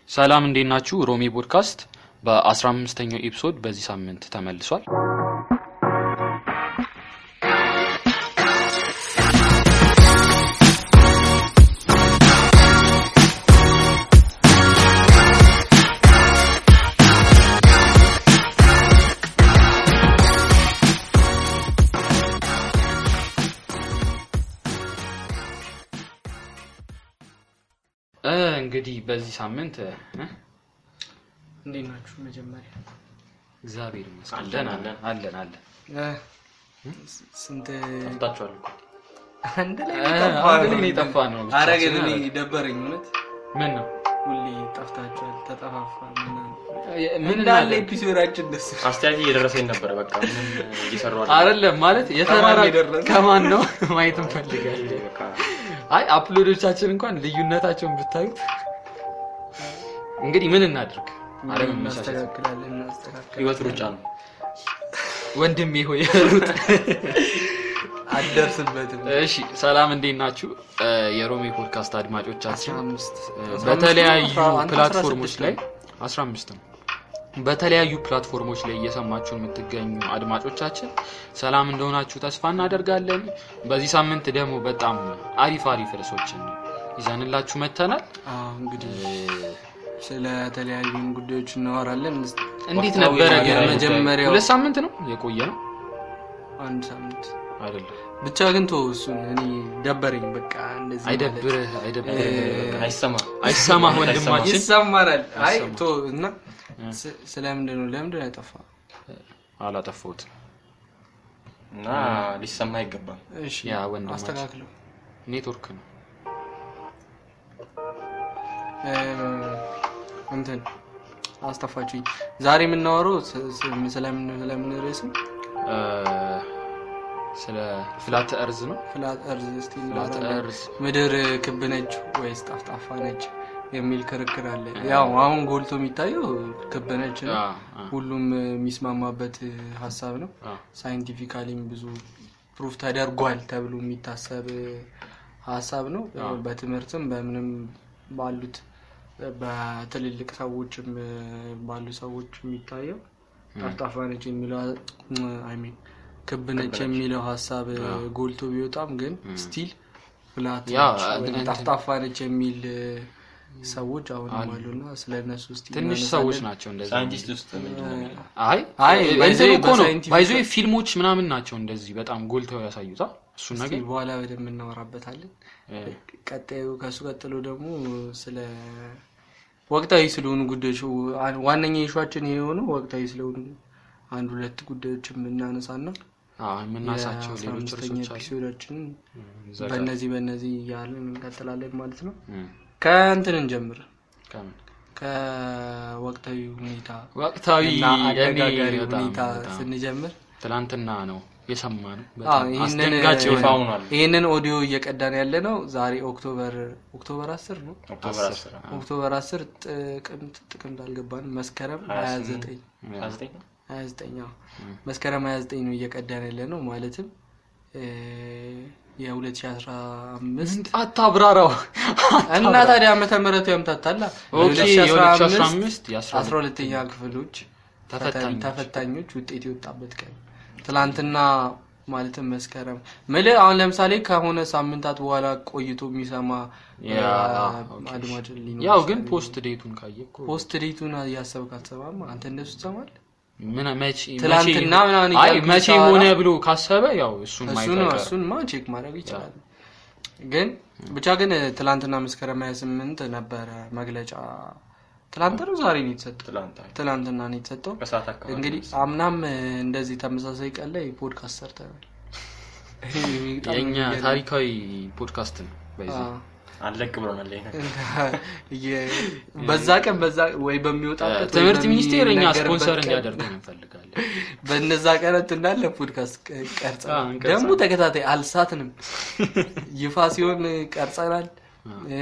ሰላም እንዴት ናችሁ? ሮሚ ፖድካስት በ15ኛው ኤፒሶድ በዚህ ሳምንት ተመልሷል። እ እንግዲህ በዚህ ሳምንት እ እንዴት ናችሁ? መጀመሪያ እግዚአብሔር ይመስገን አለን፣ ደህና አለን። ነን፣ አለን አለን እ፣ ስንት ጠፍታችኋል እኮ። አንድ ላይ እ፣ ጠፋ አንድ ላይ ነው የጠፋ ነው ብቻችን ኧረ ግን እኔ አይደል? ደበረኝ እውነት ምን ነው ሁሌ ጠፍታችኋል ተጠፋፋ ምናምን ምን እንዳለ እናድርግ? ኤፒሶዳችን ደስ አስተያየት እየደረሰኝ ነበረ። በቃ ምንም እየሰሩ አይደለም። አይደለም ማለት የተራራ ከማን የደረሰ? ከማን ነው ማየት እንፈልጋለን። በቃ አይ አፕሎዶቻችን እንኳን ልዩነታቸውን ብታዩት እንግዲህ ምን እናድርግ አለመመቻቸት እናስተካክላለን እናስተካክላለን ህይወት ሩጫ ነው። ወንድሜ ሆይ ሩጥ አልደርስበትም እሺ ሰላም እንዴት ናችሁ እ፣ የሮሜ ፖድካስት አስራ አድማጮቻችን አምስት እ፣ በተለያዩ አስራ አምስት ነው? አንተ አስራ ፕላትፎርሞች ስድስት ላይ ነው? 15 ነው በተለያዩ ፕላትፎርሞች ላይ እየሰማችሁ የምትገኙ አድማጮቻችን ሰላም እንደሆናችሁ ተስፋ እናደርጋለን በዚህ ሳምንት ደግሞ በጣም አሪፍ አሪፍ ርዕሶችን ይዘንላችሁ መጥተናል አዎ እንግዲህ እ፣ ስለተለያዩ ጉዳዮች እናወራለን እንዴት ወቅታዊ ነበረ ግን ነገር የመጀመሪያው ሁለት ሳምንት ነው የቆየ ነው አንድ ሳምንት አይደለም ብቻ ግን ቶ እሱን እኔ ደበረኝ በቃ እንደዚህ ማለት። አይደብርህ አይደብርህ እ፣ አይሰማ አይሰማህ ወንድማችን ይሰማናል አይ አይሰማም። ቶ እና ስ- ስለምንድን ነው ለምንድን ነው ያጠፋ አላጠፋሁትም እና ሊሰማ አይገባም። እሺ ያ ወንድማችን አስተካክለው ኔትወርክ ነው እ፣ እንትን አስጠፋችሁኝ ዛሬ የምናወራው ስ- ስ- ስለምን ስለምን ርዕስ ነው? እ፣ ስለ ፍላት እርዝ ነው ፍላት እርዝ እስቲ ፍላት እናወራለን። እርዝ ምድር ክብ ነች ወይስ ጠፍጣፋ ነች የሚል ክርክር አለ ያው አሁን ጎልቶ የሚታየው ክብ ነች ነው አ፣ አ፣ ሁሉም የሚስማማበት ሀሳብ ነው አ። ሳይንቲፊካሊም ብዙ ፕሩፍ ተደርጓል ተብሎ የሚታሰብ ሀሳብ ነው በትምህርትም በምንም ባሉት በትልልቅ ሰዎችም ባሉ ሰዎች የሚታየው ጠፍጣፋ ነች የሚለው አይ ሚን ክብ ነች የሚለው ሀሳብ ጎልቶ ቢወጣም ግን ስቲል ፍላት ያ ነች ወይም እንትን- ጠፍጣፋ ነች የሚል ሰዎች አሁንም አሉና ስለ እነሱ ውስጥ ትንሽ ሰዎች ናቸው እንደዚህ ሳይንቲስት ውስጥ ምንድን ነው የሚለው? አይ አይ፣ እንትን በዚህ እኮ ነው በሳይንቲፊክ- ባይዞ ፊልሞች ምናምን ናቸው እንደዚህ በጣም ጎልተው ያሳዩታ እሱን ነገር በኋላ በደንብ እናወራበታለን እ፣ ቀጣዩ ከሱ ቀጥሎ ደግሞ ስለ ወቅታዊ ስለሆኑ ጉዳዮች ዋ- ዋነኛ ኢሹዋችን የሆነው ወቅታዊ ስለሆኑ አንድ ሁለት ጉዳዮች የምናነሳና አ፣ የምናሳቸው የአስራ ሌሎች አምስተኛ ርዕሶች አሉ ኤፒሶዳችንን እዛ ጋር። በእነዚህ በእነዚህ እያለን እንቀጥላለን ማለት ነው እ፣ ከእንትን እንጀምር ከምን? ከወቅታዊ ሁኔታ ወቅታዊ እና አነጋጋሪ እኔ በጣም ሁኔታ በጣም ስንጀምር ትላንትና ነው የሰማ ነው አዎ፣ በጣም ይህንን አስደንጋጭ ይፋ የሆነ ሆኗል። ይህንን ኦዲዮ እየቀዳን ያለ ነው ዛሬ ኦክቶበር ኦክቶበር አስር ነው ኦክቶበር 10 ኦክቶበር 10 ጥቅምት ጥቅምት አልገባንም መስከረም 29 29 ነው? 29 አዎ። መስከረም 29 ነው እየቀዳን ያለ ነው ማለትም እ፣ የ2015 አታብራራው እና ታዲያ ዓመተ ምህረቱ ያምታታላ ኦኬ የ2015 12ኛ ክፍሎች ተፈታኞች። ተፈታኞች ውጤት የወጣበት ቀን ትላንትና ማለትም መስከረም ምልህ አሁን ለምሳሌ ከሆነ ሳምንታት በኋላ ቆይቶ የሚሰማ ያ፣ አ፣ ኦኬ። አድማጭ ሊኖር ያው ግን ይችላል። ፖስት ዴቱን ካየ እኮ ፖስት ዴቱን እያሰብክ አትሰማም አንተ እንደሱ ትሰማል ምን መቼ ትላንትና መቼ- ምናምን አይ እያልኩ መቼ ሳወራ- ሆነ ብሎ ካሰበ ያው እሱን እሱ ማየት ነው አይቀርም። እሱን ማ ቼክ ማድረግ ይችላል ግን ብቻ ግን ትላንትና መስከረም 28 ነበረ መግለጫ ትላንት ነው ዛሬ ነው የተሰጠው ትላንት አይ፣ ትላንትና ነው የተሰጠው ከሰዓት አካባቢ እንግዲህ አምናም እንደዚህ ተመሳሳይ ቀን ላይ ፖድካስት ሰርተናል በጣም የእኛ የሚገርም- ታሪካዊ ፖድካስት ነው በዚህ አዎ። አለቅ ብሎናል። ይሄ ነገር የ- በዛ ቀን በዛ ወይ በሚወጣበት ወይ ትምህርት ሚኒስቴር እኛ በሚነገርበት ስፖንሰር ቀን እንዲያደርገን እንፈልጋለን በነዛ ቀናት እንዳለ ፖድካስት ቀ- ቀርጸናል አዎ፣ እንቀርጻለን። ደግሞ ተከታታይ አልሳትንም ይፋ ሲሆን ቀርጸናል እ፣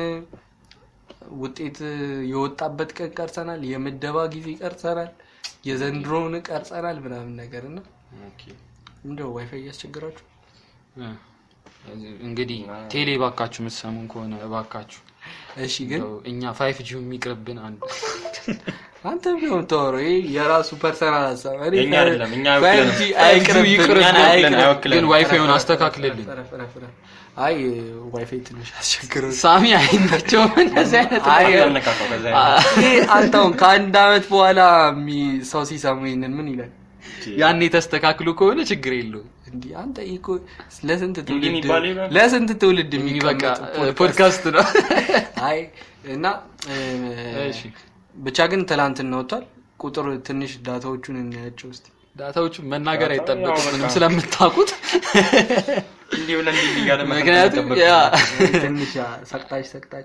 ውጤት የወጣበት ቀን ቀርጸናል የምደባ ጊዜ ቀርጸናል የዘንድሮውን ቀርጸናል ምናምን ነገር እና ኦኬ። እንደው ዋይፋይ እያስቸግራችሁ እ፣ እንግዲህ ቴሌ ባካችሁ የምትሰሙን ከሆነ እባካችሁ እሺ ግን እንደው እኛ ፋይፍ ጂ የሚቅርብን አንድ አንተ ምን የምታወራው? ይሄ የራሱ ፐርሰናል ሀሳብ እኔ የኛ አይደለም፣ እኛ ፋይቭ አይወክለንም። ጂ ፋይቭ ጂ አይቅርብን፣ ይቅርብን፣ እኛን አይወክለን፣ አይቅርብን። አይወክለንም። ግን ዋይፋዩን አስተካክልልን ፍረ- ፍረ- ፍረ- አይ ዋይፋይ ትንሽ አስቸግረው ሳሚ አይናቸውም እንደዚህ አይነት አይ አነካካው ከዛ ይሄ አንተ አሁን ከአንድ አመት በኋላ የሚ- ሰው ሲሰሙ ይሄንን ምን ይላል? ያኔ ተስተካክሎ ከሆነ ችግር የለውም እንዲህ አንተ ይሄ እኮ ለስንት እንዲህ ትውልድ የሚባለው ይላል? ለስንት ትውልድ በቃ የሚቀመጥ ፖድካስት ነው አይ እና እ፣ እሺ ብቻ ግን ትላንትና ወጥቷል። ቁጥር ትንሽ ዳታዎቹን እናያቸው እስቲ። ዳታዎቹን መናገር ዳታው ያው አይጠበቅብንም በቃ። ስለምታውቁት እንዲህ ብለን እንዲህ እያለ መተንተን ምክንያቱም አይጠበቅም። ያ ትንሽ ያ ሰቅጣጭ ሰቅጣጭ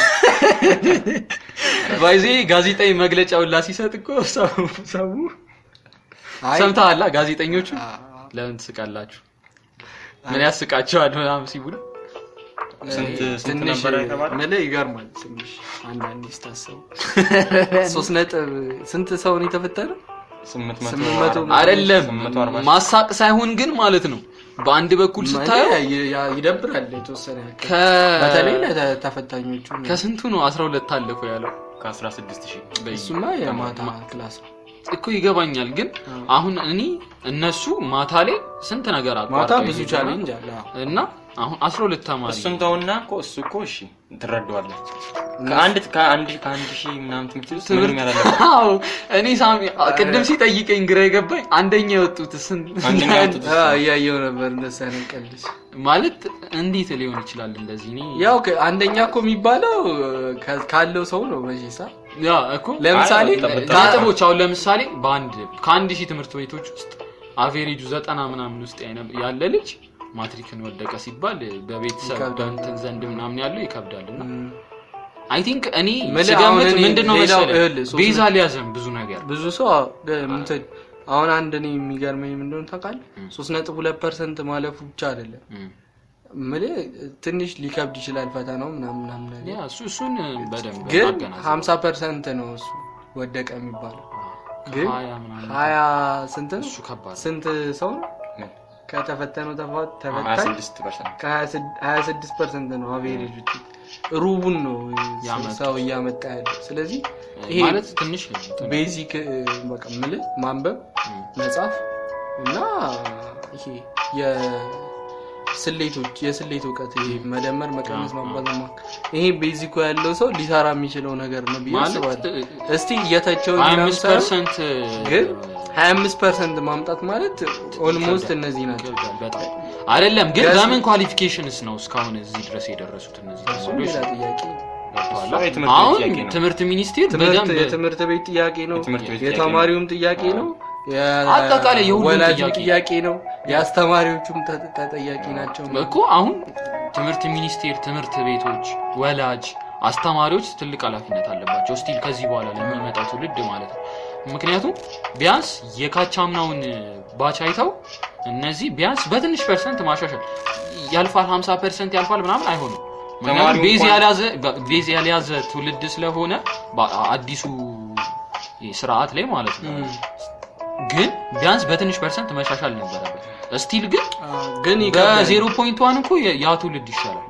ባይዜ ጋዜጣዊ መግለጫውን ላ ሲሰጥ እኮ ሰው ሰው አይ ሰምተሃላ ጋዜጠኞቹ አ- ለምን ትስቃላችሁ ምን ያስቃቸዋል ምናምን ሲቡል ስንት ስንት ትንሽ ነበር የተባለው? ምልህ ይገርማል። ትንሽ አንዳንዴ ስታሰቡ ሶስት ነጥብ ስንት ሰው ነው የተፈጠረው? ስምንት መቶ ስምንት መቶ አርባ- አይደለም ስምንት መቶ አርባ ሺህ። ማሳቅ ሳይሆን ግን ማለት ነው በአንድ በኩል ስታየው ማለት ይ- ያ- ይደብራል የተወሰነ ያክል። ከ በተለይ ለተፈታኞቹ ነው። ከስንቱ ነው 12 ታለፉ ያለው ከአስራ ስድስት ሺህ እሱማ የማታ ክላስ ነው። እኮ ይገባኛል ግን አሁን እኔ እነሱ ማታ ላይ ስንት ነገር ማታ አቋርጠው ብዙ ይሄዳሉ። ቻሌንጅ አለ። አዎ። እና አሁን 12 ተማሪ እሱን ተውና እኮ እሱ እኮ እሺ ትረዳዋለህ። ከአንድ ከአንድ ከአንድ ሺህ ምናምን ትምህርት ውስጥ ትምህርት ምንም ያላለበት አዎ እኔ ሳሚ ቅድም ሲጠይቀኝ ግራ የገባኝ አንደኛ የወጡት ስንት አንደኛ የወጡት አዎ፣ እያየው ነበር እንደዛ ነው ቀልድ። ማለት እንዴት ሊሆን ይችላል እንደዚህ እኔ ያው ከ- አንደኛ እኮ የሚባለው ከ- ካለው ሰው ነው መቼሳ ያ እኮ ለምሳሌ አይ፣ በጣም- ካ- ነጥቦች አሁን ለምሳሌ በአንድ ከአንድ ሺህ ትምህርት ቤቶች ውስጥ አቬሬጁ ዘጠና ምናምን ውስጥ ያነ- ያለ ልጅ ማትሪክን ወደቀ ሲባል በቤተሰብ ይከብዳል። በእንትን ዘንድ ምናምን ያለው ይከብዳል እና ም፣ አይ ቲንክ እኔ ምልህ አሁን ስገምት እኔ ምንድን ነው ሌላው መሰለህ ይኸውልህ፣ ሶስት ቤዛ ሊያዘን ብዙ ነገር ብዙ ሰው አዎ፣ ደ- እንትን አሁን አንድ እኔ የሚገርመኝ ምንድነው ታውቃለህ? ሶስት ነጥብ ሁለት ፐርሰንት ማለፉ ብቻ አይደለም እም። ምልህ ትንሽ ሊከብድ ይችላል ፈተናው ምናምን ምናምን ነገር ያ እሱ እሱን በደንብ ግን ማገናዘብ ሀምሳ ፐርሰንት ነው እሱ ወደቀ የሚባለው ግን ከሀያ ምናምን ሀያ ስንት ነው እሱ ከባድ ነው። ስንት ሰው ነው ምን? ከተፈተነው ተፋ- ሀያ ተፈታኝ ስድስት ፐርሰንት ከሀያ ስድስት ፐርሰንት ነው አቬሬጅ ውጤት ሩቡን ነው ያመጡት። ሰው እያመጣ ያለ ስለዚህ ይሄ ማለት ትንሽ እንትን ቤዚክ በቃ ምልህ ማንበብ እም። መጻፍ እና ይሄ የስሌቶች የስሌት እውቀት ይሄ መደመር መቀነስ አዎ፣ ማባዛት ማ ይሄ ቤዚኩ ያለው ሰው ሊሰራ የሚችለው ነገር ነው ብዬ ማለት አስባለሁ እስቲ እየተቸው 25 ፐርሰንት ግን 25 ፐርሰንት ማምጣት ማለት ኦልሞስት እነዚህ ናቸው ይከብዳል በጣም አይደለም ግን ገዝ- በምን ኳሊፊኬሽንስ ነው እስካሁን እዚህ ድረስ የደረሱት እነዚህ እሱ ተማሪዎች ሌላ ጥያቄ ገብቶሃል? እሱ የትምህርት ቤት አሁን ጥያቄ ነው። ትምህርት ሚኒስቴር ትምህርት በደንብ የትምህርት ቤት ጥያቄ ነው የትምህርት ቤት ጥያቄ የተማሪውም ጥያቄ ነው አጠቃላይ የሁሉም ወላጅም ጥያቄ። ጥያቄ ነው የአስተማሪዎቹም ተ- ተጠያቂ ናቸው እኮ አሁን ትምህርት ሚኒስቴር ትምህርት ቤቶች ወላጅ አስተማሪዎች ትልቅ ኃላፊነት አለባቸው ስቲል ከዚህ በኋላ ለሚመጣው ትውልድ ማለት ነው ምክንያቱም ቢያንስ የካቻምናውን ባች አይተው እነዚህ ቢያንስ በትንሽ ፐርሰንት ማሻሻል ያልፋል 50 ፐርሰንት ያልፋል ምናምን አይሆንም ምክንያቱም ተማሪው ቤዝ እንኳን- ያልያዘ ቤዝ ያልያዘ ትውልድ ስለሆነ በ- አዲሱ ስርዓት ላይ ማለት ነው እም። ግን ቢያንስ በትንሽ ፐርሰንት መሻሻል ነበረበት ስቲል ግን አዎ፣ ግን ይከብዳል። በዜሮ ፖይንት ዋን እኮ የ- ያ ትውልድ ይሻላል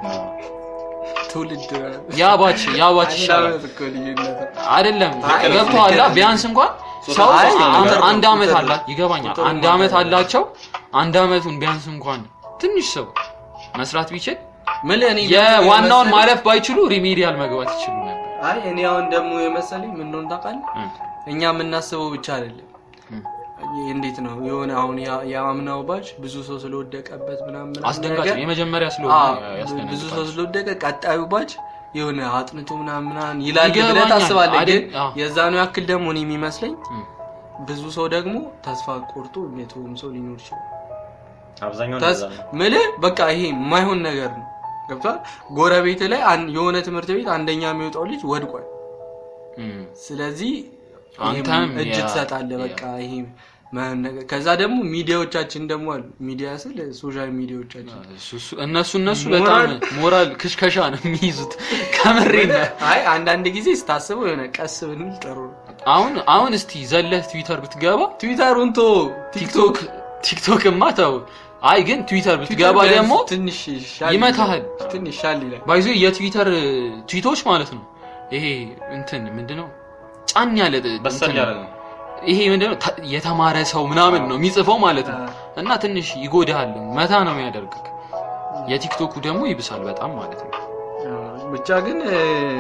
ትውልድ ያ ባች ያ ባች አንድ ይሻላል ዓመት እኮ ልዩነት ነው። አይደለም አይ፣ ገብቶሃል ልክ ቢያንስ እንኳን ሰው አይ፣ አንድ- ቁጥር ነው፣ አንድ አመት ቁጥር አላ ነው። ይገባኛል ቁጥር አንድ ነው አመት ማለት አላቸው አንድ አመቱን ቢያንስ እንኳን ትንሽ ሰው መስራት ቢችል ምልህ እኔ የዋናውን የመሰለኝ- ማለፍ ባይችሉ ሪሜዲያል መግባት ይችሉ ነበር አይ እኔ አሁን ደግሞ የመሰለኝ ምን እንደሆነ ታውቃለህ እ፣ እኛ የምናስበው ብቻ አይደለም እ። እንዴት ነው የሆነ አሁን ያ- የአምናው ባች ብዙ ሰው ስለወደቀበት ምናምን ምናምን አስደንጋጭ ነገር- ነው የመጀመሪያ ስለሆነ አዎ፣ ያስደነግጣል። ብዙ ሰው ስለወደቀ ቀጣዩ ባች የሆነ አጥንቶ ምናምን ምናምን ይላል ብለህ ይገባኛል። ታስባለህ። ግን አይደል? አዎ። የዛኑ ያክል ደግሞ እኔ የሚመስለኝ እ። ብዙ ሰው ደግሞ ተስፋ ቆርጦ የተውም ሰው ሊኖር ይችላል። አብዛኛው ተስ እንደዛ ነው። ምልህ በቃ ይሄ የማይሆን ነገር ነው። ገብቷል። ጎረቤት ላይ አን- የሆነ ትምህርት ቤት አንደኛ የሚወጣው ልጅ ወድቋል። እ። ስለዚህ አንተም ይሄም እጅ ያ- ትሰጣለህ። በቃ ይሄ ማይሆን ነገር ከዛ ደግሞ ሚዲያዎቻችን ደግሞ አሉ። ሚዲያ ስል ሶሻል ሚዲያዎቻችን እሱ- እሱ- እነሱ እነሱ ሞራል- በጣም ሞራል ክሽከሻ ነው የሚይዙት ከምሬ ነው አይ አንዳንድ ጊዜ ስታስበው የሆነ ቀስ ብንል ጥሩ ነው። አሁን አሁን እስቲ ዘለህ ትዊተር ብትገባ ትዊተሩን ቶ ቲክቶክ ቲክቶክማ ተው አይ ግን ትዊተር ብትገባ ትዊተር ደግሞ ትንሽ ሻል ይመታሃል። ይላል። ትንሽ ሻል ይላል። ባይዞ የትዊተር ትዊቶች ማለት ነው ይሄ እንትን ምንድነው ጫን ያለ በሰል እንትን ያለ ነው። ይሄ ምንድነው ተ- የተማረ ሰው ምናምን ነው የሚጽፈው ማለት ነው እና ትንሽ ይጎዳሃል መታ ነው የሚያደርግህ የቲክቶኩ ደግሞ ይብሳል በጣም ማለት ነው ብቻ ግን እ፣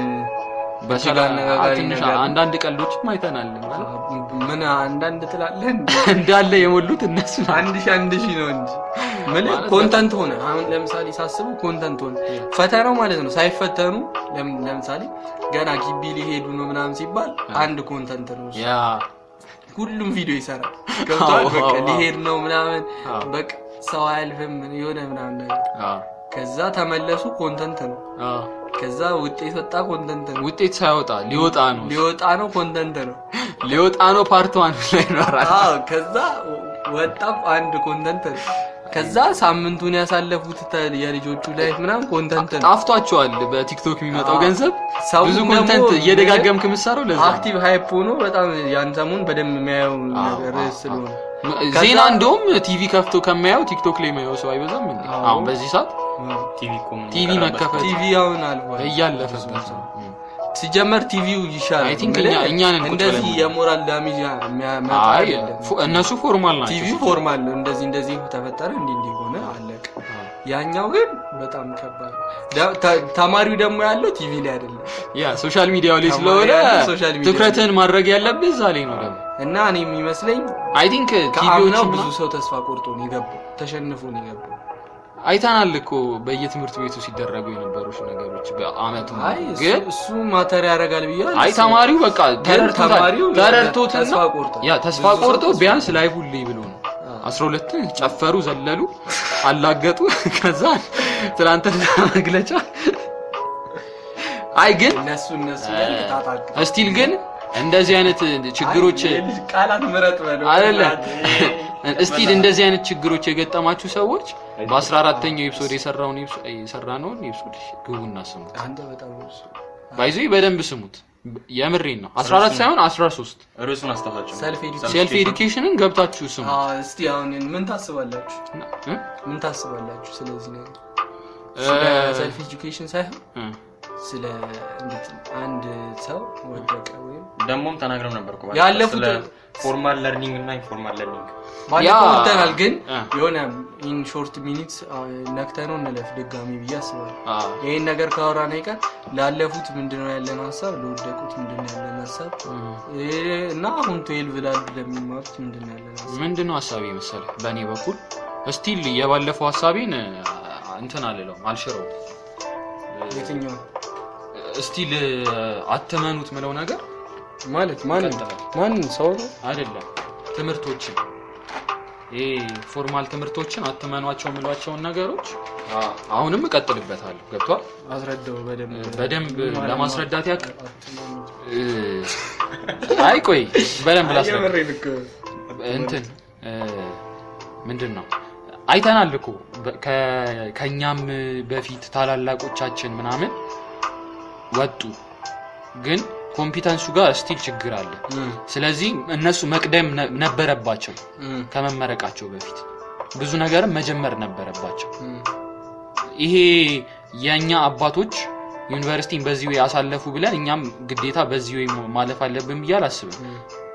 በተለይ አነጋጋሪ ትንሽ ነገር ነው። አንዳንድ ቀልዶችም አይተናል ማለት ምን አንዳንድ ትላለህ እንዴ? እንዳለ የሞሉት እነሱ ናቸው። አንድ ሺህ አንድ ሺህ ነው እንጂ ምን ማለት ኮንተንት ሆነ። አሁን ለምሳሌ ሳስቡ ኮንተንት ሆነ ፈተናው ማለት ነው። ሳይፈተኑ ለም- ለምሳሌ ገና ግቢ ሊሄዱ ነው ምናምን ሲባል አንድ ኮንተንት ነው እሱ። ያ ሁሉም ቪዲዮ ይሰራል። ገብቶሃል? አዎ፣ በቃ አዎ፣ ሊሄድ ነው ምናምን አዎ። በቃ ሰው አያልፍም የሆነ ምናምን ነገር አ ከዛ ተመለሱ ኮንተንት ነው። አ ከዛ ውጤት ወጣ ኮንተንት ነው። ውጤት ሳይወጣ ሊወጣ ነው ሊወጣ ነው ኮንተንት ነው። ሊወጣ ነው ፓርት ዋን ላይ ይኖራል አዎ ከዛ ወጣ አንድ ኮንተንት ነው። ከዛ ሳምንቱን ያሳለፉት ተ- የልጆቹ ላይፍ ምናምን ኮንተንት ነው። ጣፍቷቸዋል በቲክቶክ የሚመጣው አዎ። ገንዘብ ሰው ብዙ ደግሞ ኮንተንት እየደጋገምክ የምትሰራው ለዛ ነው። አክቲቭ ሃይፕ ሆኖ በጣም ያን ሰሞን በደንብ የሚያየው አዎ፣ ነገር አዎ፣ ስለሆነ ም- ዜና እንደውም ቲቪ ከፍቶ ከማየው ቲክቶክ ላይ የማየው ሰው አይበዛም እንዴ አዎ። አሁን በዚህ ሰዓት ቲቪ እኮ ምን ቲቪ ይቀራል? መከፈት ቲቪ አሁን አልፏል። እያለፈበት ነው። ሲጀመር ቲቪው ይሻላል። I think ምልህ እኛ- እኛንን ቁጭ እንደዚህ ብለን- የሞራል ዳሜጅ የሚያመጣ አይ አይደለም። ፎ- እነሱ ፎርማል ናቸው ቲቪው ፎርማል ነው። እንደዚህ እንደዚህ ተፈጠረ እንዲህ እንዲህ ሆነ አለቀ። ያኛው ግን በጣም ከባድ ነው። ደ- ተ- ተማሪው ደግሞ ያለው ቲቪ ላይ አይደለም ያ ሶሻል ሚዲያው ላይ ተማሪ ስለሆነ ያለው ሶሻል ሚዲያ ትኩረትን ማድረግ ያለብህ እዛ ላይ ነው ደግሞ እና እኔ የሚመስለኝ አይ ቲንክ ከአምናው ቲቪዎች ብዙ ሰው ተስፋ ቆርጦ ነው የገባው፣ ተሸንፎ ነው የገባው። አይተናል እኮ በየትምህርት ቤቱ ሲደረጉ የነበሩ ነገሮች በአመቱ አይ እሱ- ግን እሱ ማተር ያደርጋል ብዬ አይ ተማሪው በቃ ተረድቶታል ተማሪው ተረድቶትና ተስፋ ቆርጧል። ያ ተስፋ ብዙ ሰው ቆርጦ ተስፋ ቢያንስ ላይ ሁሌ ብሎ ነው አስራ ሁለትን ጨፈሩ ዘለሉ አላገጡ ከዛ ትናንትና መግለጫ አይ ግን እነሱ እነሱ ላይ ቅጣት እስቲል ግን እንደዚህ አይነት ችግሮች አይ የልጅ ቃላት ምረጥ በለው። አይደለም እስቲል እንደዚህ አይነት ችግሮች የገጠማችሁ ሰዎች በ14ተኛው ኤፒሶድ የሰራውን ኤፒሶድ የሰራነውን ኤፒሶድ ግቡና ስሙት አንተ በጣም እሱ ባይዞ በደንብ ስሙት የምሬን ነው 14 ሳይሆን 13 ርዕሱን አስታውሳቸው። ሰልፍ ኤዱኬሽን ሴልፍ ኤዱኬሽንን ገብታችሁ ስሙ አዎ፣ እስቲ አሁን ምን ታስባላችሁ? እ? ምን ታስባላችሁ ስለዚህ ነገር? እ፣ ስለ ሰልፍ ኤጁኬሽን ሳይሆን እ። ስለ እንዴት አንድ ሰው ወደቀ ወይም ደግሞም ተናግረው ነበር እኮ ያለፉት- ስለ ፎርማል ለርኒንግ እና ኢንፎርማል ለርኒንግ ባለፈው ያ- ወጥተናል፣ ግን እ። የሆነ ኢን ሾርት ሚኒትስ ነክተነው እንለፍ ድጋሚ ብዬ አስባለሁ። አ፣ ይህን ነገር ካወራን አይቀር ላለፉት ምንድነው ያለን ሀሳብ፣ ለወደቁት ምንድነው ያለን ሀሳብ እ፣ እና አሁን ትዌልቭ ላሉ ለሚማሩት ምንድነው ያለን ሀሳብ? ምንድነው ሀሳቤ መሰለህ በእኔ በኩል እስቲል የባለፈው ሀሳቤን እ፣ እንትን አልለውም አልሽረው የትኛው እስቲል አትመኑት ምለው ነገር ማለት ማን ቀጥላል። ማን ሰው ነው? አይደለም ትምህርቶችን ይሄ ፎርማል ትምህርቶችን አትመኗቸው የምሏቸውን ነገሮች አሁንም እቀጥልበታለሁ ገብቷል አስረዳው በደንብ በደንብ ማለት ለማስረዳት ያክል አትመኑት። እ፣ አይ ቆይ በደንብ ላስረዳ የምሬን እኮ እንትን እ፣ ምንድን ነው አይተናል እኮ በ- ከ- ከእኛም በፊት ታላላቆቻችን ምናምን ወጡ ግን ኮምፒተንሱ ጋር ስቲል ችግር አለ እም፣ ስለዚህ እነሱ መቅደም ነ- ነበረባቸው እም፣ ከመመረቃቸው በፊት ብዙ ነገርም መጀመር ነበረባቸው እም። ይሄ የእኛ አባቶች ዩኒቨርሲቲን በዚህ ወይ አሳለፉ ብለን እኛም ግዴታ በዚህ ወይ ማለፍ አለብን ብዬ አላስብም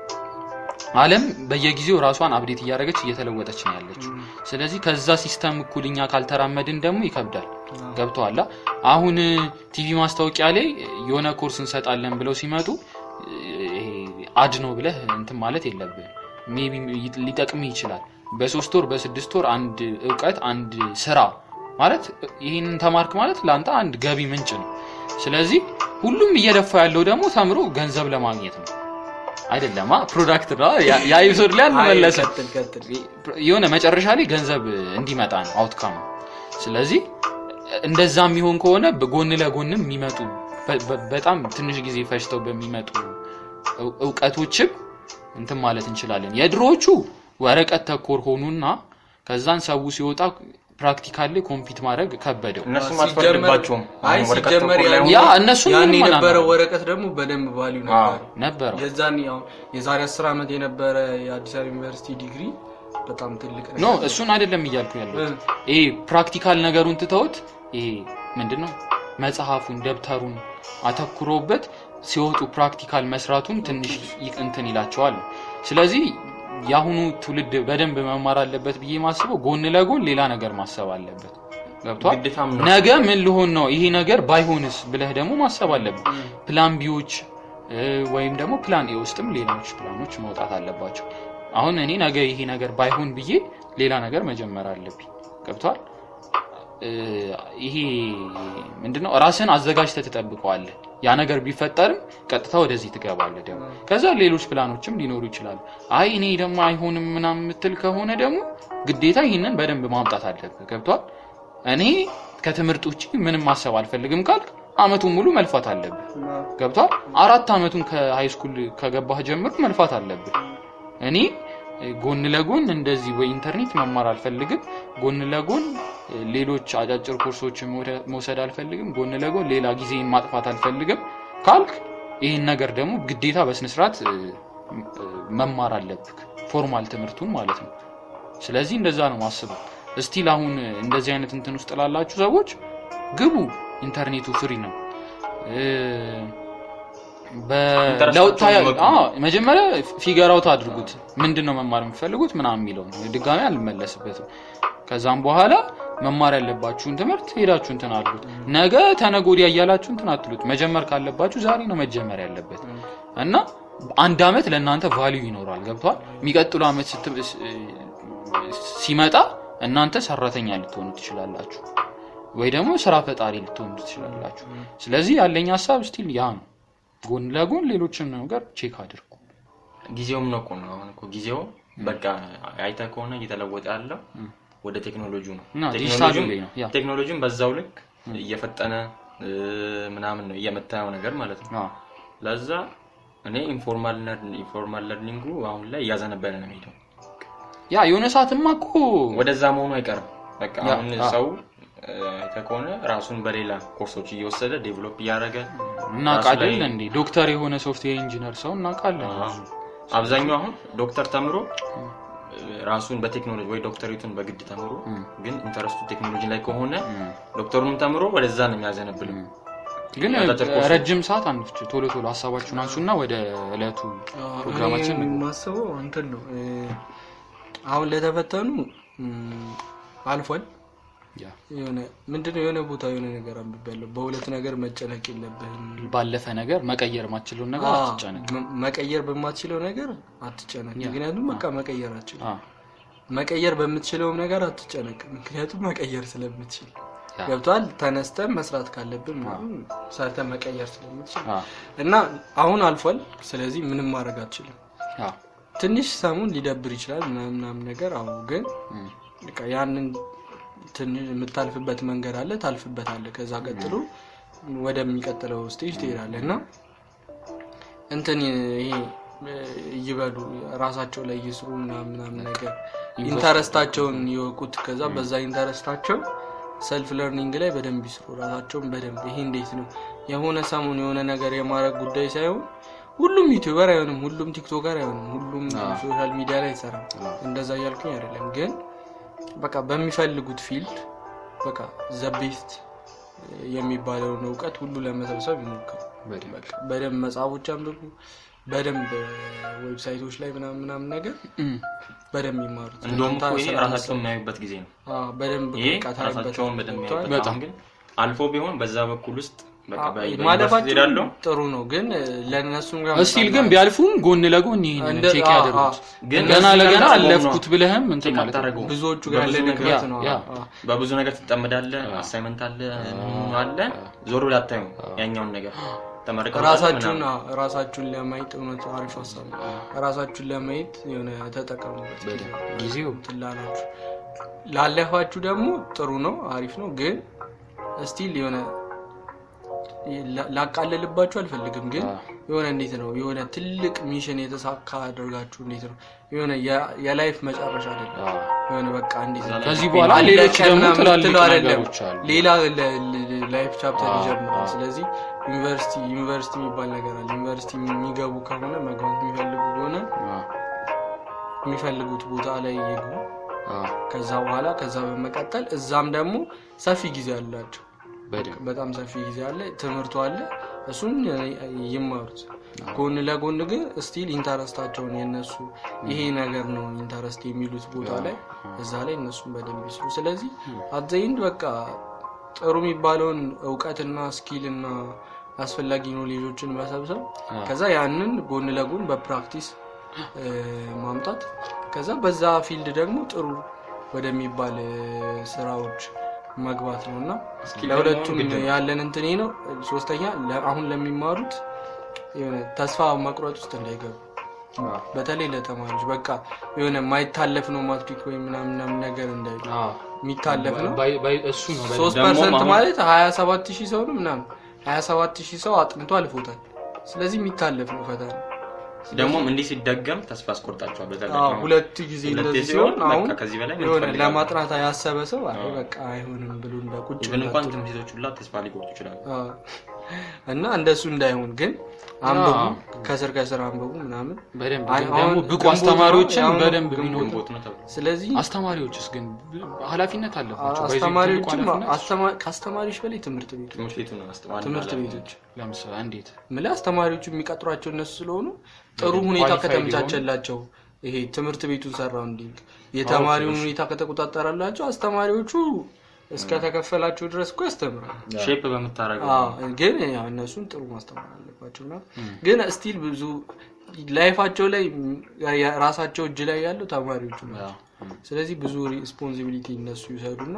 አለም በየጊዜው ራሷን አብዴት እያደረገች እየተለወጠች ነው ያለችው ስለዚህ ከዛ ሲስተም እኩል እኛ ካልተራመድን ደግሞ ይከብዳል ገብተዋላ አሁን ቲቪ ማስታወቂያ ላይ የሆነ ኮርስ እንሰጣለን ብለው ሲመጡ ይሄ አድ ነው ብለህ እንትን ማለት የለብህ ሜቢ ሊጠቅም ይችላል በሶስት ወር በስድስት ወር አንድ እውቀት አንድ ስራ ማለት ይህንን ተማርክ ማለት ለአንተ አንድ ገቢ ምንጭ ነው ስለዚህ ሁሉም እየደፋ ያለው ደግሞ ተምሮ ገንዘብ ለማግኘት ነው አይደለማ ፕሮዳክት ነው ያ ኤፒሶድ ላይ አንመለስም ቀጥል ቀጥል የሆነ መጨረሻ ላይ ገንዘብ እንዲመጣ ነው አውትካም ስለዚህ እንደዛ የሚሆን ከሆነ በጎን ለጎንም የሚመጡ በ- በ- በጣም ትንሽ ጊዜ ፈጅተው በሚመጡ እው- እውቀቶችም እንትን ማለት እንችላለን የድሮዎቹ ወረቀት ተኮር ሆኑና ከዛን ሰው ሲወጣ ፕራክቲካል ላይ ኮምፒት ማድረግ ከበደው እነሱም ሲጀመር- አልፈርድባቸውም። አይ አሁን ወረቀት ሲጀመር ተኮር ላይ ያን- ያ እነሱን ያን ምንም የነበረው አላማረም። ወረቀት ደግሞ በደንብ ቫሊዩ ነበረው። ነበረው የዛን ያው የዛሬ አስር ዓመት የነበረ የአዲስ አበባ ዩኒቨርሲቲ ዲግሪ በጣም ትልቅ ኖ ነገር እሱን አይደለም እያልኩ ያለሁት እ። ይሄ ፕራክቲካል ነገሩን ትተውት ይሄ ምንድነው መጽሐፉን ደብተሩን አተኩሮበት ሲወጡ ፕራክቲካል መስራቱን ትንሽ ይ- እንትን ይላቸዋል ስለዚህ የአሁኑ ትውልድ በደንብ መማር አለበት ብዬ ማስበው ጎን ለጎን ሌላ ነገር ማሰብ አለበት ገብቷል ግዴታም ነው። ነገ ምን ልሆን ነው ይሄ ነገር ባይሆንስ ብለህ ደግሞ ማሰብ አለብህ ፕላን ቢዎች እ፣ ወይም ደግሞ ፕላን ኤ ውስጥም ሌሎች ፕላኖች መውጣት አለባቸው አሁን እኔ ነገ ይሄ ነገር ባይሆን ብዬ ሌላ ነገር መጀመር አለብኝ ገብቷል እ፣ ይሄ ምንድነው ራስን አዘጋጅተህ ትጠብቀዋለህ ያ ነገር ቢፈጠርም ቀጥታ ወደዚህ ትገባለህ ደግሞ ከዛ ሌሎች ፕላኖችም ሊኖሩ ይችላሉ አይ እኔ ደግሞ አይሆንም ምናምን የምትል ከሆነ ደግሞ ግዴታ ይህንን በደንብ ማምጣት አለብህ ገብቷል እኔ ከትምህርት ውጭ ምንም ማሰብ አልፈልግም ካልክ አመቱን ሙሉ መልፋት አለብህ ገብቷል አራት አመቱን ከሃይስኩል ከገባህ ጀምሮ መልፋት አለብህ እኔ እ፣ ጎን ለጎን እንደዚህ ወይ ኢንተርኔት መማር አልፈልግም ጎን ለጎን እ፣ ሌሎች አጫጭር ኮርሶችን መውደ- መውሰድ አልፈልግም ጎን ለጎን ሌላ ጊዜን ማጥፋት አልፈልግም ካልክ ይህን ነገር ደግሞ ግዴታ በስነስርዓት እ፣ እ፣ መማር አለብህ ፎርማል ትምህርቱን ማለት ነው ስለዚህ እንደዛ ነው ማስበው እስቲል አሁን እንደዚህ አይነት እንትን ውስጥ ላላችሁ ሰዎች ግቡ ኢንተርኔቱ ፍሪ ነው እ፣ በለውጥ ኢንተረስታችሁን ወቁ። አዎ፣ መጀመሪያ ፊገር አውት አድርጉት ምንድን ነው መማር የምትፈልጉት ምናምን የሚለው ነው ድጋሚ አልመለስበትም ከዛም በኋላ መማር ያለባችሁን ትምህርት ሄዳችሁ እንትን አድርጉት ነገ ተነጎዲያ እያላችሁ እንትን አትሉት መጀመር ካለባችሁ ዛሬ ነው መጀመር ያለበት እና አንድ አመት ለእናንተ ቫሊዩ ይኖራል ገብቷል የሚቀጥሉ አመት ስት- ስ- ሲመጣ እናንተ ሰራተኛ ልትሆኑ ትችላላችሁ ወይ ደግሞ ስራ ፈጣሪ ልትሆኑ ትችላላችሁ ስለዚህ ያለኝ ሀሳብ ስቲል ያ ነው ጎን ለጎን ሌሎችን ነገር ቼክ አድርጉ ጊዜውም ነው እኮ ነው። አሁን እኮ ጊዜው በቃ አይተህ ከሆነ እየተለወጠ ያለው ወደ ቴክኖሎጂው ነው። እና ቴክኖሎጂውም- ዲጂታሉ ላይ ነው፣ ያ። ቴክኖሎጂውም በዛው ልክ እየፈጠነ እ፣ ምናምን ነው እየመታየው ነገር ማለት ነው። አዎ። ለዛ እኔ ኢንፎርማል ለርን- ኢንፎርማል ለርኒንጉ አሁን ላይ እያዘነበለ ነው የሚሄደው። ያ የሆነ ሰዓትማ እኮ ወደዛ መሆኑ አይቀርም። በቃ ያ፣ አሁን አ። ሰው እ፣ አይተህ ከሆነ ራሱን በሌላ ኮርሶች እየወሰደ ዴቨሎፕ እያደረገ እናውቃለን ራሱ ላይ- እንዴ ዶክተር የሆነ ሶፍትዌር ኢንጂነር ሰው እናውቃለን አብዛኛው አሁን ዶክተር ተምሮ ራሱን በቴክኖሎጂ ወይ ዶክተሬቱን በግድ ተምሮ ግን ኢንተረስቱ ቴክኖሎጂ ላይ ከሆነ ዶክተሩንም ተምሮ ወደዛ ነው የሚያዘነብለው። ግን ያጫጭር ኮርሶች። ረጅም ሰዓት አንፍች ቶሎ ቶሎ ሀሳባችሁን አንሱና ወደ እለቱ ፕሮግራማችን እኔ እንግባ። የማስበው እንትን ነው እ፣ አሁን ለተፈተኑ እም፣ አልፏል ያ። የሆነ ምንድነው የሆነ ቦታ የሆነ ነገር አንብቤያለሁ በሁለት ነገር መጨነቅ የለብህም ባለፈ ነገር መቀየር ማችለውን ነገር አዎ፣ አትጨነቅ መ- መቀየር በማትችለው ነገር አትጨነቅ ያ። ምክንያቱም በቃ መቀየር አትችልም አዎ። መቀየር በምትችለውም ነገር አትጨነቅ ምክንያቱም መቀየር ስለምትችል ያ። ገብቷል ተነስተን መስራት ካለብን ምናምን ሰርተን መቀየር ስለምትችል አዎ። እና አሁን አልፏል ስለዚህ ምንም ማድረግ አትችልም አዎ። ትንሽ ሰሙን ሊደብር ይችላል ምናምን ምናምን ነገር አዎ ግን እም። በቃ ያንን ትንሽ የምታልፍበት መንገድ አለ ታልፍበታለ ከዛ ቀጥሎ ወደሚቀጥለው ስቴጅ ትሄዳለ እና እንትን ይሄ እ፣ ይበሉ ራሳቸው ላይ ይስሩ ምናምን ምናምን ነገር ኢንተረስታቸውን ይወቁት ከዛ በዛ ኢንተረስታቸው ሰልፍ ለርኒንግ ላይ በደንብ ይስሩ ራሳቸውን በደንብ ይሄ እንዴት ነው የሆነ ሰሞን የሆነ ነገር የማድረግ ጉዳይ ሳይሆን ሁሉም ዩቲዩበር አይሆንም ሁሉም ቲክቶከር አይሆንም ሁሉም ሶሻል ሚዲያ ላይ አይሰራም እንደዛ እያልኩኝ አይደለም ግን በቃ በሚፈልጉት ፊልድ በቃ ዘቤስት የሚባለውን እውቀት ሁሉ ለመሰብሰብ ይሞክሩ በደንብ። በቃ በደንብ መጽሐፎች አንብቡ በደንብ ዌብሳይቶች ላይ ምናምን ምናምን ነገር እም። በደንብ ይማሩት እንደውም እኮ ይሄ ስለ ራሳቸውን የሚያዩበት ጊዜ ነው። አዎ፣ በደንብ ይሄ በቃ ታዩበት- ራሳቸውን በደንብ ገብቶሃል? የሚያዩበት አሁን ግን አልፎ ቢሆን በዛ በኩል ውስጥ በቃ አዎ፣ በ- ማለፋቸው በዩኒቨርሲቲ ሄዳለሁ ጥሩ ነው ግን ለእነሱም ጋር እስቲል ግን ቢያልፉም ጎን ለጎን ይህን እንደ- ቼክ አዎ፣ ያደርጉት አዎ። ግን ገና እነሱ ለገና ጋር አለፍኩት ነው ብለህም እንትን ቼክ ማለት ነው አታደርገውም። ብዙዎቹ ጋር በብዙ ያለ ነገር- ድክመት ያ፣ ነው ያ። አዎ፣ አዎ። በብዙ ነገር ትጠመዳለህ። አሳይመንት አለ ምን አለ ዞር ብለህ አታዩም ያኛውን ነገር ተመርቀው ራሳችሁን ምናምን። አዎ፣ ራሳችሁን ለማየት እውነት አሪፍ ሀሳብ ነው። ራሳችሁን ለማየት የሆነ ተጠቀሙበት ጊዜ ጊዜው እንትን ላላችሁ ላለፋችሁ ደግሞ ጥሩ ነው አሪፍ ነው ግን ስቲል የሆነ ላ- ላቃለልባችሁ አልፈልግም ግን የሆነ እንዴት ነው የሆነ ትልቅ ሚሽን የተሳካ አድርጋችሁ እንዴት ነው የሆነ የ- የላይፍ መጨረሻ አይደለም አዎ። የሆነ በቃ እንዴት ነው ከዚህ በኋላ አንድ ሌሎች ቀን ደግሞ ምናምን ትላልቅ የምትለው አይደለም። ነገሮች አሉ ሌላ ለ- ለ- ላይፍ ቻፕተር አዎ፣ ይጀምራል አዎ። ስለዚህ ዩኒቨርሲቲ ዩኒቨርሲቲ የሚባል ነገር አለ ዩኒቨርሲቲ የሚገቡ ከሆነ መግባት የሚፈልጉ ከሆነ አዎ። የሚፈልጉት ቦታ ላይ ይግቡ። አዎ፣ ከዛ በኋላ ከዛ በመቀጠል እዛም ደግሞ ሰፊ ጊዜ አላቸው። በደንብ በጣም ሰፊ ጊዜ አለ፣ ትምህርቱ አለ። እሱን ይማሩት። ጎን ለጎን ግን ስቲል ኢንተረስታቸውን የነሱ ይሄ ነገር ነው ኢንተረስት የሚሉት ቦታ ላይ እዛ ላይ እነሱን በደንብ ይስሩ። ስለዚህ አዘይንድ በቃ ጥሩ የሚባለውን እውቀትና ስኪልና አስፈላጊ ኖሌጆችን መሰብሰብ ከዛ ያንን ጎን ለጎን በፕራክቲስ እ፣ ማምጣት ከዛ በዛ ፊልድ ደግሞ ጥሩ ወደሚባል እ፣ ስራዎች መግባት ነው እና ለሁለቱም ያለን እንትኔ ነው። ሶስተኛ ለ- አሁን ለሚማሩት የሆነ ተስፋ መቁረጥ ውስጥ እንዳይገቡ አዎ፣ በተለይ ለተማሪዎች በቃ የሆነ የማይታለፍ ነው ማትሪክ ወይ ምናምን ምናምን ነገር እንዳይሉ አዎ። የሚታለፍ ነው ባይ- ባይ- እሱ ነው በደንብ ሶስት ደግሞ ፐርሰንት አሁን- ማለት ሀያ ሰባት ሺህ ሰው ነው ምናምን ሀያ ሰባት ሺህ ሰው አጥንቶ አልፎታል። ስለዚህ የሚታለፍ ነው ፈተና። ደግሞም እንዲህ ሲደገም ተስፋ አስቆርጣቸዋል። በተለይ አዎ፣ አሁን ሁለት ጊዜ ሁለቴ እንደዚህ ሲሆን ሲሆን አሁን በቃ ከዚህ በላይ ምን የሆነ ትፈልጋለህ? ለማጥናት ያሰበ ሰው አይ በቃ አይሆንም ብሎ እንደ ቁጭ ኢቨን እንኳን እንዳትል። ትምህርት ቤቶች ሁላ ተስፋ ሊቆርጡ ይችላሉ። አዎ። እና እንደሱ እንዳይሆን ግን አንብቡ፣ አዎ። ከስር ከስር አንብቡ ምናምን። በደንብ አይ፣ ግን አሁን ደግሞ ብቁ ግንቦት አስተማሪዎችን ነው፣ አሁን በደንብ ግንቦት ቢኖሩ ግንቦት ነው ተብሎ ስለዚህ አስተማሪዎችስ ግን ኃላፊነት አለባቸው። በዚህ ትልቁ አስተማሪዎችም ኃላፊነት አስተማ- ከአስተማሪዎች በላይ ትምህርት ቤቱ ትምህርት ቤቱ ነው አስተማሪ ትምህርት ማለት ነው። ቤቶች ለምሳሌ እንዴት ምለ አስተማሪዎቹ የሚቀጥሯቸው እነሱ ስለሆኑ ጥሩ በደንብ ሁኔታ qualified ከተመቻቸላቸው ይሄ ትምህርት ቤቱን ሰራውንዲንግ የተማሪውን ሁኔታ ከተቆጣጠራላቸው አስተማሪዎቹ እስከተከፈላቸው ድረስ እኮ ያስተምራል። ሼፕ በምታረገው አዎ፣ ግን ያው እነሱን ጥሩ ማስተማር አለባቸው እና ግን ስቲል ብዙ ላይፋቸው ላይ ያ- ራሳቸው እጅ ላይ ያለው ተማሪዎቹ ናቸው። ስለዚህ ብዙ ሪስፖንሲቢሊቲ እነሱ ይውሰዱና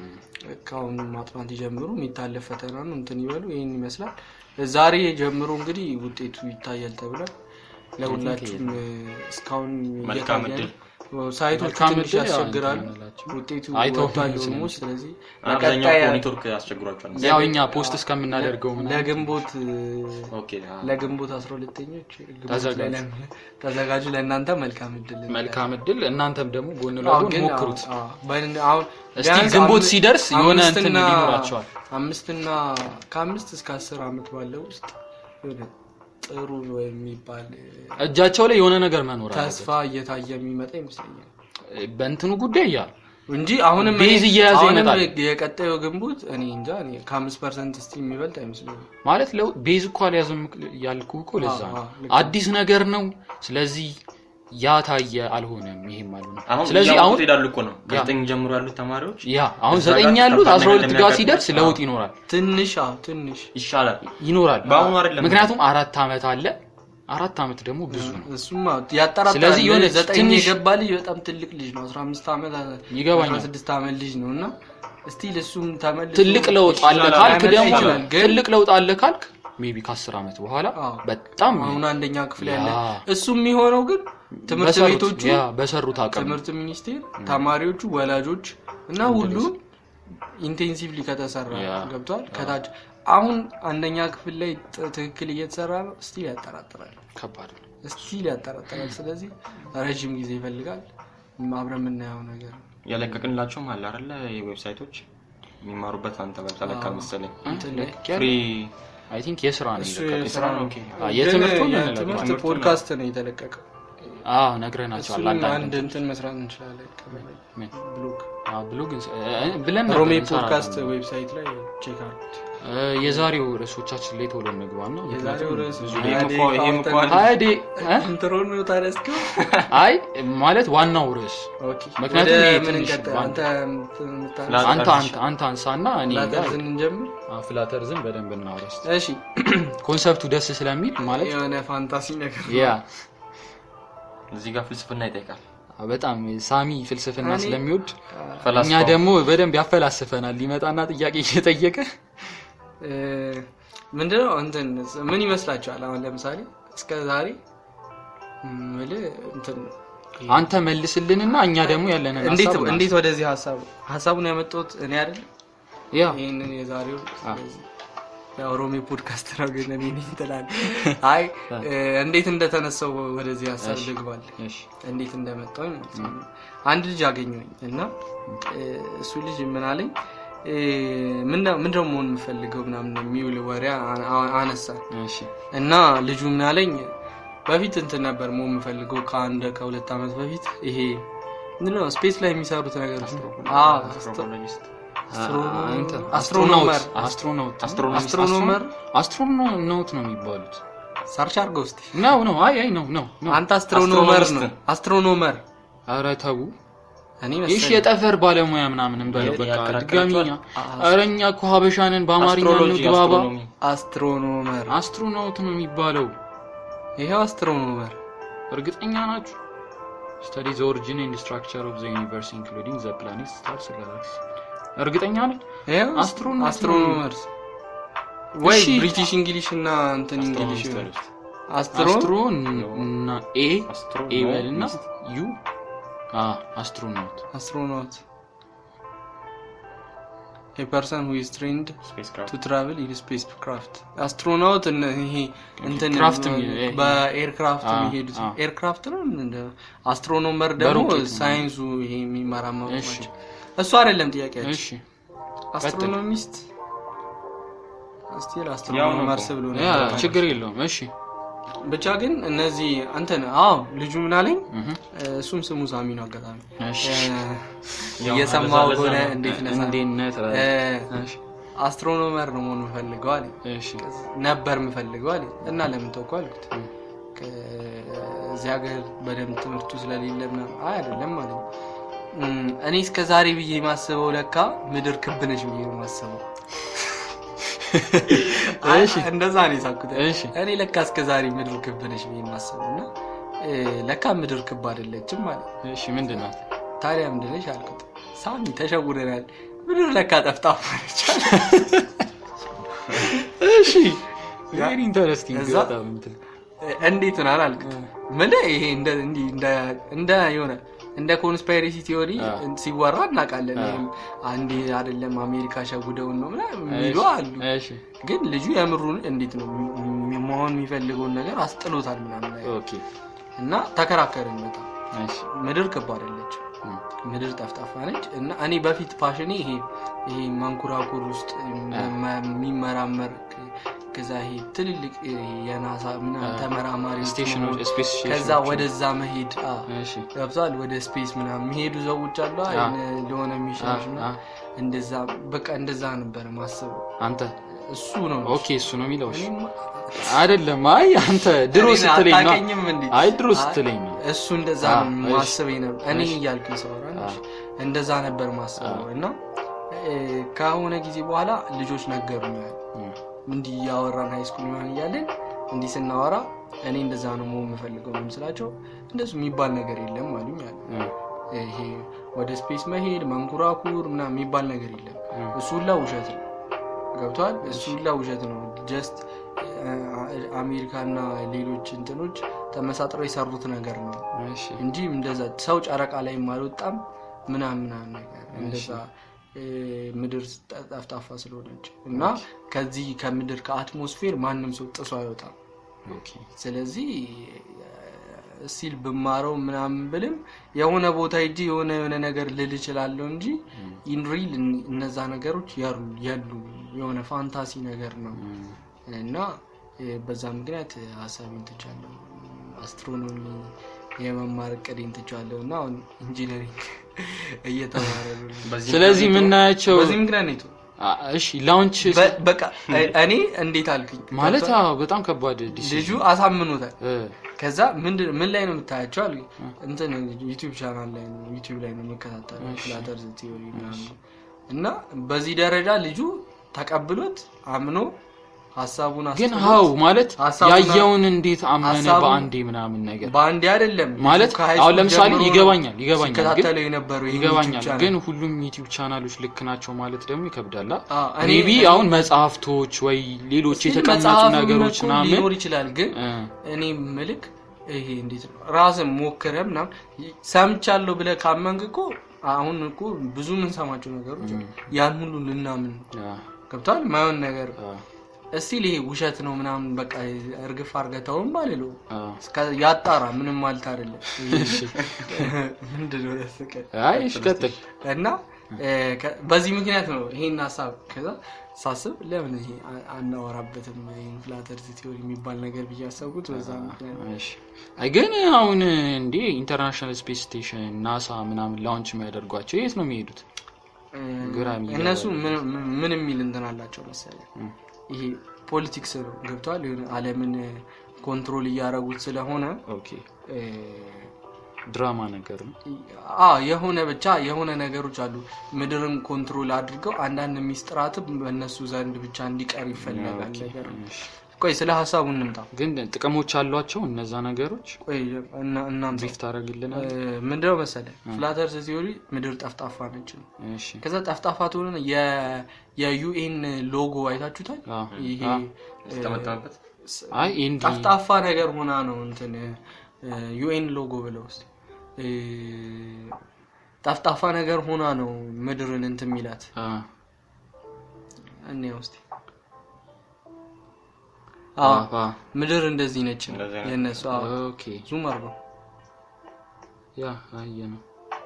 ከአሁኑ ማጥናት ይጀምሩ። የሚታለፍ ፈተና ነው እንትን ይበሉ። ይህን ይመስላል። ዛሬ ጀምሮ እንግዲህ ውጤቱ ይታያል ተብሏል። ለሁላችሁም እስካሁን መልካም እየታየ ነው። እድል። ሳይቶቹ መልካም ትንሽ እድል ያው ያስቸግራሉ። እንትን እንላቸው። ውጤቱ አይተው ወጥቷል ስለሚችል። ኦልሞስት። ስለዚህ አብዛኛው በቀጣይ እኮ ኔትወርክ ያስቸግሯቸዋል። ያው እኛ ፖስት እስከምናደርገው ምናምን ለግንቦት ኦኬ አዎ። ለግንቦት አስራ ሁለተኞች ግንቦት ተዘጋጁ። ላይ ለም- ተዘጋጁ። ለእናንተ መልካም እድል መልካም እድል። እናንተም ደግሞ ጎን አዎ፣ ለጎን ግን ሞክሩት። አዎ፣ አዎ፣ በን- አሁን እስቲ ቢያንስ ግንቦት አም- ሲደርስ የሆነ እንትን አምስትና- ሊኖራቸዋል። አምስትና ከአምስት እስከ አስር ዓመት ባለው ውስጥ የሆነ ጥሩ የሚባል እጃቸው ላይ የሆነ ነገር መኖር አለበት። ተስፋ እየታየ የሚመጣ ይመስለኛል በእንትኑ ጉዳይ ያ እንጂ አሁንም ቤዝ እኔ- እየያዘ አሁንም ይመጣል። የቀጣዩ ግንቦት እኔ እንጃ እኔ ከአምስት ፐርሰንት እስቲ የሚበልጥ አይመስለኝም። ማለት ለው ቤዝ እኮ አልያዝም ያልኩህ እኮ ለዛ አዎ፣ ነው። አዎ፣ ልክ አዲስ ነገር ነው። ስለዚህ ያ ታየ አልሆነም፣ ይሄም አልሆነም። አሁን ስለዚህ እያወቁት አሁን ሄዳሉ እኮ ነው ከዘጠኝ ጀምሮ ያሉት ተማሪዎች ያ አሁን እዛ ዘጠኝ ጋር ያሉት ከባድ አስራ ነገር ሁለት ጋር ሲደርስ እንደሚያጋጥም- ለውጥ ይኖራል ትንሽ አዎ፣ ትንሽ ይሻላል። ይኖራል። በአሁኑ አይደለም። ምክንያቱም አራት ዓመት አለ። አራት ዓመት ደግሞ ብዙ ነው። እሱማ ያጠራጥራል። ስለዚህ የሆነ ዘጠኝ ትንሽ- የገባ ልጅ በጣም ትልቅ ልጅ ነው። አስራ አምስት ዓመት ይገባኛል። አስራ ስድስት ዓመት ልጅ ነው እና እስቲል እሱም ተመልሶ ትልቅ ለውጥ አለ ይሻላል። ካልክ ላይመጣ ደግሞ ይችላል፣ ግን ትልቅ ለውጥ አለ ካልክ ሜቢ ከአስር ዓመት በኋላ አዎ። በጣም አሁን አንደኛ ክፍል ያለ ያ። እሱ የሚሆነው ግን ትምህርት በሰሩት- ቤቶቹ ያ በሰሩት አቅም ትምህርት ሚኒስቴር ተማሪዎቹ ወላጆች እና ሁሉ ኢንቴንሲቭሊ ከተሰራ ያ። ገብቷል ከታች አሁን አንደኛ ክፍል ላይ ጥ- ትክክል እየተሰራ ነው ስቲል ያጠራጥራል ከባድ ነው። ስቲል ያጠራጥራል ስለዚህ ረዥም ጊዜ ይፈልጋል አብረን የምናየው ነገር ነው ያለቀቅንላቸውም አለ አይደለ ዌብሳይቶች የሚማሩበት አንተ ጋር ተለካ መሰለኝ እንትን ላይ ፍሪ አይ ቲንክ የስራ ነው እሱ የለቀቁት። የስራ ነው አዎ፣ የትምህርቱን ግን እንለቀው። የትምህርት ትምህርቱን ፖድካስት ነው የተለቀቀው አዎ ነግረናቸዋል። እሱን አንዳንድ አንድ እንትን መስራት እንችላለን ከበላይ ምን? ብሎግ አዎ ብሎ ግን እ፣ ብለን ነበር ሮሜ እንሰራለን። ፖድካስት ዌብሳይት ላይ ቼክ አድርጉት እ፣ የዛሬው ርዕሶቻችን ላይ ቶሎ እንግባና የዛሬው ርዕስ ይሄም እኮ- ይሄም እኮ አንድ- ሀያ ዴ እ? ኢንትሮ ነው ታዲያ እስኪ አይ ማለት ዋናው ርዕስ ኦኬ ምክንያቱም ወደ ይሄ ምን ትንሽ እንቀጥል? ባንድ- አንተ ምታ- ላ- አንተ ላተር አንተ አንተ አንሳና እኔ ላተር ጋር ስንጀምር ፍላተር ዝም በደንብ እናውራ እስኪ። እሺ ኮንሰፕቱ ደስ ስለሚል ማለት የሆነ ፋንታሲ ነገር ያ እዚህ ጋር ፍልስፍና ይጠይቃል። በጣም ሳሚ ፍልስፍና እኔ- ስለሚወድ እኛ ፈላስፋው ደግሞ በደንብ ያፈላስፈናል። ሊመጣና ጥያቄ እየጠየቀ እ፣ ምንድነው እንትን ምን ይመስላችኋል? አሁን ለምሳሌ እስከ ዛሬ ምልህ እንትን አንተ መልስልንና እኛ ደግሞ ያለንን እንዴት ሀሳብ እንዴት ወደዚህ ሀሳቡ ሀሳቡን ያመጣሁት እኔ አይደል ያ ይህንን የዛሬው ስለዚህ ያው ሮሜ ፖድካስት ነው ግን እኔ ነኝ ትላለህ። አይ እ፣ እንዴት እንደተነሳው ወደዚህ ሀሳብ ልግባል እሺ እንዴት እንደመጣሁኝ ማለት ነው። አንድ ልጅ አገኘሁኝ እና እ፣ እሱ ልጅ ምን አለኝ እ፣ ምንድነው ምንድነው መሆን የምፈልገው ምናምን የሚውል ወሬ አ- አ- አነሳ እሺ እና ልጁ ምን አለኝ በፊት እንትን ነበር ሞ የምፈልገው ከአንድ ከሁለት ዓመት በፊት ይሄ ምንድን ነው ስፔስ ላይ የሚሰሩት ነገሮች አዎ፣ አስትሮሎጂስት አንተ አስትሮኖመር አስትሮናውት አስትሮኖመር አስትሮናውት ነው የሚባሉት ሰርች አድርገው እስኪ ነው ነው አይ አይ ነው ነው ነው አንተ አስትሮኖመር ነው አስትሮኖሚስት። አስትሮኖመር ኧረ ተው እኔ ይህ መሰለኝ የጠፈር ባለሙያ ምናምን እንበለው ያ- በቃ ያከራክራቸዋል። ድጋሚኛ ኧረ እኛ እኮ ሀበሻንን በአማርኛ አስትሮሎጂ እንግባባ አስትሮኖሚ አስትሮኖመር አስትሮናውት ነው የሚባለው ይሄው አስትሮኖመር እርግጠኛ ናችሁ ስተዲ ዘ ኦሪጂን ኤንድ ስትራክቸር ኦፍ ዘ ዩኒቨርስ ኢንክሉዲንግ ዘ ፕላኔት ስታርስ ጋላክሲ እርግጠኛ ነኝ ይሄው አስትሮኖት አስትሮኖመርስ ወይ እሺ። ብሪቲሽ እንግሊሽ እና እንትን እንግሊሽ አስትሮኖሚስት አስትሮ አስትሮ እና ኤ አስትሮ ኤ በልና ዩ አ አስትሮናውት አስትሮናውት a person who is trained ስፔስ ክራፍት to travel in spacecraft አስትሮናውት እነ- ይሄ እንትን ክራፍት የሚ- ይሄ- በኤርክራፍት አ- የሚሄዱት አ። ኤርክራፍት ነው እንደ አስትሮኖመር ደግሞ በሮኬት ነው። ሳይንሱ ይሄ የሚመራመሩ እሺ። ናቸው እሱ አይደለም ጥያቄያቸው እሺ አስትሮኖሚስት ስቲል ያው አስትሮኖመር ነው ስብሎ ያ ችግር የለውም እሺ ብቻ ግን እነዚህ እንትን አዎ ልጁ ምን አለኝ እህ እሱም ስሙ ሳሚ ነው አጋጣሚ እሺ እ፣ እየሰማው ለዛ- ለዛ ሆነ ነው። እንዴት ነህ ሳሚ? እንዴት ነህ ትላለህ? እ፣ እሺ አስትሮኖመር ነው መሆን የምፈልገው አለኝ እሺ ነበር የምፈልገው አለኝ እና ለምን ተውኩ አልኩት ከዚህ ሀገር በደንብ ትምህርቱ ስለሌለ ምናምን አይ አይደለም አለኝ እም፣ እኔ እስከ ዛሬ ብዬ የማስበው ለካ ምድር ክብ ነች ብዬ ነው የማስበው አይ፣ እሺ እንደዛ ነው የሳኩት እሺ እኔ ለካ እስከ ዛሬ ምድር ክብ ነች ብዬ የማስበው እና እ፣ ለካ ምድር ክብ አይደለችም ማለት እሺ ምንድን ናት ታዲያ ምንድን ነች አልኩት ሳሚ ተሸውደናል ምድር ለካ ጠፍጣፋ ነች አለ። እሺ ቬሪ ኢንተረስቲንግ እዛ- በጣም እንትን እንዴት ናል አልኩት ምን ይሄ እንደ እንዲህ እንደ- እንደ የሆነ እንደ ኮንስፓይሬሲ ቲዮሪ አ። ሲወራ እናውቃለን አ። ይሄም አንዴ አይደለም አሜሪካ ሸጉደውን ነው ምናምን የሚሉ እሺ፣ አሉ እሺ ግን ልጁ የምሩን እንዴት ነው ም- መሆን የሚፈልገውን ነገር አስጥሎታል ምናምን ነገር ኦኬ እና ተከራከርን በጣም እሺ ምድር ክብ አይደለችም እም፣ ምድር ጠፍጣፋ ነች እና እኔ በፊት ፓሽኔ ይሄ ይሄ መንኮራኩር ውስጥ መ- የሚመራመር ከዛ ይሄ ትልልቅ ይሄ የናሳ ምናምን ተመራማሪዎች ስቴሽኖች መሆን፣ ስፔስ ከዛ ወደዛ መሄድ አ፣ እሺ ገብቷል ወደ ስፔስ ምናምን የሚሄዱ ሰዎች አሉ አ፣ አ። የሆነ ለሆነ ሚሽኖች አ፣ ምናምን እንደዛ በቃ እንደዛ ነበር ማስበው አንተ እሱ ነው ኦኬ እሱ ነው የሚለው እሺ እኔማ- አይደለም አይ አንተ ድሮ እኔን ስትለኝ ነው አታውቀኝም እንዴ? አይ ድሮ አይ፣ ስትለኝ ነው እሱ እንደዛ አ፣ ነው እሺ። ማስበኝ ነበር እኔ እሺ። እያልኩኝ ሰውራ አ። እንደዛ ነበር ማስበው እና እ፣ ከሆነ ጊዜ በኋላ ልጆች ነገሩኝ እም፣ እንዲህ እያወራን ሃይስኩል ምናምን እያለን እንዲህ ስናወራ እኔ እንደዛ ነው መሆን የምፈልገው ነው ስላቸው እንደሱ የሚባል ነገር የለም አሉኝ አለ እም፣ ይሄ ወደ ስፔስ መሄድ መንኮራኩር ምናምን የሚባል ነገር የለም እም፣ እሱ ሁላ ውሸት ነው ገብተዋል እሱ ሁላ ውሸት ነው ጀስት አሜሪካና ሌሎች እንትኖች ተመሳጥረው የሰሩት ነገር ነው እሺ እንጂ እንደዛ ሰው ጨረቃ ላይ አልወጣም ምናምን ምናምን ነገር እንደዛ እ፣ ምድር ጠ- ጠፍጣፋ ስለሆነች እና ከዚህ ከምድር ከአትሞስፌር ማንም ሰው ጥሶ አይወጣም ኦኬ ስለዚህ ሲል ብማረው ምናምን ብልም የሆነ ቦታ ሂጂ የሆነ የሆነ ነገር ልል እችላለሁ እንጂ ኢንሪል እነዛ ነገሮች ያሉ ያሉ የሆነ ፋንታሲ ነገር ነው እም፣ እና እ፣ በዛ ምክንያት ሀሳቤን ትቻለሁ አስትሮኖሚ የመማር እቅዴን ትቻለሁ እና አሁን ኢንጂነሪንግ እየተማረ ነው በዚህ ስለዚህ የምናያቸው በዚህ ምክንያት ነው የተው- አ፣ እሺ ላውንች በ- በቃ እ- እኔ እንዴት አልኩኝ ማለት አዎ በጣም ከባድ ዲሲዥን ልጁ አሳምኖታል እ፣ ከዛ ምንድን ምን ላይ ነው የምታያቸው አሉ እንትን ዩቲዩብ ቻናል ላይ ነው ዩቲዩብ ላይ ነው የምከታተለው ፍላተር ቲዮሪ ምናምን ነው። እና በዚህ ደረጃ ልጁ ተቀብሎት አምኖ ሀሳቡን ግን አስጥሎት ሀው ማለት ሀሳቡን ያየውን እንዴት አመነ ሀሳቡን- በአንዴ ምናምን ነገር በአንዴ አይደለም ማለት ልጁ ከሃይ አሁን ስኩል ለምሳሌ ጀምሮ ነው ይገባኛል ይገባኛል ግን ሲከታተለው የነበረው ይሄን ይገባኛል ዩቲዩብ ቻናል። ግን ሁሉም ዩቲዩብ ቻናሎች ልክ ናቸው ማለት ደግሞ ይከብዳል አ፣ እኔ- ሜቢ እኔ- አሁን መጽሐፍቶች ወይ ሌሎች ስቲል የተቀመጡ መጽሐፍም ነገሮች እኮ ምናምን ሊኖር ይችላል ግን እ፣ እኔ ምልክ ይሄ እንዴት ነው ራስን ሞክረ ምናምን ሰምቻለሁ ብለህ ካመንክ እኮ አሁን እኮ ብዙ የምንሰማቸው ነገሮች ያን ሁሉ ልናምን አ፣ ገብቷል ማየውን ነገር አ፣ እስቲል ይሄ ውሸት ነው ምናምን በቃ እርግፍ አርገተውም አልለው አ። እስከ- ያጣራ ምንም ማለት አይደለም ምንድነው ያስቀ አይ እሺ ቀጥል እና እ፣ ከ- በዚህ ምክንያት ነው ይሄን ሀሳብ ከዛ ሳስብ ለምን ይሄ አ- አናወራበትም ይሄን ፍላት እርዝ ቲዮሪ የሚባል ነገር ብዬ ያሰብኩት በዛ ምክንያት ነው። እሺ። አይ ግን አሁን እንዴ ኢንተርናሽናል ስፔስ ስቴሽን ናሳ ምናምን ላውንች የሚያደርጓቸው የት ነው የሚሄዱት? ግራ የሚገባ እነሱ ምን- ምን- ምን የሚል እንትን አላቸው መሰለህ ይሄ ፖለቲክስ ነው ገብተዋል የሆነ አለምን ኮንትሮል እያደረጉት ስለሆነ ኦኬ እ፣ ድራማ ነገር ነው። አ የሆነ ብቻ የሆነ ነገሮች አሉ ምድርን ኮንትሮል አድርገው አንዳንድ ሚስጥራትም በእነሱ ዘንድ ብቻ እንዲቀር ይፈለጋል ነገር ነው። እሺ። ቆይ ስለ ሀሳቡ እንምጣ ግን ጥቅሞች አሏቸው እነዛ ነገሮች ቆይ እና- እናንሳ ብሪፍ ታደርግልናል? እ፣ ምንድነው መሰለህ ፍላት እርዝ ቲዮሪ ምድር ጠፍጣፋ ነች ነው እሺ ከዛ ጠፍጣፋ ትሆነ የዩኤን ሎጎ አይታችሁታል አዎ። ይሄ አዎ። ተመጠመበት አይ ኢንዲ ጠፍጣፋ ነገር ሆና ነው እንትን ዩኤን ሎጎ ብለው ውስጥ ጠፍጣፋ ነገር ሆና ነው ምድርን እንትን የሚላት አ እኔ ውስጥ አ አ ምድር እንደዚህ ነች ነው እንደዚህ ነው። የእነሱ አዎ። ኦኬ ዙም አድርገው ያ አየ ነው።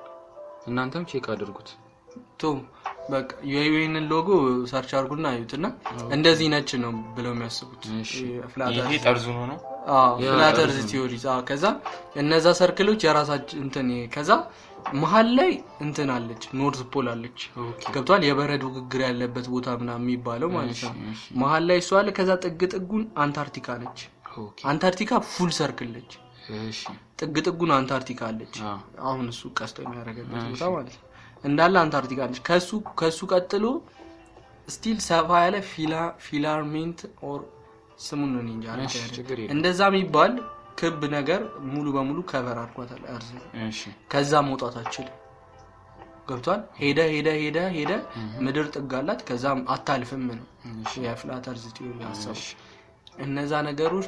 እናንተም ቼክ አድርጉት። ቶ በቃ የዩኤንን ሎጎ ሰርች አድርጉና አዩት እና እንደዚህ ነች ነው ብለው የሚያስቡት እሺ። ፍላት ይሄ ጠርዙን ሆኖ ያ ፍላተርዝ ቲዮሪ ከዛ እነዛ ሰርክሎች የራሳችን እንትን ከዛ መሀል ላይ እንትን አለች ኖርዝ ፖል አለች ኦኬ ገብቷል የበረዶ ግግር ያለበት ቦታ ምናምን የሚባለው ማለት ነው እሺ፣ መሀል ላይ እሷ አለ ከዛ ጥግ ጥጉን አንታርክቲካ ነች ኦኬ አንታርክቲካ ፉል ሰርክል ነች እሺ ጥግ ጥጉን አንታርክቲካ አለች አ አሁን እሱ ቀስቶ የሚያደርገበት ቦታ ማለት ነው እንዳለ አንታርክቲካ ነች ከሱ ከሱ ቀጥሎ ስቲል ሰፋ ያለ ፊላ ፊላርሜንት ኦር ስሙን ነው እኔ እንጃ እሺ ችግር የለም። እንደዛ የሚባል ክብ ነገር ሙሉ በሙሉ ከቨር አድርጓታል እርዝ እሺ ከዛ መውጣት አችልም ገብቷል ሄደ ሄደ ሄደ ሄደ ምድር ጥግ አላት ከዛም አታልፍም ነው የፍላት እርዝ ቲዮሪ ሀሳቡ እነዛ ነገሮች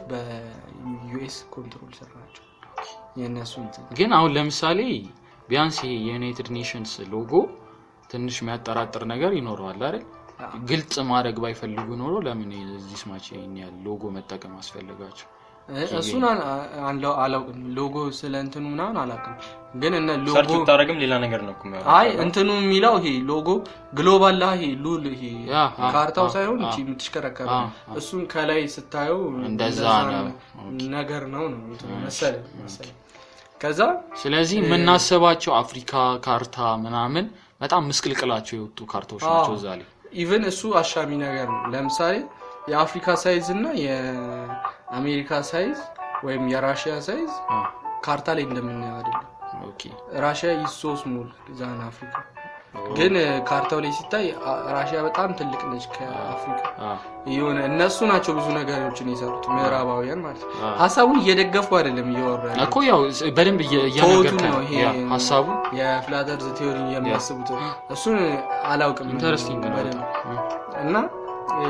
በዩኤስ ኮንትሮል ስር ናቸው የእነሱ እንትን ግን አሁን ለምሳሌ ቢያንስ ይሄ የዩናይትድ ኔሽንስ ሎጎ ትንሽ የሚያጠራጥር ነገር ይኖረዋል አይደል? ግልጽ ማድረግ ባይፈልጉ ኖሮ ለምን እዚህ ስማች ይሄን ያህል ሎጎ መጠቀም አስፈልጋቸው? እ- እሱን አን- አን- አላውቅም ሎጎ ስለ እንትኑ ምናምን አላውቅም ግን እነ ሰርች ሎጎ ብታደርግም ሌላ ነገር ነው እኮ የሚያወራው። አይ እንትኑ የሚለው ይሄ ሎጎ ግሎባል ላ ይሄ ሉል ይሄ ያ፣ አ፣ ካርታው አ፣ ሳይሆን አ። እቺ የምትሽከረከረ አ፣ እሱን ከላይ ስታየው እንደዛ ነው። ነገር ነው ነው እንትኑ መሰለኝ መሰለኝ ከዛ ስለዚህ የምናስባቸው አፍሪካ ካርታ ምናምን በጣም ምስቅልቅላቸው የወጡ ካርታዎች ናቸው እዛ ላይ። ኢቨን እሱ አሻሚ ነገር ነው ለምሳሌ የአፍሪካ ሳይዝ እና የአሜሪካ ሳይዝ ወይም የራሽያ ሳይዝ አ፣ ካርታ ላይ እንደምናየው አይደለም ኦኬ ራሽያ ኢዝ ሶ ስሞል ዛን አፍሪካ ግን ካርታው ላይ ሲታይ አ- ራሽያ በጣም ትልቅ ነች ከአፍሪካ አ፣ የሆነ እነሱ ናቸው ብዙ ነገሮችን የሰሩት ምዕራባውያን ማለት ነው አ። ሀሳቡን እየደገፉ አይደለም እያወሩ ያለው እኮ ያው በደንብ እየ- ተወቱን እየነገርከን ነው ነው ይሄ ያ ሀሳቡ የፍላተርዝ ቲዮሪ የሚያስቡት እሱን አላውቅም ኢንተረስቲንግ ነው በደንብ። በጣም። እና እ፣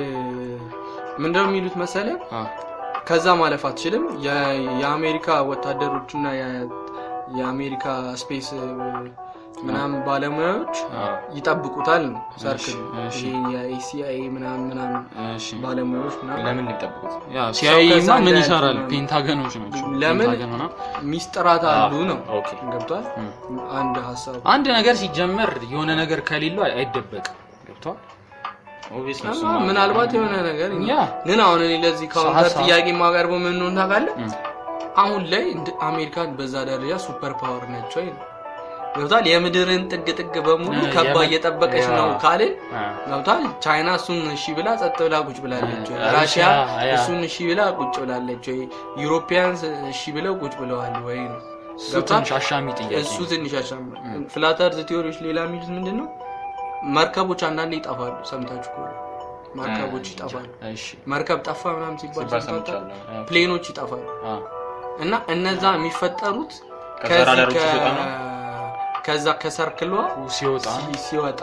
ምንድነው የሚሉት መሰለ አ፣ ከዛ ማለፍ አትችልም የ- የአሜሪካ ወታደሮችና የ- የአሜሪካ ስፔስ እ፣ ምናምን ባለሙያዎች አ፣ ይጠብቁታል ነው ሰርክል እሺ። የሲአይኤ ምናምን ምናምን እሺ ባለሙያዎች ምናምን ለምን የሚጠብቁት ያ ሲያይማ ከዛ ምን እንዳያልፍ ይሰራል? ምናምን። ፔንታገኖች ናቸው። ለምን? ፔንታገን ሆና ሚስጥራት አሉ ነው ኦኬ። ገብቷል አንድ ሀሳብ አንድ ነገር ሲጀመር የሆነ ነገር ከሌለው አይ- አይደበቅም። ገብቷል? ኦብቪየስሊ እና እሱማ ምናልባት የሆነ ነገር ያ ግን አሁን እኔ ለዚህ ካውንተር ሀሳብ- ጥያቄ የማቀርበው ምን እንደሆነ ታውቃለህ እም፣ አሁን ላይ እንደ አሜሪካን በዛ ደረጃ ሱፐር ፓወር ነች ወይ ነው ገብቷል የምድርን ጥግ ጥግ በሙሉ እ፣ ከባ የምን- እየጠበቀች ያ። ነው ካልን አ፣ ገብቷል ቻይና እሱን እሺ ብላ ጸጥ ብላ ቁጭ ብላለች ወይ? እ፣ ራሽያ ራሽያ፣ ያ። እሱን እሺ ብላ ቁጭ ብላለች ወይ ዩሮፒያንስ እሺ ብለው ቁጭ ብለዋል ወይ ነው እሱ ገብቷል? ትንሽ አሻሚ ጥያቄ እሱ ነው። ትንሽ ያሻማ ፍላተርዝ ቲዮሪዎች ሌላ የሚሉት ምንድን ነው መርከቦች አንዳንዴ ይጠፋሉ ሰምታችሁ ከሆነ መርከቦች ይጠፋሉ እሺ መርከብ ጠፋ ምናምን ሲባል ሲባል ሰምታችሁ ሰምቻለሁ። ያ። ፕሌኖች ይጠፋሉ አ፣ እና እነዛ የሚፈጠሩት ከዛ ከዚህ ራዳሮች ከ- ሲወጣ ነው? ከዛ ከሰርክሏ ሲወጣ ሲ- ሲወጣ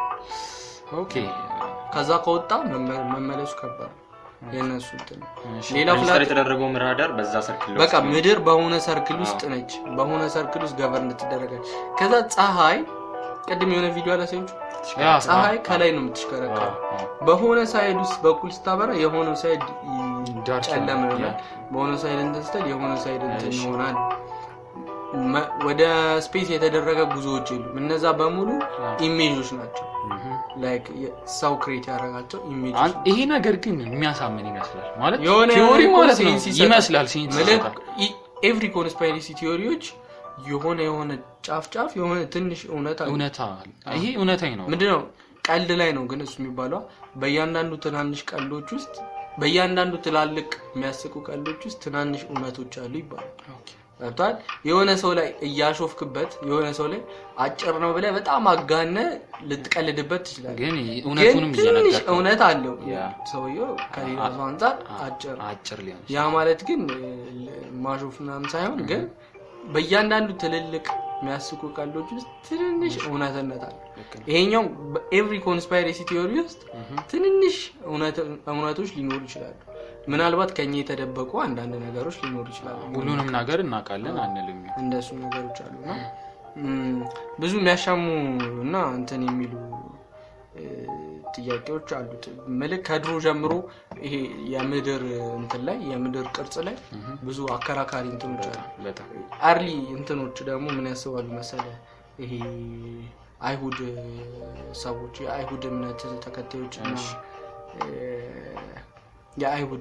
ኦኬ ከዛ ከወጣ መመ- መመለሱ ከባድ ነው። የእነሱ እንትን ነው። እሺ ሌላ ሬጅስተር ፍላት የተደረገው ራዳር በዛ ሰርክል በቃ ምድር በሆነ ሰርክል ውስጥ ነች በሆነ ሰርክል ውስጥ ገበር እንድትደረጋች ከዛ ፀሐይ ቅድም የሆነ ቪዲዮ አላሳዮች ያ ፀሐይ ከላይ ነው የምትሽከረከረው በሆነ ሳይድ ውስጥ በኩል ስታበራ የሆነ ሳይድ ይ- ዳርክ ጨለመ ነው። ይሆናል በሆነ ሳይድ እንትን ስትል የሆነ ሳይድ እንትን እሺ። ይሆናል መ- ወደ ስፔስ የተደረገ ጉዞዎች የሉም። እነዛ በሙሉ ኢሜጆች ናቸው። ላይክ ሰው ክሬት ያደረጋቸው ኢሜጆች አን- ይሄ ነገር ግን የሚያሳምን ይመስላል ማለት የሆነ ቲዎሪ የሆነ ማለት ነው ሴንስ ይሰጣል። ይመስላል ሴንስ ምልክ ይሰጣል። ኤቭሪ ኮንስፓይሬሲ ቲዎሪዎች የሆነ የሆነ ጫፍ ጫፍ የሆነ ትንሽ እውነት አለ። እውነታ አለ። ይሄ እውነታኝ ነው ምንድነው ቀልድ ላይ ነው ግን እሱ የሚባለው በእያንዳንዱ ትናንሽ ቀልዶች ውስጥ በእያንዳንዱ ትላልቅ የሚያስቁ ቀልዶች ውስጥ ትናንሽ እውነቶች አሉ ይባላል ገብቷል የሆነ ሰው ላይ እያሾፍክበት የሆነ ሰው ላይ አጭር ነው ብለህ በጣም አጋነ ልትቀልድበት ትችላለህ ግን ግን እውነቱንም ትንሽ እየነገርከው እውነት አለው ያ። ሰውየው ከሌላ ሰው አንጻር አጭር አጭር ሊሆን ያ ማለት ግን እ, ማሾፍ ምናምን ሳይሆን ግን በእያንዳንዱ ትልልቅ የሚያስቁ ቀልዶች ውስጥ ትንንሽ እውነትነት አለ ይሄኛው በኤቭሪ ኮንስፓይሬሲ ቲዮሪ ውስጥ ትንንሽ እውነት- እውነቶች ሊኖሩ ይችላሉ ምናልባት ከኛ የተደበቁ አንዳንድ ነገሮች ሊኖሩ ይችላሉ ሁሉንም ነገር እናውቃለን አንልም እንደሱ ነገሮች አሉ እና ም፣ ብዙ የሚያሻሙ እና እንትን የሚሉ እ, ጥያቄዎች አሉት ምልክ ከድሮ ጀምሮ ይሄ የምድር እንትን ላይ የምድር ቅርጽ ላይ ብዙ አከራካሪ እንትኖች አሉ በጣም አርሊ እንትኖች ደግሞ ምን ያስባሉ መሰለ ይሄ አይሁድ ሰዎች የአይሁድ እምነት ተከታዮች እና እ፣ የአይሁድ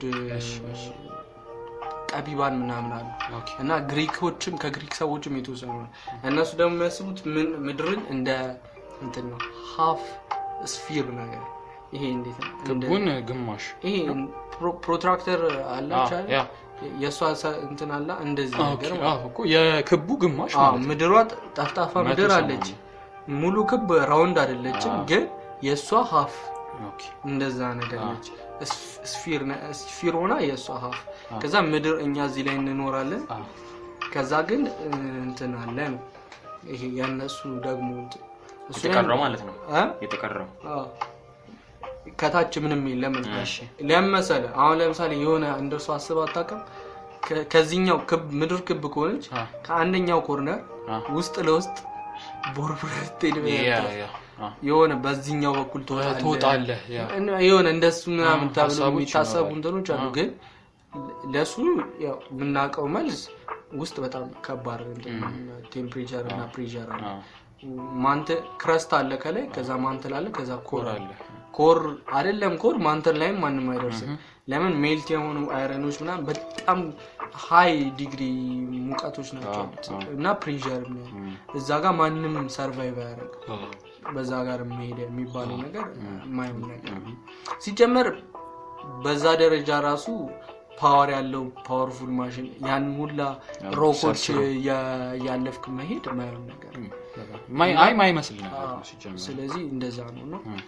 ጠቢባን ምናምን አሉ ኦኬ እና ግሪኮችም ከግሪክ ሰዎችም የተወሰኑ ነው እነሱ ደግሞ የሚያስቡት ምን ምድርን እንደ እንትን ነው ሀፍ ስፊር ነገር ይሄ እንዴት ነው እንደ- ክቡን ግማሽ ይሄ ፕሮ- ፕሮትራክተር አላች አ- አይደል? ያ የእሷ ሰ- እንትን አላ እንደዚህ አ፣ ነገር ኦኬ። ማለት አዎ እኮ የክቡ ግማሽ አዎ፣ ማለት ነው። ምድሯ ጥ- ጠፍጣፋ መቶ ምድር ሰማንያ። አለች ሙሉ ክብ ራውንድ አይደለችም አዎ። ግን የእሷ ሀፍ ኦኬ እንደዛ ነገር ነች ስፍ- ስፊር ነ- ስፊር ሆና የእሷ ሀፍ ከዛ ምድር እኛ እዚህ ላይ እንኖራለን አ፣ ከዛ ግን እ, እንትን አለ ነው ይሄ ያነሱ ደግሞ እንትን- እሱ የተቀረው ማለት ነው እ? የተቀረው አዎ። ከታች ምንም የለም እሺ። ለምን መሰለህ አሁን ለምሳሌ የሆነ እንደሱ አስብ አታውቅም ከ- ከዚህኛው ክብ ምድር ክብ ከሆነች አ፣ ከአንደኛው ኮርነር አ፣ ውስጥ ለውስጥ ቦርቡረህ ስትሄድ ያ ያ አ፣ የሆነ በዚህኛው በኩል ትወጣለህ ትወጣለህ ያ እና የሆነ እንደሱ ምናምን አዎ፣ ተብሎ ሀሳቦች የሚታሰቡ ይኖራሉ። እንትኖች አሉ አዎ። ግን ለሱ ያው የምናውቀው መልስ ውስጥ በጣም ከባድ ቴምፕሬቸር እና ፕሬሸር አለ አ፣ ማንተ ክረስት አለ ከላይ ከዛ ማንትል አለ ከዛ ኮር ኮር አለ አለ ኮር አይደለም ኮር ማንተል ላይም ማንም አይደርስም ለምን ሜልት የሆኑ አይረኖች ምናምን በጣም ሀይ ዲግሪ ሙቀቶች ናቸው ያሉት እና ፕሬሸር እዛ ጋር ማንም ሰርቫይቭ አያደርግም አ፣ በዛ ጋር የሚሄድ የሚባለው ነገር የማይሆን ነገር ነው። ሲጀመር በዛ ደረጃ ራሱ ፓወር ያለው ፓወርፉል ማሽን ያን ሁላ ሮኮች ያ- ያለፍክ መሄድ የማይሆን ነገር ነው። ማይ አይ ማይመስል ነገር ነው ሲጀምር ስለዚህ እንደዛ ነው ነው ም።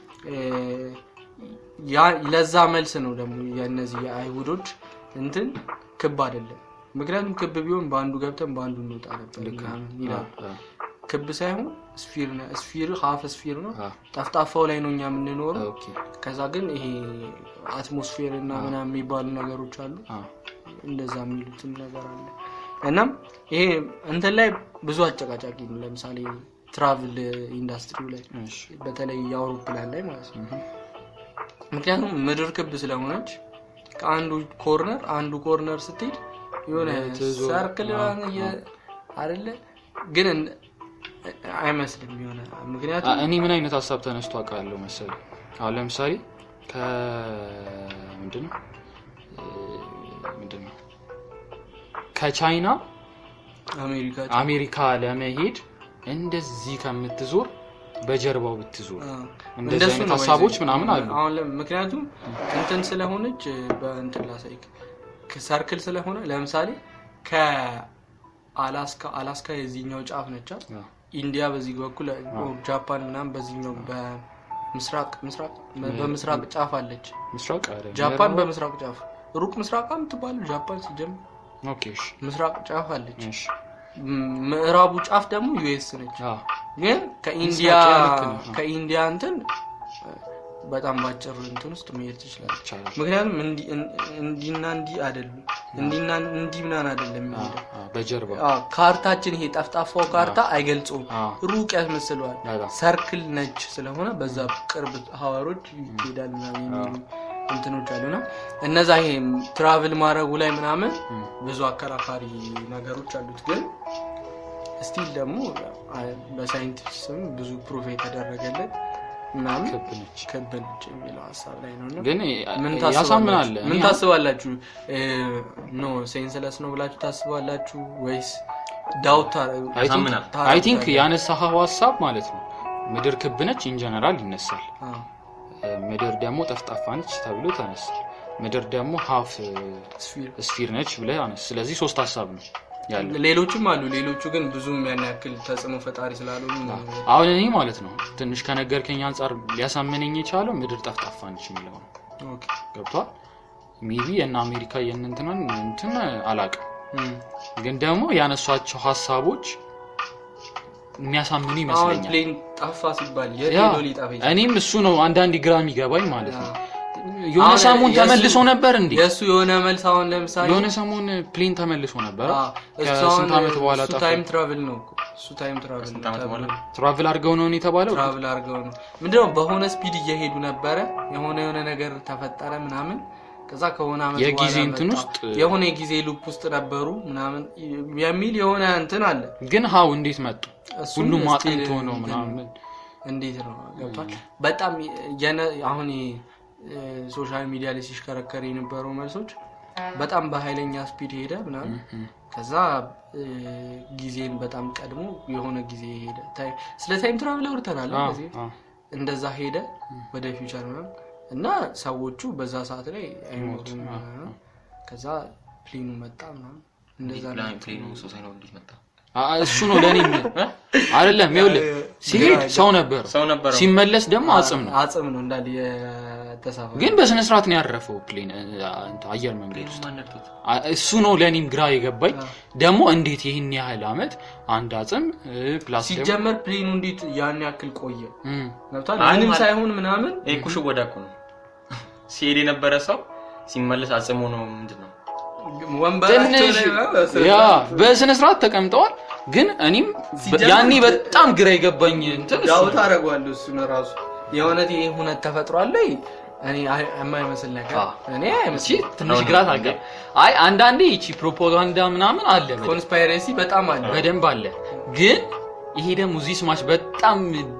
ያ- ለዛ መልስ ነው ደግሞ የእነዚህ የአይሁዶች እንትን ክብ አይደለም ምክንያቱም ክብ ቢሆን በአንዱ ገብተን በአንዱ እንወጣ ነበር ምናምን ይላሉ አ፣ ክብ ሳይሆን ስፊር ነው ስፊር ሀፍ ስፊር ነው አ፣ ጠፍጣፋው ላይ ነው እኛ የምንኖረው ኦኬ ከዛ ግን ይሄ አትሞስፌር እና ምናምን የሚባሉ ነገሮች አሉ አ፣ እንደዛ የሚሉትም ነገር አለ እናም ይሄ እንትን ላይ ብዙ አጨቃጫቂ ነው ለምሳሌ ትራቭል ኢንዱስትሪው ላይ እሺ በተለይ የአውሮፕላን ላይ ማለት ነው ምክንያቱም ምድር ክብ ስለሆነች ከአንዱ ኮርነር አንዱ ኮርነር ስትሄድ የሆነ ትዞር- ሰርክል አይደለ ግን እን- አይመስልም የሆነ ምክንያቱም አ፣ እኔ ምን አይነት ሀሳብ ተነስቶ አውቃለሁ መሰለህ አሁን ለምሳሌ ከምንድን ነው ምንድን ነው ከቻይና አሜሪካ አሜሪካ ለመሄድ እንደዚህ ከምትዞር በጀርባው ብትዞር አ፣ እንደዚህ እንደሱ አይነት ነው ሀሳቦች ባይዘ- ምናምን አሉ አሁን ለም- ምክንያቱም እንትን ስለሆነች በእንትን ላሳይክ ሰርክል ስለሆነ ለምሳሌ ከአላስካ አላስካ የዚህኛው ጫፍ ነቻል አ፣ ኢንዲያ በዚህ በኩል ጃፓን ምናምን በዚህኛው በምስራቅ ምስራቅ በምስራቅ ጫፍ አለች ምስራቅ አይደለም ጃፓን በምስራቅ ጫፍ ሩቅ ምስራቅ የምትባለው ጃፓን ሲጀምር ኦኬ እሺ ምስራቅ ጫፍ አለች እሺ ም- ምዕራቡ ጫፍ ደግሞ ዩኤስ ነች አ፣ ግን ከኢንዲያ ምስራቅ ልክ ነው። ከኢንዲያ እንትን በጣም ባጭር እንትን ውስጥ መሄድ ትችላለች ይቻላል ምክንያቱም እንዲ- እን- እንዲና እንዲ አይደሉም እንዲና እንዲ ምናን አይደለም አ፣ የሚሄደው አ፣ በጀርባ አዎ፣ ካርታችን ይሄ ጠፍጣፋው ካርታ አይገልጸውም አ፣ ሩቅ ያስመስለዋል በጣም ሰርክል ነች ስለሆነ በዛ ቅርብ ሀዋሮች ይሄዳል ምናምን የሚሉ እንትኖች አሉና እነዛ ይሄ ትራቭል ማድረጉ ላይ ምናምን ም፣ ብዙ አከራካሪ ነገሮች አሉት ግን ስቲል ደግሞ አ- በሳይንቲስት ስም ብዙ ፕሩፍ የተደረገለት ምናምን ክብ ነች ክብ ነች የሚለው ሀሳብ ላይ ነው እና ግን ምን ያሳምናል ታስባላችሁ? ምን ታስባላችሁ? ኖ ሴንስለስ ነው ብላችሁ ታስባላችሁ ወይስ ዳውት ያሳምናል። አይ ቲንክ ያነሳኸው ሀሳብ ማለት ነው ምድር ክብ ነች ኢንጀነራል ይነሳል ምድር ደግሞ ጠፍጣፋ ነች ተብሎ ተነሳል ምድር ደግሞ ሀፍ ስፊር ስፊር ነች ብለህ አነስ ስለዚህ ሶስት ሀሳብ ነው ያለው ሌሎችም አሉ። ሌሎቹ ግን ብዙም ያን ያክል ተጽዕኖ ፈጣሪ ስላልሆኑ ነው። አሁን እኔ ማለት ነው ትንሽ ከነገርከኝ አንጻር ሊያሳምነኝ የቻለው ምድር ጠፍጣፋ ነች የሚለው ነው ኦኬ። ገብቷል ሜቢ የእነ አሜሪካ የእንትንን እንትን አላቅም እም። ግን ደግሞ ያነሷቸው ሀሳቦች የሚያሳምኑ አሁን ይመስለኛል ፕሌን ጠፋ ሲባል የት ያ ሄዶ ሊጠፋ ይችላል? እኔም እሱ ነው አንዳንድ ግራ የሚገባኝ ማለት ነው የሆነ አሁን ሰሞን የእሱ- ተመልሶ ነበር እንዴ የእሱ የሆነ መልስ አሁን ለምሳሌ የሆነ ሰሞን ፕሌን ተመልሶ ነበር አ፣ እሱ ከስንት አሁን ዓመት በኋላ እሱ ጠፋ ታይም ትራቭል ነው እኮ። እሱ ታይም ትራቭል ከስንት ነው ዓመት ተብሎ በኋላ? ትራቭል አድርገው ነው የተባለው ትራቭል አድርገው ነው ምንድነው በሆነ ስፒድ እየሄዱ ነበረ የሆነ የሆነ ነገር ተፈጠረ ምናምን ከዛ ከሆነ ዓመት የጊዜ በኋላ እንትን መጣ። ውስጥ የሆነ የጊዜ ሉፕ ውስጥ ነበሩ ምናምን የሚል የሆነ እንትን አለ ግን ሀው እንዴት መጡ እሱም ሁሉም እስቲ አጥንቶ ነው እንትን- ምናምን እንዴት ነው ገብቷል በጣም የነ- አሁን ሶሻል ሚዲያ ላይ ሲሽከረከር የነበረው መልሶች በጣም በኃይለኛ ስፒድ ሄደ ምናምን ከዛ እ፣ ጊዜን በጣም ቀድሞ የሆነ ጊዜ ሄደ ታይ- ስለ ታይም ትራቭል አውርተናል አ፣ ከዚህ አ። እንደዛ ሄደ ወደ ፊውቸር ምናምን እና ሰዎቹ በዛ ሰዓት ላይ አይሞቱም ምናምን። ከዛ ፕሌኑ መጣ ምናምን እንደዛ ነው ፕላን ፕሌኑ ሰው ሳይኖር እንዴት መጣ አ፣ እሱ ነው ለእኔ አይደለም ይኸውልህ ሲሄድ ሰው ነበር ሰው ነበረው ሲመለስ ደግሞ አጽም ነው አጽም ነው እንዳለ የተሳፈ ግን በስነ ስርዓት ነው ያረፈው ፕሌን እ፣ እንትን አየር መንገድ ውስጥ ማን ነድቶት አ፣ እሱ ነው ለእኔም ግራ የገባኝ ደግሞ እንዴት ይህን ያህል አመት አንድ አጽም እ፣ ፕላስ ደግሞ ሲጀመር ፕሌኑ እንዴት ያን ያክል ቆየ እም፣ ገብቷል አይ ምንም ማለት- ሳይሆን ምናምን ይሄ እኮ ሽወዳ እኮ ነው ሲሄድ የነበረ ሰው ሲመለስ አጽሞ ነው ምንድን ነው ወንበራቸው ትንሽ ላይ ምናምን ያ በስነ ስርዓት ተቀምጠዋል ግን እኔም በ- ሲጀመር- ያኔ በጣም ግራ የገባኝ እንትን እሱ ዳውት ነው። አደርገዋለሁ እሱን ራሱ የእውነት ይሄ ሁነት ተፈጥሯል ላይ እኔ አይ- የማይመስል ነገር አ። እኔ እቺ አይመስል ትንሽ ግራ ታገ አይ አንዳንዴ ይቺ ፕሮፓጋንዳ ምናምን አለ በደንብ- ኮንስፓይሬሲ በጣም አለ በደንብ አለ ግን ይሄ ደግሞ እዚህ ስማች በጣም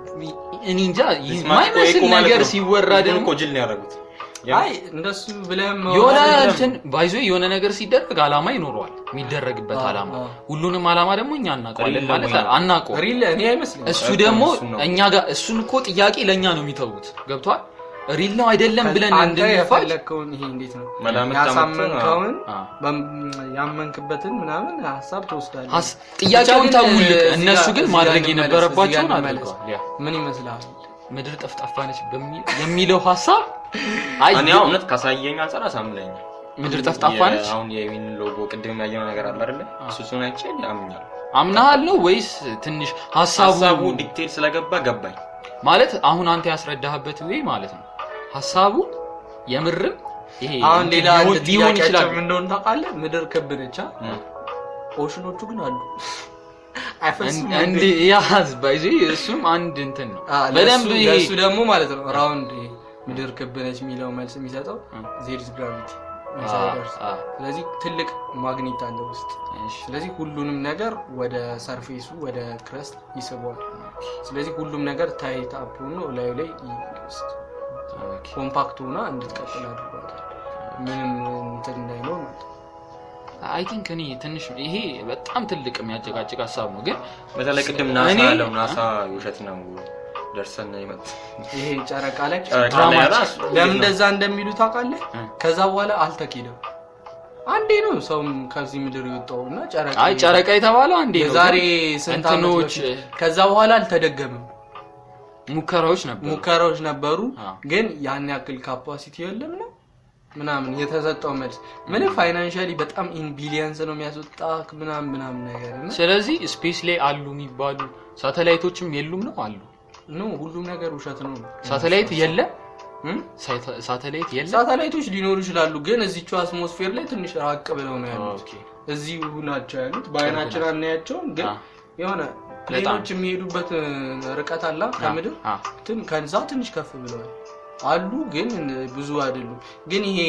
እኔ እንጃ ስማች እኮ የማይመስል እኮ ማለት ነገር ነው። ሲወራ ህዝቡን ደግሞ እኮ ጅል ነው ያደረጉት አይ እንደሱ ብለህም የሆነ ማውራት የለም። እንትን ባይዞ የሆነ ነገር ሲደረግ አላማ ይኖረዋል የሚደረግበት አ፣ አላማ አ። ሁሉንም አላማ ደግሞ እኛ እናውቀዋለን ሪል ማለት ደግሞ አናውቀው ሪል እኔ አይመስልም እሱ እኮ ደግሞ እሱን ነው። እኛ ጋር እሱን እኮ ጥያቄ ለእኛ ነው የሚተዉት ገብቷል ሪል ነው አይደለም ብለን አንተ እንድንፋል የፈለግከውን ይሄ እንዴት ነው መላምት ያሳመንከውን አ። በም- ያመንክበትን ምናምን ሀሳብ ትወስዳለህ ሀስ- ጥያቄውን ብቻ ግን ተውልቅ እዚህ እነሱ ጋር- ግን እዚህ ማድረግ ጋር እንመለስ፣ የነበረባቸውን እዚህ ጋር እንመለስ። አድርገዋል ያ። ምን ይመስልሃል ምድር ጠፍጣፋ ነች በሚል የሚለው ሀሳብ አይ እኔ አሁን እውነት ካሳየኝ አንጻር አሳምነኝ ምድር ጠፍጣፋ ነች አሁን የዊን ሎጎ ቅድም ያየነው ነገር አለ አይደለ እሱ እሱን አይቼ አምኛለሁ አምናሃል ነው ወይስ ትንሽ ሀሳቡ ሀሳቡ ዲቴል ስለገባ ገባኝ ማለት አሁን አንተ ያስረዳህበት ወይ ማለት ነው ሀሳቡ የምርም ይሄ አሁን እንትን ሌላ ሊሆን- ሊሆን ይችላል ጥያቄያቸው ምን እንደሆነ ታውቃለህ ምድር ክብ ነች አ? ኦሽኖቹ ግን አሉ አይፈሱም እን- እንድ ያዝ ባይዚ እሱም አንድ እንትን ነው አ፣ በደንብ ለእሱ- ይሄ ለእሱ ደግሞ ማለት ነው ራውንድ ምድር ክብ ነች የሚለው መልስ የሚሰጠው ዜድስ ግራቪቲ ኢንሳይደርስ አ፣ ስለዚህ ትልቅ ማግኔት አለ ውስጥ እሺ። ስለዚህ ሁሉንም ነገር ወደ ሰርፌሱ ወደ ክረስት ይስበዋል ስለዚህ ሁሉም ነገር ታይት አፕ ሆኖ ላዩ ላይ ኦኬ። ኮምፓክት ሆና እንድትቀጥል አድርጓታል ምንም እንትን እንዳይኖር ማለት ነው አይ ቲንክ እኔ ትንሽ ይሄ በጣም ትልቅ የሚያጨቃጭቅ ሀሳብ ነው ግን በተለይ ቅድም ናሳ እኔ- ያለው ናሳ ውሸት ነው ደርሰን የመጥ ይሄ ጨረቃ ላይ ጨረቃ ላይ ድራማች- ራሱ ለምን እንደዛ እንደሚሉ ታውቃለህ እ። ከዛ በኋላ አልተኬደም አንዴ ነው ሰውም ከዚህ ምድር የወጣው እና ጨረቃ አይ ጨረቃ የተባለው አንዴ ነው የዛሬ ግን ስንት ዓመት እንትኖች በፊት ከዛ በኋላ አልተደገምም ሙከራዎች ነበሩ ሙከራዎች ነበሩ አ። ግን ያን ያክል ካፓሲቲ የለም ነው ምናምን የተሰጠው መልስ ምንም ፋይናንሻሊ በጣም ኢን ቢሊየንስ ነው የሚያስወጣ ምናምን ምናምን ነገር እና ስለዚህ ስፔስ ላይ አሉ የሚባሉ ሳተላይቶችም የሉም ነው አሉ ኖ ሁሉም ነገር ውሸት ነው ሳተላይት የለም እም? ሳይተ- ሳተላይት የለም ሳተላይቶች ሊኖሩ ይችላሉ ግን እዚቹ አትሞስፌር ላይ ትንሽ ራቅ ብለው ነው ያሉት ኦኬ። እዚሁ ናቸው ያሉት በአይናችን አናያቸውም ግን አ። የሆነ ፕሌኖች የሚሄዱበት እ, ርቀት አላ ከምድር አ። ትን- ከዛ ትንሽ ከፍ ብለዋል አሉ ግን ብዙ አይደሉም ግን ይሄ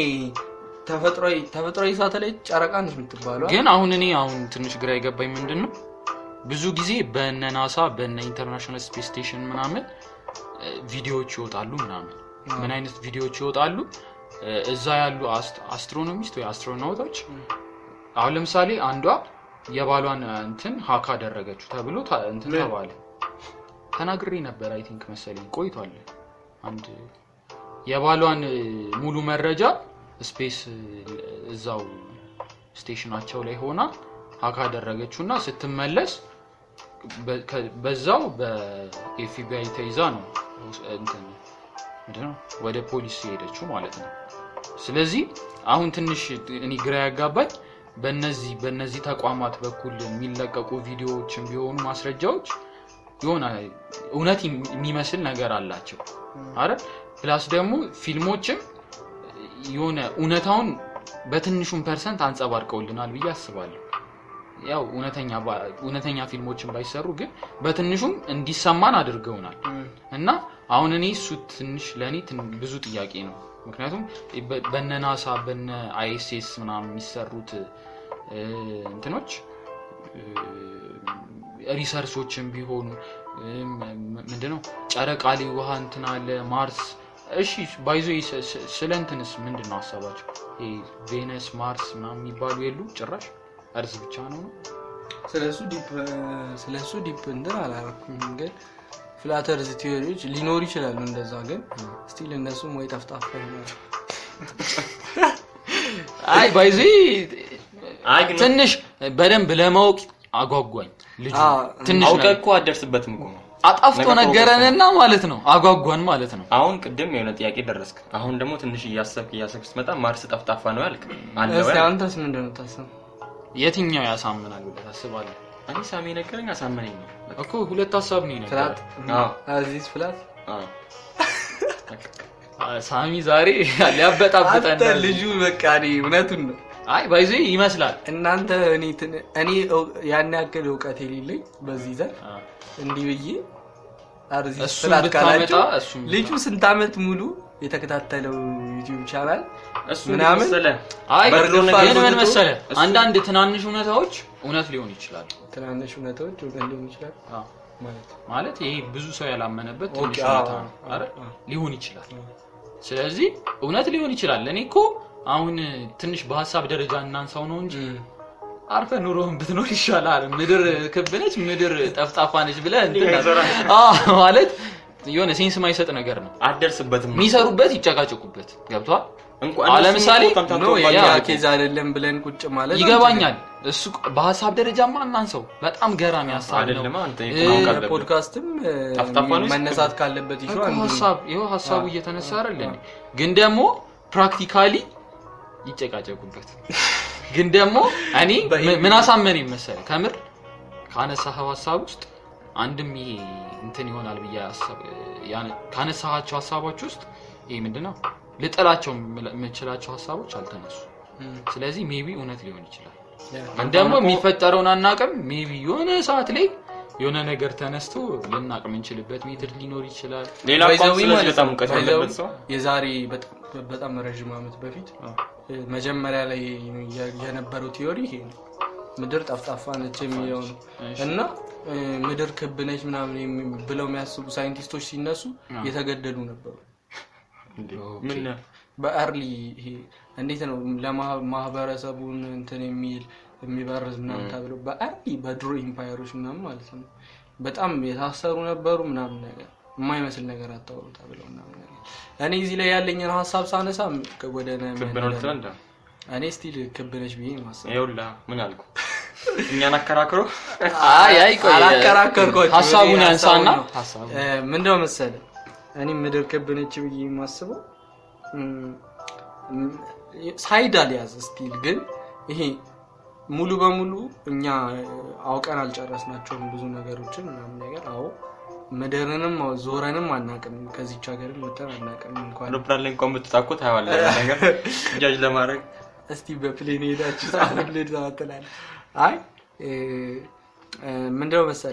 ተፈጥሯዊ ተፈጥሯዊ ሳተላይት ጨረቃ ነች የምትባለው ግን አሁን እኔ አሁን ትንሽ ግራ የገባኝ ምንድን ነው ብዙ ጊዜ በነ ናሳ በነ ኢንተርናሽናል ስፔስ ስቴሽን ምናምን እ፣ ቪዲዮዎች ይወጣሉ ምናምን ምን አይነት ቪዲዮዎች ይወጣሉ እ፣ እዛ ያሉ አስት- አስትሮኖሚስት ወይ አስትሮናውቶች አሁን ለምሳሌ አንዷ የባሏን እ፣ እንትን ሀክ አደረገችው ተብሎ ታ- እንትን ምን? ተባለ ተናግሬ ነበር አይ ቲንክ መሰለኝ ቆይቷል አንድ የባሏን እ፣ ሙሉ መረጃ ስፔስ እ፣ እዛው ስቴሽናቸው ላይ ሆና ሀክ አደረገችው እና ስትመለስ በ- ከ- በዛው በኤፍቢአይ ተይዛ ነው እንትን ምንድን ነው ወደ ፖሊስ የሄደችው ማለት ነው ስለዚህ አሁን ትንሽ እኔ ግራ ያጋባኝ በነዚህ በነዚህ ተቋማት በኩል የሚለቀቁ ቪዲዮዎችን ቢሆኑ ማስረጃዎች የሆነ እውነት የሚመስል ነገር አላቸው አረ ፕላስ ደግሞ ፊልሞችም የሆነ እውነታውን በትንሹም ፐርሰንት አንጸባርቀውልናል ብዬ አስባለሁ ያው እውነተኛ ባ- እውነተኛ ፊልሞችን ባይሰሩ ግን በትንሹም እንዲሰማን አድርገውናል እና አሁን እኔ እሱ ትንሽ ለእኔ ትን- ብዙ ጥያቄ ነው ምክንያቱም በ- በነ ናሳ በነ አይኤስኤስ ምናምን የሚሰሩት እ፣ እንትኖች እ፣ ሪሰርቾችን ቢሆኑ እ፣ ም- ም- ምንድነው ጨረቃ ላይ ውሃ እንትን አለ ማርስ እሺ ባይዞ ስ- ስ- ስለ እንትንስ ምንድን ነው ሀሳባቸው ይሄ ቬነስ ማርስ ምናምን የሚባሉ የሉ ጭራሽ እርዝ ብቻ ነው ነው ስለሱ ዲፕ ስለሱ ዲፕ እንትን አላረኩም ግን ፍላተርዝ ቲዮሪዎች ሊኖሩ ይችላሉ እንደዛ ግን ስቲል እነሱም ወይ ጠፍጣፋ ይሆናሉ አይ ባይዞ አይ ግን ትንሽ በደንብ ለማወቅ አጓጓኝ ልጁ አ፣ ትንሽ አውቀህ ነገር እኮ አትደርስበትም እኮ ነው። አጣፍቶ ነገር ነገረንና ማለት ነው አጓጓን ማለት ነው አሁን ቅድም የሆነ ጥያቄ ደረስክ። አሁን ደግሞ ትንሽ እያሰብክ እያሰብክ ስትመጣ ማርስ ጠፍጣፋ ነው ያልክ አለ እስቲ ወይ? አንተስ ምንድን ነው ታስብ የትኛው ያሳምናል ብለህ ታስባለህ እኔ ሳሚ ነገረኝ አሳመነኝ ነው። እኮ ሁለት ሀሳብ ነው ፍላት የነገረህ አዎ። አዚዝ ፍላት አዎ። አ- ሳሚ ዛሬ ሊያበጣብጠን አንተ ልጁ በቃ እኔ እውነቱን ነው አይ ባይዞ ይመስላል እናንተ እኔ ትን- እኔ እው- ያን ያክል እውቀት የሌለኝ በዚህ ዘር አ፣ እንዲህ ብዬ አርዚስ እሱን ፍላት ብታመጣ ካላችሁ እሱን ልጁ ስንት ዓመት ሙሉ የተከታተለው ዩቲዩብ ቻናል እሱ ምናምን መሰለህ አይ በርዶ ግን ነገር ምን ትቶ መሰለህ እሱ- አንዳንድ ትናንሽ እውነታዎች እውነት ሊሆን ይችላል ትናንሽ እውነታዎች እውቀት ሊሆን ይችላል አ፣ ማለት ነው። ማለት ይሄ ብዙ ሰው ያላመነበት ትንሽ ኦኬ፣ እውነታ አዎ፣ ነው አዎ፣ አይደል? አዎ። ሊሆን ይችላል ስለዚህ እውነት ሊሆን ይችላል እኔ እኮ አሁን ትንሽ በሀሳብ ደረጃ እናንሳው ነው እንጂ አርፈ ኑሮህን ብትኖር ይሻላል ምድር ክብ ነች ምድር ጠፍጣፋ ነች ብለህ እንትን አዎ፣ ማለት የሆነ ሴንስ ማይሰጥ ነገር ነው አትደርስበትም። የሚሰሩበት ይጨቃጨቁበት ገብቷል እንኳን አሁን እነሱም ለምሳሌ እኮ ተምታቶ ኖ ባል- የኛ ያ- ኬዝ አይደለም ብለን ቁጭ ማለት ይገባኛል እሱ በሀሳብ ደረጃማ እናንሰው በጣም ገራሚ ሀሳብ ነው አይደለም አንተ እ፣ ኢኮኖሚ ካለብህ ፖድካስትም እ፣ ጠፍጣፋ ነው መነሳት ካለበት ይሹ እኮ አንዱ ነው። ሀሳብ ይኸው ሀሳቡ እየተነሳ አይደል እንዴ? ግን ደግሞ ፕራክቲካሊ ይጨቃጨቁበት ግን ደግሞ እኔ ም- ምን አሳመነኝ መሰለህ ከምር ካነሳኸው ሀሳብ ውስጥ አንድም ይሄ እንትን ይሆናል ብዬ አሰብ- ያን- ካነሳሃቸው ሀሳቦች ውስጥ ይሄ ምንድነው ልጥላቸው የምል- የምችላቸው ሀሳቦች አልተነሱ እም፣ ስለዚህ ሜቢ እውነት ሊሆን ይችላል ያ። ግን ደግሞ የሚፈጠረውን አናቅም ሜቢ የሆነ ሰዓት ላይ የሆነ ነገር ተነስቶ ልናቅ የምንችልበት ሜትድ ሊኖር ይችላል ሌላ ባይ ዘ እንኳን ዌይ ስለዚህ ማለት በጣም ነው፣ እውቀት ባይ ዘ ያለበት ዌይ ሰው የዛሬ በጣም- በጣም ረዥም ዓመት በፊት እ፣ መጀመሪያ ላይ የ- የነበረው ቲዮሪ ይሄ ነው። ምድር ጠፍጣፋ ነች የሚለው ነው እሺ። እና እ፣ ምድር ክብ ነች ምናምን የሚ- ብለው የሚያስቡ ሳይንቲስቶች ሲነሱ የተገደሉ ነበሩ። እንዴ፣ ኦኬ። ምን በአርሊ ይሄ እንዴት ነው ለማህበረሰቡን እንትን የሚል የሚበርዝ ምናምን ተብሎ በአርሊ በድሮ ኢምፓየሮች ምናምን ማለት ነው በጣም የታሰሩ ነበሩ ምናምን ነገር የማይመስል ነገር አታወሩ ተብለው ምናምን ነገር እኔ እዚህ ላይ ያለኝን ሀሳብ ሳነሳ ወደ ነ- ክብ ነው ልትለው እንደ እኔ ስቲል ክብ ነች ብዬ ማሰብ ይኸውልህ ምን አልኩ እኛን አከራክሮ አይ አይ ቆይ አላከራከርኳቸውም። ሀሳቡን እኔ ያንሳና ሀሳቡን ነው። ሀሳቡ እ፣ ምንድነው መሰለ እኔ ምድር ክብ ነች ብዬ የማስበው እም፣ እም፣ ሳይድ አልያዝ ስቲል ግን ይሄ ሙሉ በሙሉ እኛ አውቀን አልጨረስናቸውም ብዙ ነገሮችን ምናምን ነገር አዎ ምድርንም ዞረንም አናቅም ከዚች ሀገርም ወጥተን አናቅም እንኳን አውሮፕላን ላይ እንኳን ብትጣኮ ታየዋለህ ያ ነገር ጃጅ ለማድረግ እስቲ በፕሌን ሄዳችሁ ጻፉልን ተባትላል አይ እ፣ እ፣ ምንድነው መሰለ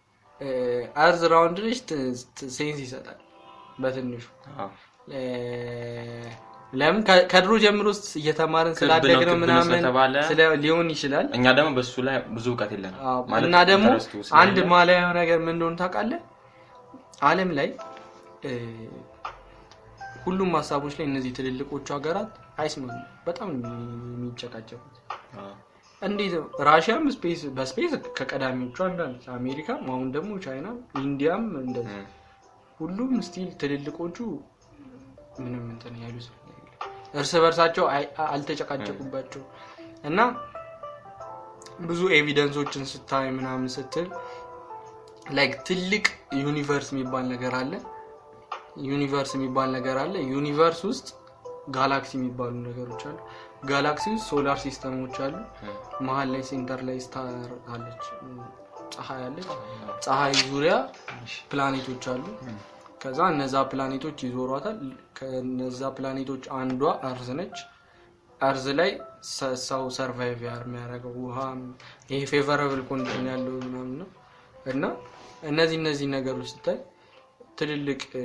አርዝ ራውንድ ነች ት- ት- ሴንስ ይሰጣል በትንሹ አዎ። እ፣ ለምን ከ- ከድሮ ጀምሮ ስ- እየተማርን ክብ ነው፣ ስላደግነው ክብ ነው ምናምን ስለተባለ ስለ- ሊሆን ይችላል እኛ ደግሞ በሱ ላይ ብዙ እውቀት የለንም አዎ፣ ማለት እና ደግሞ ኢንተረስቱ ስለሌለ አንድ ማለያው ነገር ምን እንደሆነ ታውቃለህ? ዓለም ላይ እ፣ ሁሉም ሀሳቦች ላይ እነዚህ ትልልቆቹ ሀገራት አይስማሙ። በጣም ነው የሚጨቃጨቁት። አዎ። እንዴት ነው? ራሽያም ስፔስ በስፔስ ከቀዳሚዎቹ አንዳንድ፣ አሜሪካም፣ አሁን ደግሞ ቻይና፣ ኢንዲያም እንደዚህ እም። ሁሉም ስቲል ትልልቆቹ ምንም እንትን ያሉት ነገር የለም። እርስ በርሳቸው አይ- አልተጨቃጨቁባቸው እና ብዙ ኤቪደንሶችን ስታይ ምናምን ስትል ላይክ ትልቅ ዩኒቨርስ የሚባል ነገር አለ። ዩኒቨርስ የሚባል ነገር አለ። ዩኒቨርስ ውስጥ ጋላክሲ የሚባሉ ነገሮች አሉ። ጋላክሲ ውስጥ ሶላር ሲስተሞች አሉ። መሀል ላይ ሴንተር ላይ ስታር አለች፣ ፀሐይ አለች። ፀሐይ ዙሪያ ፕላኔቶች አሉ። ከዛ እነዛ ፕላኔቶች ይዞሯታል። ከነዛ ፕላኔቶች አንዷ አርዝ ነች። አርዝ ላይ ሰ- ሰው ሰርቫይቭ የሚያደርገው ውሃ ይሄ ፌቨራብል ኮንዲሽን ያለው ምናምን ነው እና እነዚህ እነዚህ ነገሮች ስታይ ትልልቅ እ፣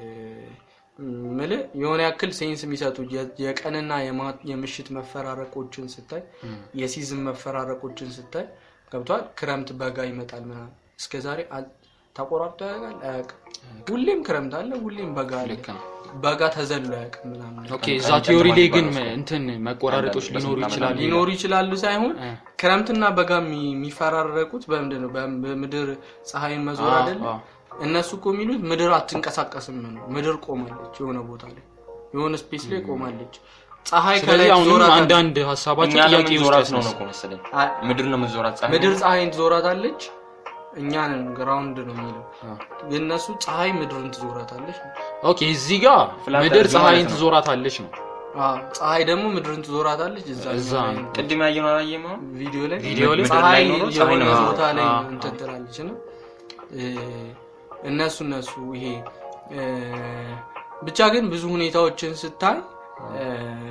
ምልህ የሆነ ያክል ሴንስ የሚሰጡ የ- የቀንና የማ- የምሽት መፈራረቆችን ስታይ የሲዝን መፈራረቆችን ስታይ ገብቷል። ክረምት በጋ ይመጣል ምናምን እስከዛሬ አል- ተቆራርጦ ያውቃል አያውቅም። ሁሌም ክረምት አለ፣ ሁሌም በጋ አለ። ልክ ነው። በጋ ተዘሎ አያውቅም ምናምን ኦኬ እዛ ቲዮሪ ላይ ግን እንትን መቆራረጦች ሊኖሩ ይችላሉ ሊኖሩ ይችላሉ ሳይሆን እ። ክረምትና በጋ የሚ- የሚፈራረቁት በምንድን ነው? በም- በምድር ፀሐይን መዞር አዎ፣ አይደለ? አዎ። እነሱ እኮ የሚሉት ምድር አትንቀሳቀስም ነው። ምድር ቆማለች፣ የሆነ ቦታ ላይ የሆነ ስፔስ ላይ ቆማለች። ፀሐይ ከላይ ስለዚህ አሁንም ትዞራታለች። አንዳንድ ሀሳባቸው እኛ ጥያቄ ለምን ውስጥ ዞራት ነው ነው ያስነሳል። እኮ መሰለኝ አ- ምድር ነው የምትዞራት ፀሐይ ምድር ፀሐይን ትዞራታለች፣ እኛንን ግራውንድ ነው የሚለው። የእነሱ ፀሐይ ምድርን ትዞራታለች ነው። ኦኬ እዚህ ጋር ፍላት ምድር እርዝ ፀሐይን ማለት ነው። ትዞራታለች ነው አዎ፣ ፀሐይ ደግሞ ምድርን ትዞራታለች። እዛ እዛ ነው። ቅድም ያየነው አላየም አሁን ቪዲዮ ላይ ቪዲዮ ላይ ምድር ላይ ፀሐይ ኖሮ ፀሐይ የሆነ ነው ቦታ ላይ አዎ፣ እንትን ትላለች ነው እ፣ እነሱ እነሱ ይሄ እ፣ ብቻ ግን ብዙ ሁኔታዎችን ስታይ እ፣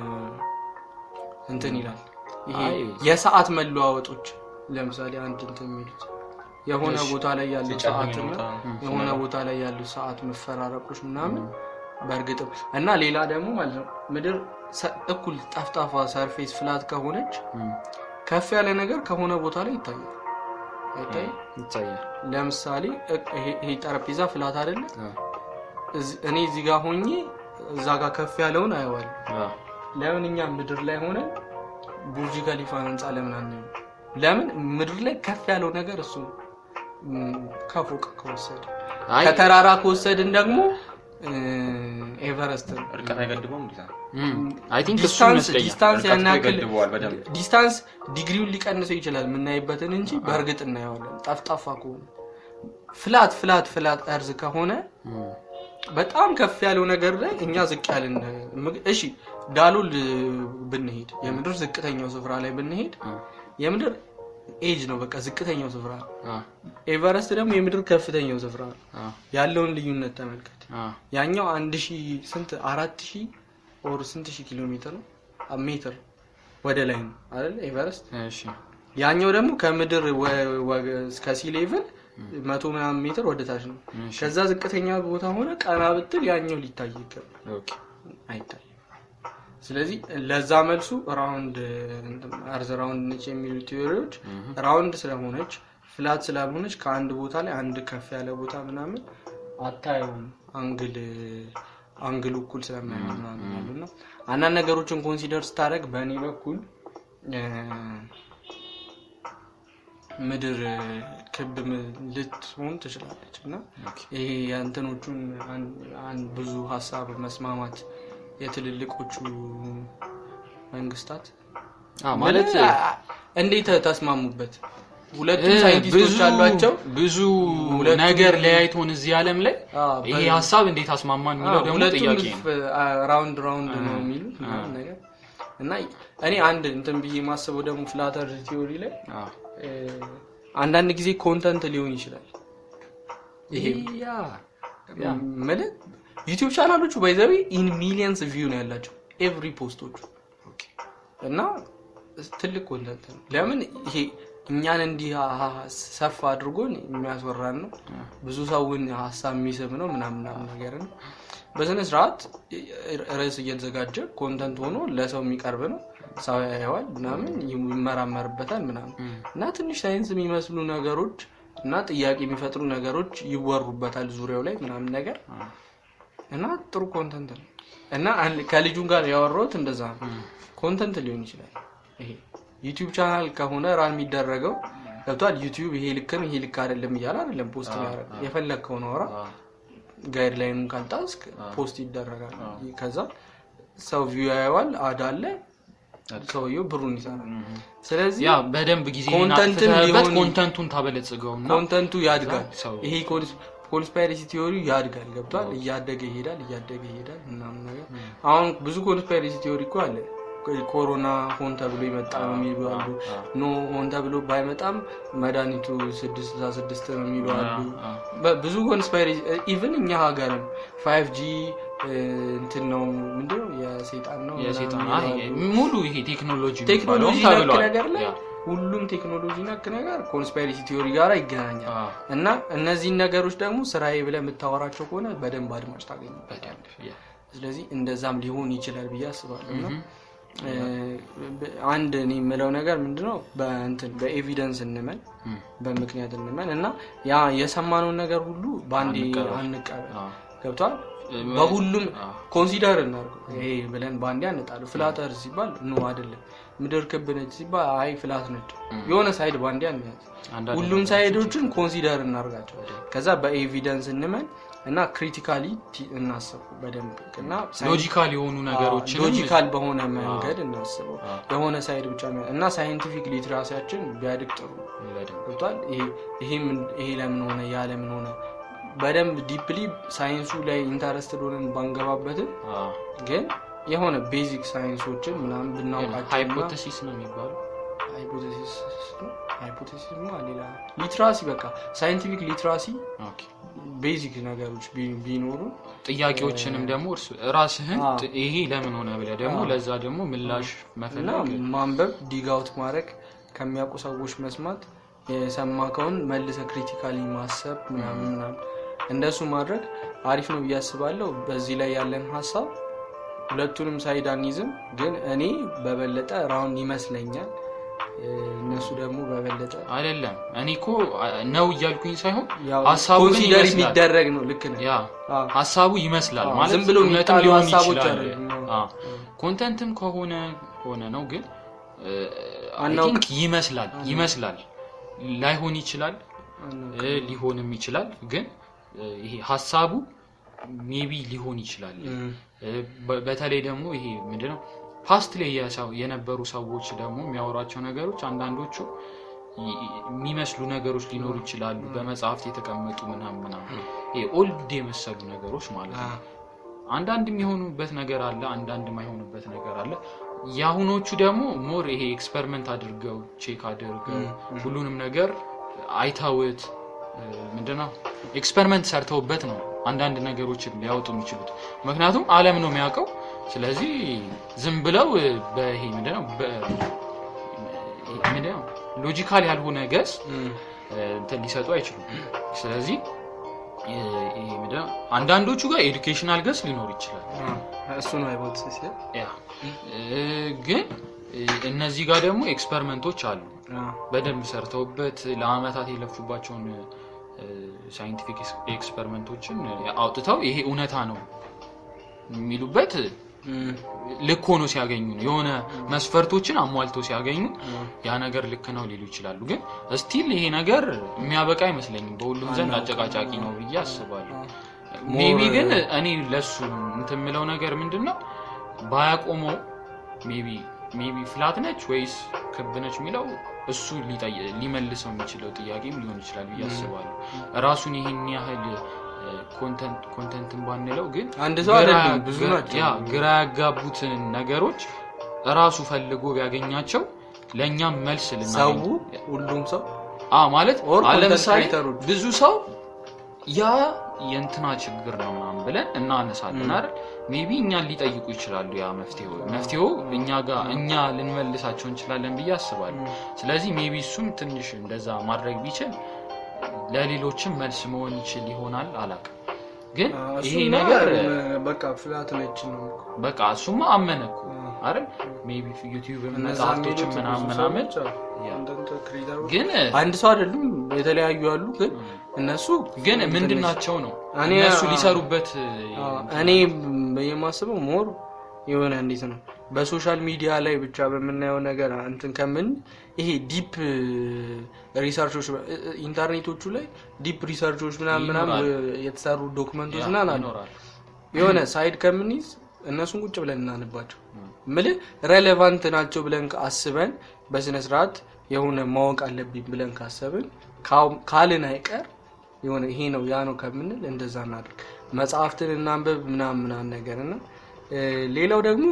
እንትን ይላል ይሄ አይ። የሰዓት መለዋወጦች ለምሳሌ አንድ እንትን የሚሉት የሆነ እሺ። ቦታ ላይ ያሉ ሲጨልም ሰዓትና ይሞታል። የሆነ ቦታ ላይ ያሉ ሰዓት መፈራረቆች ምናምን በእርግጥም እና ሌላ ደግሞ ማለት ነው ምድር ሰ- እኩል ጠፍጣፋ ሰርፌስ ፍላት ከሆነች ከፍ ያለ ነገር ከሆነ ቦታ ላይ ይታያል አይታይም? ይታያል ለምሳሌ እ- ይሄ- ይሄ ጠረጴዛ ፍላት አይደለ? አ፣ እዚ- እኔ እዚህ ጋር ሆኜ እዛ ጋር ከፍ ያለውን አየዋለሁ። አ፣ ለምን እኛ ምድር ላይ ሆነን ቡርጅ ከሊፋን ህንፃ ለምን አናየው? ለምን ምድር ላይ ከፍ ያለው ነገር እሱ ነው። ም፣ ከፎቅ ከወሰድ አይ ከተራራ ከወሰድን ደግሞ እ፣ ኤቨረስት ነው። እርቀት አይገድበውም እንዴ አይ ቲንክ እሱ ዲስታንስ ይመስለኛል ዲስታንስ ያን እርቀቱ ያክል ይገድበዋል በደንብ ዲስታንስ ዲግሪውን ሊቀንሰው ይችላል የምናይበትን እንጂ በእርግጥ እናየዋለን። ጠፍጣፋ ከሆነ ፍላት ፍላት ፍላት እርዝ ከሆነ እም፣ በጣም ከፍ ያለው ነገር ላይ እኛ ዝቅ ያልን ምግ- እሺ ዳሎል ብንሄድ የምድር ዝቅተኛው ስፍራ ላይ ብንሄድ አ፣ የምድር ኤጅ ነው በቃ ዝቅተኛው ስፍራ ነው። አ፣ ኤቨረስት ደግሞ የምድር ከፍተኛው ስፍራ ነው። አ፣ ያለውን ልዩነት ተመልከት። አ፣ ያኛው አንድ ሺህ ስንት አራት ሺህ ኦር ስንት ሺህ ኪሎ ሜትር ነው አ- ሜትር ወደ ላይ ነው አይደል ኤቨረስት እሺ ያኛው ደግሞ ከምድር ወ- ወ- እስከ ሲ ሌቭል መቶ ምናምን ሜትር ወደ ታች ነው እሺ ከዛ ዝቅተኛ ቦታ ሆነ ቀና ብትል ያኛው ሊታይ ይገባል ኦኬ አይታይም ስለዚህ ለዛ መልሱ ራውንድ አርዝ ራውንድ ነች የሚሉ ቴዎሪዎች ራውንድ ስለሆነች ፍላት ስላልሆነች ከአንድ ቦታ ላይ አንድ ከፍ ያለ ቦታ ምናምን አታየውም አንግል አንግሉ እኩል ስለማይሆን ምናምን ያሉ እና አንዳንድ ነገሮችን ኮንሲደር ስታደርግ በእኔ በኩል እ፣ ምድር ክብ ም- ልትሆን ትችላለች እና ይሄ የእንትኖቹን አን- አን- ብዙ ሀሳብ መስማማት የትልልቆቹ መንግስታት አ ማለት ምን- አ- እንዴት ተስማሙበት? ሁለቱም እ፣ ሳይንቲስቶች ብዙ አሏቸው። ብዙ ሁለቱም- ነገር ለያይቶን እዚህ ዓለም ላይ አ፣ ይሄ በ- ሀሳብ እንዴት አስማማን የሚለው ደግሞ ሁለቱም ጥያቄ ነው ፍ- አ- ራውንድ ራውንድ ነው የሚሉት ምናምን ነገር እና እኔ አንድ እንትን ብዬ የማስበው ደግሞ ፍላተር ቲዮሪ ላይ አ፣ እ፣ አንዳንድ ጊዜ ኮንተንት ሊሆን ይችላል። ይሄ ያ ማለት ዩቲዩብ ቻናሎቹ ባይዘዊ ኢን ሚሊየንስ ቪው ነው ያላቸው ኤቭሪ ፖስቶቹ እና ትልቅ ኮንተንት ነው። ለምን ይሄ እኛን እንዲህ ሀ- ሰፍ አድርጎን የሚያስወራን ነው። ብዙ ሰውን ሀሳብ የሚስብ ነው ምናምን ምናምን ነገር ነው በስነ ስርዓት ርዕስ እየተዘጋጀ ኮንተንት ሆኖ ለሰው የሚቀርብ ነው። ሰው ያየዋል ምናምን ይመራመርበታል ምናምን እና ትንሽ ሳይንስ የሚመስሉ ነገሮች እና ጥያቄ የሚፈጥሩ ነገሮች ይወሩበታል ዙሪያው ላይ ምናምን ነገር እና ጥሩ ኮንተንት ነው እና አንድ- ከልጁም ጋር ያወራሁት እንደዛ ነው። ኮንተንት ሊሆን ይችላል ይሄ ዩቲዩብ ቻናል ከሆነ ራን የሚደረገው ገብቷል። ዩቲዩብ ይሄ ልክ ነው ይሄ ልክ አይደለም እያለ አይደለም ፖስት የሚያደርግ የፈለግከውን አውራ ጋይድ ላይኑን ካልጣስክ ፖስት ይደረጋል። ከዛ ሰው ቪው ያየዋል፣ አድ አለ፣ ሰውየው ብሩን ይሰራል። ስለዚህ ያ በደንብ ጊዜ ኮንተንትም አጥፍተህበት ሊሆን- ኮንተንቱን ታበለጽገውና ኮንተንቱ ያድጋል። ሰው- ይሄ ኮንስፓይሬሲ ቲዮሪ ያድጋል። ገብቷል። እያደገ ይሄዳል፣ እያደገ ይሄዳል ምናምን ነገር። አሁን ብዙ ኮንስፓይሬሲ ቲዮሪ እኮ አለ። ኮሮና ሆን ተብሎ የመጣ ነው የሚሉ አሉ። ኖ ሆን ተብሎ ባይመጣም መድኃኒቱ ስድስት ስልሳ ስድስት ነው የሚሉ አሉ። በ- ብዙ ኮንስፓይሬሲ ኢቭን እኛ ሀገርም ፋይቭ ጂ እንትን ነው ምንድነው የሴጣን ነው የሴጣን ምናምን አይ፣ ይላሉ። ሙሉ ይሄ ቴክኖሎጂ ቴክኖሎጂ የሚባለውም ነክ ተብሏል። ነገር ላይ ያ። ሁሉም ቴክኖሎጂ ነክ ነገር ኮንስፓይሬሲ ቲዮሪ ጋር ይገናኛል። አዎ፣ እና እነዚህን ነገሮች ደግሞ ስራዬ ብለህ የምታወራቸው ከሆነ በደንብ አድማጭ ታገኝበታል። በደንብ ያ። ስለዚህ እንደዛም ሊሆን ይችላል ብዬ አስባለሁ። እና እ፣ አንድ እኔ የምለው ነገር ምንድነው በእንትን በኤቪደንስ እንመን እም፣ በምክንያት እንመን እና ያ የሰማነውን ነገር ሁሉ በአንዴ አንቀበል። አንቀበል። አዎ። ገብቷል። እ፣ በሁሉም አዎ። ኮንሲደር እናድርገው። ይሄ ብለን በአንዴ አንጣሉ። ፍላተር ሲባል ኖ አይደለም፣ ምድር ክብ ነች ሲባል አይ ፍላት ነች። የሆነ ሳይድ በአንዴ አንያዝ። አንዳንድ ሁሉም ሳይዶችን ኮንሲደር እናርጋቸው። ከዛ በኤቪደንስ እንመን እና ክሪቲካሊ እናስቡ በደንብ እና ሎጂካል የሆኑ ነገሮችን ሎጂካል በሆነ መንገድ እናስበው። የሆነ ሳይድ ብቻ ነው እና ሳይንቲፊክ ሊትራሲያችን ቢያድግ ጥሩ ነው። በደንብ ገብቷል። ይሄ ይሄ ምን- ይሄ ለምን ሆነ ያ ለምን ሆነ በደንብ ዲፕሊ ሳይንሱ ላይ ኢንተረስትድ ሆነን ባንገባበትም አዎ። ግን የሆነ ቤዚክ ሳይንሶችን ምናምን ብናውቃቸው ሃይፖቴሲስ ነው የሚባለው ሃይፖቴሲስ ሃይፖቴሲስ ሌላ ሊትራሲ በቃ ሳይንቲፊክ ሊትራሲ ኦኬ። ቤዚክ ነገሮች ቢ- ቢኖሩ ጥያቄዎችንም ደግሞ እርስ ራስህን አዎ። ጥ- ይሄ ለምን ሆነ ብለህ ደግሞ ለዛ ደግሞ ምላሽ እና መፈለግ ማንበብ ዲጋውት ማድረግ ከሚያውቁ ሰዎች መስማት የሰማከውን መልሰ ክሪቲካሊ ማሰብ ምናምን ምናምን እንደሱ ማድረግ አሪፍ ነው ብዬ አስባለሁ። በዚህ ላይ ያለን ሀሳብ ሁለቱንም ሳይድ አንይዝም፣ ግን እኔ በበለጠ ራውንድ ይመስለኛል እ፣ እነሱ ደግሞ በበለጠ አይደለም እኔ እኮ አ- ነው እያልኩኝ ሳይሆን ያው ሀሳቡ ግን ኮንሲደር ይመስላል የሚደረግ ነው። ልክ ነው። ያ አዎ። ሀሳቡ ይመስላል አዎ፣ ማለት ዝም ብሎ እውነትም የሚጣሉ ሊሆን ሀሳቦች ይችላል አይደሉም። አዎ። ኮንተንትም ከሆነ ሆነ ነው ግን አይ አናውቅ- ቲንክ ይመስላል ይመስላል ላይሆን ይችላል እ፣ ሊሆንም ይችላል ግን እ፣ ይሄ ሀሳቡ ሜቢ ሊሆን ይችላል እም፣ እ፣ በ- በተለይ ደግሞ ይሄ ምንድነው ፓስት ላይ የሰው- የነበሩ ሰዎች ደግሞ የሚያወሯቸው ነገሮች አንዳንዶቹ ይ- የሚመስሉ ነገሮች ሊኖሩ ይችላሉ በመጽሐፍት የተቀመጡ ምናምን ምናምን ይሄ ኦልድ የመሰሉ ነገሮች ማለት ነው አዎ። አንዳንድ የሚሆኑበት ነገር አለ አንዳንድ የማይሆኑበት ነገር አለ የአሁኖቹ ደግሞ ሞር ይሄ ኤክስፐሪመንት አድርገው ቼክ አድርገው ሁሉንም ነገር አይተውት እ፣ ምንድነው ኤክስፐሪመንት ሰርተውበት ነው አንዳንድ ነገሮችን ሊያወጡ የሚችሉት ምክንያቱም አለም ነው የሚያውቀው ስለዚህ ዝም ብለው እ፣ በይሄ ምንድነው በ- ምንድነው ሎጂካል ያልሆነ ገጽ እም፣ እንትን ሊሰጡ አይችሉም ስለዚህ እ፣ ይሄ ምንድነው አንዳንዶቹ ጋር ኤዱኬሽናል ገጽ ሊኖር ይችላል አዎ። እሱ ነው ሃይፖቴሲስ ያ? ያ እ፣ ግን እ፣ እነዚህ ጋር ደግሞ ኤክስፐሪመንቶች አሉ አዎ። በደንብ ሰርተውበት ለአመታት የለፉባቸውን ሳይንቲፊክ ኤክስፐሪመንቶችን አውጥተው ይሄ እውነታ ነው የሚሉበት እም፣ ልክ ሆኖ ሲያገኙ ነው የሆነ መስፈርቶችን አሟልተው ሲያገኙ ያ ነገር ልክ ነው ሊሉ ይችላሉ ግን ስቲል ይሄ ነገር የሚያበቃ አይመስለኝም በሁሉም ዘንድ አጨቃጫቂ ነው ብዬ አስባለሁ ሜቢ ግን እኔ ለሱ እንትን የምለው ነገር ምንድን ነው ባያቆመው ሜቢ ሜቢ ፍላት ነች ወይስ ክብ ነች የሚለው እሱ ሊጠይ- ሊመልሰው የሚችለው ጥያቄም ሊሆን ይችላል ብዬ አስባለሁ ራሱን ይህን ያህል ኮንተንት ኮንተንትን ባንለው ግን አንድ ሰው ግራ- አይደለም ብዙ ግራ- ናቸው። ያ ግራ ያጋቡትን ነገሮች እራሱ ፈልጎ ቢያገኛቸው ለእኛም መልስ ሰው ልናገኝ ሁሉም ሰው አ ማለት Or አሁን content ለምሳሌ creators። ብዙ ሰው ያ የእንትና ችግር ነው ምናምን ብለን እናነሳለን አይደል ሜቢ እኛን ሊጠይቁ ይችላሉ ያ መፍትሄው መፍትሄው እኛ ጋር እኛ ልንመልሳቸው እንችላለን ብዬ አስባለሁ ስለዚህ ሜቢ እሱም ትንሽ እንደዛ ማድረግ ቢችል ለሌሎችም መልስ መሆን ይችል ይሆናል አላቅም ግን አዎ፣ ይሄ እሱማ ነገር በቃ ፍላት ነች ነው በቃ እሱማ አመነ እኮ አይደል ሜቢ ዩቲዩብ እነዛ መጽሐፍቶችን የሚሉት ምናምን ብዙ ምናምን ሰዎች አሉ። ያ። አንዳንድ ክሬተሮች ግን አንድ ሰው አይደሉም የተለያዩ አሉ ግን እነሱ ግን ምንድን ናቸው ነው እኔ- እነሱ ሊሰሩበት አዎ፣ እኔ የማስበው ሞር የሆነ እንዴት ነው በሶሻል ሚዲያ ላይ ብቻ በምናየው ነገር እንትን ከምን ይሄ ዲፕ ሪሰርቾች ኢንተርኔቶቹ ላይ ዲፕ ሪሰርቾች ምናምን ምናምን የተሰሩ ዶክመንቶች ምናምን አሉ ይኖራል የሆነ ሳይድ ከምንይዝ እነሱን ቁጭ ብለን እናንባቸው ምልህ ሬሌቫንት ናቸው ብለን አስበን በስነ ስርዓት የሆነ ማወቅ አለብኝ ብለን ካሰብን ካው- ካልን አይቀር የሆነ ይሄ ነው ያ ነው ከምንል እንደዛ እናድርግ መጽሐፍትን እናንበብ ምናምን ምናምን ነገር እና እ፣ ሌላው ደግሞ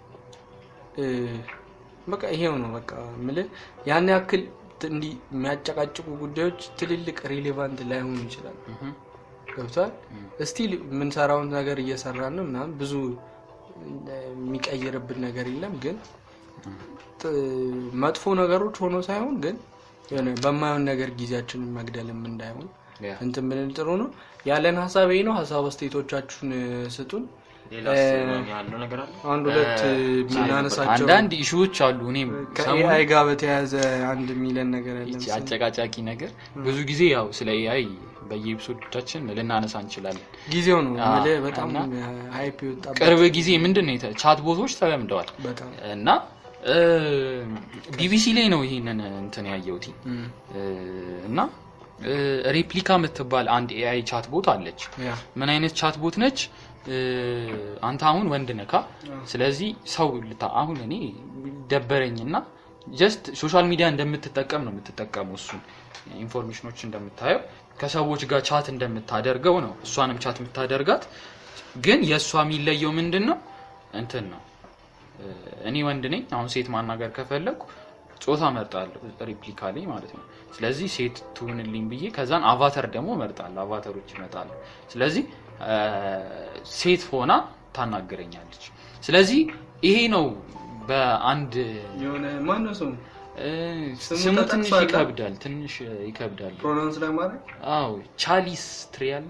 እ፣ በቃ ይሄው ነው በቃ ምልህ ያን ያክል ት- እንዲህ የሚያጨቃጭቁ ጉዳዮች ትልልቅ ሪሌቫንት ላይሆኑ ይችላሉ እህም። ገብቷል እስቲል የምንሰራውን ነገር እየሰራን ነው ምናምን ብዙ የሚቀይርብን ነገር የለም ግን ጥ- መጥፎ ነገሮች ሆኖ ሳይሆን ግን የሆነ በማይሆን ነገር ጊዜያችንን መግደልም እንዳይሆን ያ። እንትን ብንል ጥሩ ነው ያለን ሀሳብ ይሄ ነው ሀሳብ አስተያየቶቻችሁን እ፣ ስጡን ሌላ ያለው ነገር አለ አንድ ሁለት እ፣ የምናነሳቸው አንዳንድ ኢሹዎች አሉ እኔም ሰሞኑን ከኤአይ ጋር በተያያዘ አንድ ሚለን ነገር ያለ ይቺ አጨቃጫቂ ነገር ብዙ ጊዜ ያው ስለ ኤአይ በየኤፒሶዶቻችን ልናነሳ እንችላለን ጊዜው ነው አዎ፣ የምልህ በጣም እና ሀይፕ የወጣበት ቅርብ ጊዜ ምንድን ነው የተ- ቻት ቦቶች ተለምደዋል በጣም እና እ፣ ቢቢሲ ላይ ነው ይሄንን እንትን ያየሁት እም፣ እ፣ እና እ፣ ሬፕሊካ የምትባል አንድ ኤአይ ቻት ቦት አለች ያ ምን አይነት ቻት ቦት ነች እ፣ አንተ አሁን ወንድ ነካ ስለዚህ ሰው ልታ አሁን እኔ ደበረኝና ጀስት ሶሻል ሚዲያ እንደምትጠቀም ነው የምትጠቀመው እሱን ኢንፎርሜሽኖች እንደምታየው ከሰዎች ጋር ቻት እንደምታደርገው ነው እሷንም ቻት የምታደርጋት ግን የእሷ የሚለየው ምንድን ነው እንትን ነው እ፣ እኔ ወንድ ነኝ አሁን ሴት ማናገር ከፈለግኩ ጾታ መርጣለሁ ሪፕሊካ ላይ ማለት ነው ስለዚህ ሴት ትሁንልኝ ብዬ ከዛን አቫተር ደግሞ መርጣለሁ አቫተሮች ይመጣሉ ስለዚህ እ፣ ሴት ሆና ታናገረኛለች ስለዚህ ይሄ ነው በአንድ የሆነ ማነው ሰው እ፣ ስሙ ስሙ ትንሽ ተጠቅሷል? ይከብዳል ትንሽ ይከብዳል ፕሮናንስ ለማድረግ አዎ ቻሊስ ትሪያል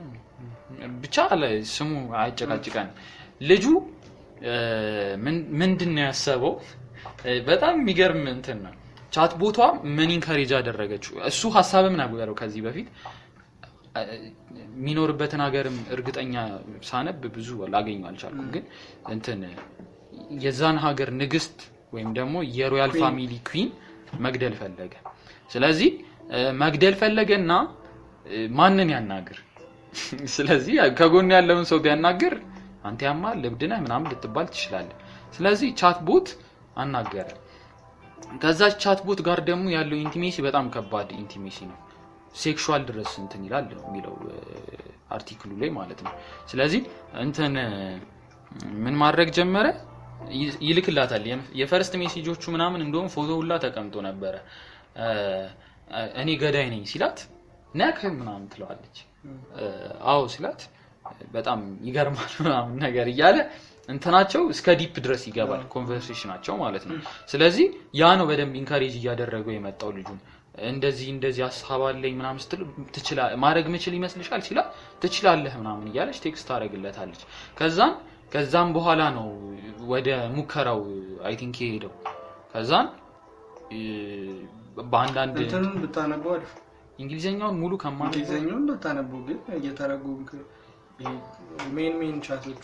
ብቻ አለ ስሙ አያጨቃጭቀን ልጁ እ፣ ምን- ምንድን ነው ያሰበው እ፣ በጣም የሚገርም እንትን ነው ቻት ቦቷ ምን ኢንካሬጅ አደረገችው እሱ ሀሳብም ነበረው ከዚህ በፊት እ፣ የሚኖርበትን ሀገርም እርግጠኛ ሳነብ ብዙ ላገኙ አልቻልኩም ግን እንትን የዛን ሀገር ንግስት ወይም ደግሞ የሮያል ፋሚሊ ኩዊን መግደል ፈለገ ስለዚህ እ፣ መግደል ፈለገና እ፣ ማንን ያናግር ስለዚህ ከጎን ያለውን ሰው ቢያናግር አንተ ያማል ልብድ ነህ ምናምን ልትባል ትችላለህ ስለዚህ ቻት ቦት አናገረ ከዛች ቻት ቦት ጋር ደግሞ ያለው ኢንቲሜሲ በጣም ከባድ ኢንቲሜሲ ነው ሴክሹዋል ድረስ እንትን ይላል ነው የሚለው እ፣ አርቲክሉ ላይ ማለት ነው ስለዚህ እንትን እ፣ ምን ማድረግ ጀመረ ይ- ይልክላታል የም- የፈርስት ሜሴጆቹ ምናምን እንደውም ፎቶ ሁላ ተቀምጦ ነበረ እ፣ እ፣ እኔ ገዳይ ነኝ ሲላት ነክ ምናምን ትለዋለች እ፣ አዎ ሲላት በጣም ይገርማል ምናምን ነገር እያለ እንትናቸው እስከ ዲፕ ድረስ ይገባል ኮንቨርሴሽናቸው ማለት ነው ስለዚህ ያ ነው በደንብ ኢንካሬጅ እያደረገው የመጣው ልጁን እንደዚህ እንደዚህ ሀሳብ አለኝ ምናምን ስትል ትችላ- ማድረግ ምችል ይመስልሻል ሲላ ትችላለህ ምናምን እያለች ቴክስት ታደረግለታለች ከዛን ከዛም በኋላ ነው ወደ ሙከራው አይ ቲንክ የሄደው ከዛን እ፣ በአንዳንድ እንትኑን ብታነበው አሪፍ እንግሊዝኛውን ሙሉ ከማን እንግሊዝኛውን ብታነበው ግን እየተረጎምክ ሜን ሜን ቻቶች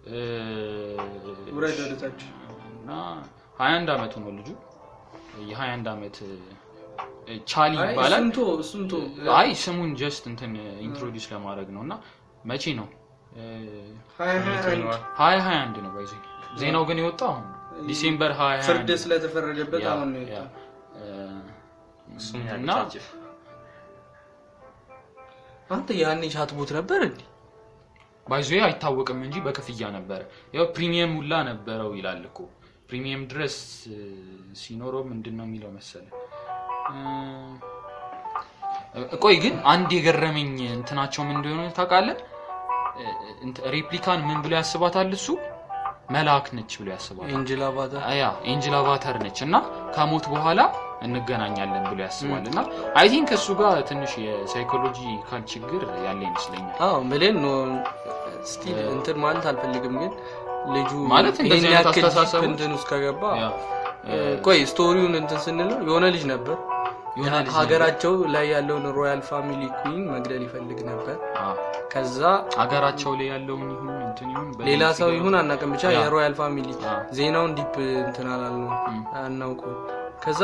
ውረድ ወደታች እና ሀያ አንድ አመቱ ነው ልጁ የሀያ አንድ አመት እ፣ ቻሊ አይ ይባላል እሱን ቶ እሱን ቶ አይ ስሙን ጀስት እንትን ኢንትሮዲውስ ለማድረግ ነው እና መቼ ነው ሀያ ሀያ አንድ ሀያ ሀያ አንድ ነው ባይዘ ዜናው ግን የወጣው አሁን ዲሴምበር ሀያ ሀያ ፍርድ አንድ ስለተፈረደበት ያ፣ አሁን ነው ያ። የወጣው። እ፣ እሱም እና ያጫጭፍ አንተ ያኔ ቻት ቦት ነበር እንዴ ባይዞ አይታወቅም እንጂ በክፍያ ነበረ ያው ፕሪሚየም ሁላ ነበረው ይላል እኮ ፕሪሚየም ድረስ እ፣ ሲኖረው ምንድን ነው የሚለው መሰለ እ፣ ቆይ ግን አንድ የገረመኝ እንትናቸው ምን እንደሆነ ታውቃለህ እ፣ እንት- ሬፕሊካን ምን ብሎ ያስባታል እሱ መልአክ ነች ብሎ ያስባታል ኤንጅል አባታ ያ ኤንጅል አቫተር ነች እና ከሞት በኋላ እንገናኛለን ብሎ ያስባል እና አይ ቲንክ እሱ ጋር ትንሽ የሳይኮሎጂካል ችግር ያለ ይመስለኛል። አዎ ብሌን ኖ ስቲል እንትን ማለት አልፈልግም፣ ግን ልጁ ማለት እንደዚህ ይሄን አይነት ያክል አስተሳሰቦች- ዲፕ እንትን ውስጥ ከገባ ያ፣ ቆይ ስቶሪውን እንትን ስንለው የሆነ ልጅ ነበር የሆነ ልጅ ሀገራቸው ላይ ያለውን ሮያል ፋሚሊ ኩዊን መግደል ይፈልግ ነበር። አ፣ ከዛ አገራቸው ላይ ያለውን ይሁን እንትን ይሁን በደንብ ሌላ ሰው ሲገባ- ይሁን አናውቅም፣ ብቻ ያ። የሮያል ፋሚሊ አ፣ ዜናውን ዲፕ እንትን አላልነው አናውቀው። ከዛ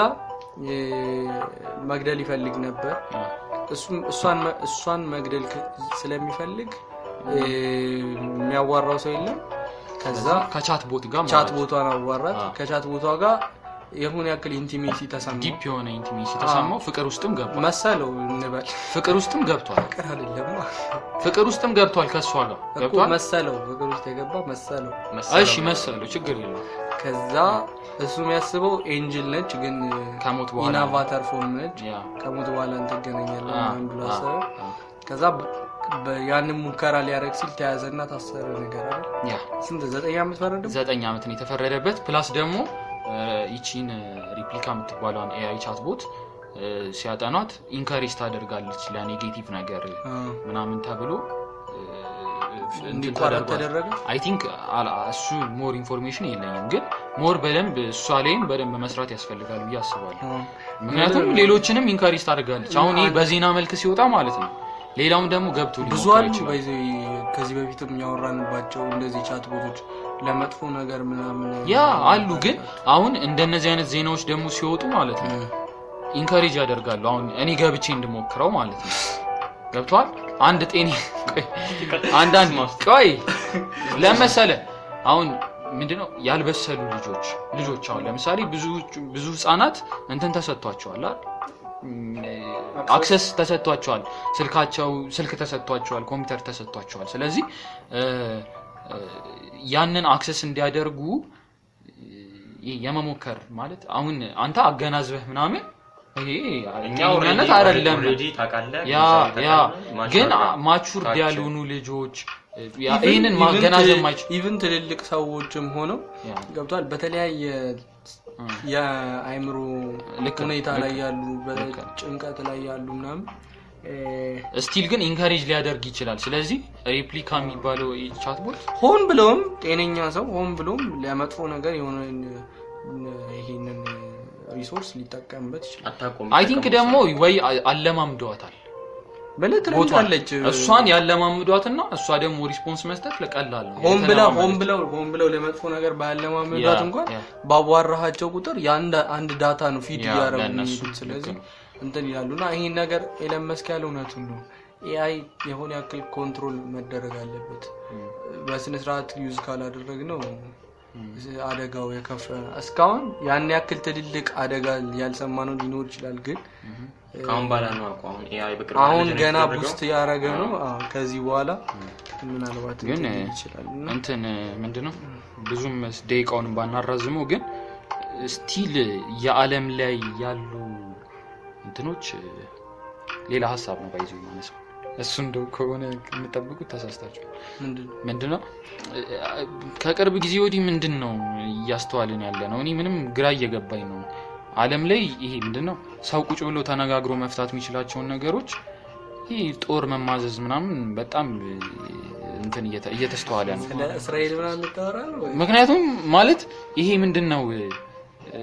የ- መግደል ይፈልግ ነበር። አ፣ እሱም- እሷን መ- እሷን መግደል ከ- ስለሚፈልግ እ፣ የሚያዋራው ሰው የለም። ከዛ ከቻት ቦት ጋር ቻት ማለት ቦቷን አዋራት። አ። ከቻት ቦቷ ጋር የሆነ ያክል ኢንቲሜሲ ተሰማው ዲፕ የሆነ ኢንቲሜሲ ተሰማው። ፍቅር ውስጥም ገብቷል። መሰለው እንበል። ፍቅር ውስጥም ገብቷል። ፍቅር አይደለም ፍቅር ውስጥም ገብቷል። ከእሷ ጋር እኮ ገብቷል። መሰለው፣ ፍቅር ውስጥ የገባ መሰለው። እሺ መሰለው ችግር የለው ከዛ እሱ የሚያስበው ኤንጅል ነች፣ ግን ከሞት በኋላ ኢናቫተር ፎርም ነች። ያ ከሞት በኋላ እንትገናኛለን አ፣ ምናምን ብሎ አ፣ አሰበ። አ፣ ከዛ በ- በ- ያንን ሙከራ ሊያደርግ ሲል ተያዘና ታሰረ። ነገር አለ ያ ስንት ዘጠኝ ዓመት ፈረደ። ዘጠኝ ዓመት ነው የተፈረደበት። ፕላስ ደግሞ እ፣ ይቺን ሪፕሊካ የምትባለውን ኤአይ ቻት ቦት እ፣ ሲያጠኗት ኢንካሬጅ ታደርጋለች ለኔጌቲቭ ነገር ምናምን ተብሎ እ፣ እንትን እንዲቋረጥ ተደርጓል። ተደረገ። አይ ቲንክ እሱ ሞር ኢንፎርሜሽን የለኝም፣ ግን ሞር በደንብ እሷ ላይም በደንብ መስራት ያስፈልጋል ብዬ አስባለሁ። ምክንያቱም ሌሎችንም ኢንካሬጅ ታደርጋለች። አሁን ይህ በዜና መልክ ሲወጣ ማለት ነው። ሌላውም ደግሞ ገብቶ ብዙ ሊሞክር አሉ ይችላል። በዚህ ከዚህ በፊትም ያወራንባቸው እንደዚህ ቻት ቦቶች ለመጥፎ ነገር ምናምን ያ አሉ። ግን አሁን እንደነዚህ አይነት ዜናዎች ደግሞ ሲወጡ ማለት ነው ኢንካሬጅ ያደርጋሉ። አሁን እኔ ገብቼ እንድሞክረው ማለት ነው። ገብቷል። አንድ ጤኔ ቆይ፣ አንዳንድ ቆይ ለመሰለ አሁን ምንድነው ያልበሰሉ ልጆች ልጆች አሁን ለምሳሌ ብዙ ብዙ ህጻናት እንትን ተሰጥቷቸዋል አይደል? አክሰስ ተሰጥቷቸዋል። ስልካቸው ስልክ ተሰጥቷቸዋል፣ ኮምፒውተር ተሰጥቷቸዋል። ስለዚህ እ፣ እ፣ ያንን አክሰስ እንዲያደርጉ እ፣ የመሞከር ማለት አሁን አንተ አገናዝበህ ምናምን ይሄ እኛ ጤነኛነት አይደለም። ኦልሬዲ ታውቃለህ ያ ያ ግን ማቹርድ ታች- ያልሆኑ ልጆች ያ ይህንን ማገናዘብ ማይችሉ ኢቭን ትልልቅ ሰዎችም ሆነው ያ፣ ገብቷል በተለያየ የአይምሮ ልክ ነው፣ ሁኔታ ልክ ላይ ነው፣ ያሉ ልክ ነው። በጭንቀት ላይ ያሉ ምናምን እ፣ ስቲል ግን ኢንካሬጅ ሊያደርግ ይችላል። ስለዚህ ሬፕሊካ የሚባለው ቻትቦት ሆን ብለውም ጤነኛ ሰው ሆን ብለውም ለመጥፎ ነገር የሆነ ይሄንን ሪሶርስ ሊጠቀምበት ይችላል። አታውቁም አይ ቲንክ ደግሞ ወይ አለማምደዋታል በለት ቦቷን ትለምዳለች። እሷን ያለማምዷትና እሷ ደግሞ ሪስፖንስ መስጠት ለቀላል ነው። ሆን ብለው ሆን የተለማመደች። ብለው ሆን ብለው ለመጥፎ ነገር ባያለማመዷት ያ፣ እንኳን ያ። ባዋራሃቸው ቁጥር የአንድ አንድ ዳታ ነው ፊድ ያ፣ እያደረጉ ለእነሱ የሚሄዱት። ልክ ስለዚህ ነው። እንትን ይላሉ እና ይህን ነገር ኤለን መስክ ያለ እውነቱን ነው። ኤአይ የሆነ ያክል ኮንትሮል መደረግ አለበት። በስነ ስርዓት ዩዝ ካላደረግ ነው አደጋው የከፈ እስካሁን ያን ያክል ትልልቅ አደጋ ያልሰማ ነው ሊኖር ይችላል ግን ከአሁን በኋላ ነው አውቀው አሁን ኤአይ በቅርብ አሁን ጀነሬት ገና የተደረገው። ቡስት ያደረገ ነው። አዎ፣ ከዚህ በኋላ ምናልባት ግን እንትን ሊል ይችላል እና እንትን ምንድነው ብዙም ደቂቃውን ባናራዝመው ግን ስቲል የዓለም ላይ ያሉ እንትኖች ሌላ ሀሳብ ነው ባይዞ ማነሳው እሱ እንደው ከሆነ የምጠብቁት ተሳስታችሁ ምንድን ነው? ምንድነው ከቅርብ ጊዜ ወዲህ ምንድን ነው እያስተዋልን ያለ ነው? እኔ ምንም ግራ እየገባኝ ነው። ዓለም ላይ ይሄ ምንድን ነው ሰው ቁጭ ብሎ ተነጋግሮ መፍታት የሚችላቸውን ነገሮች ይህ ጦር መማዘዝ ምናምን በጣም እንትን እየተ- እየተስተዋለ ነው። ስለ እስራኤል ምናምን የምታወራ ነው ወይ? ምክንያቱም ማለት ይሄ ምንድን ነው እ፣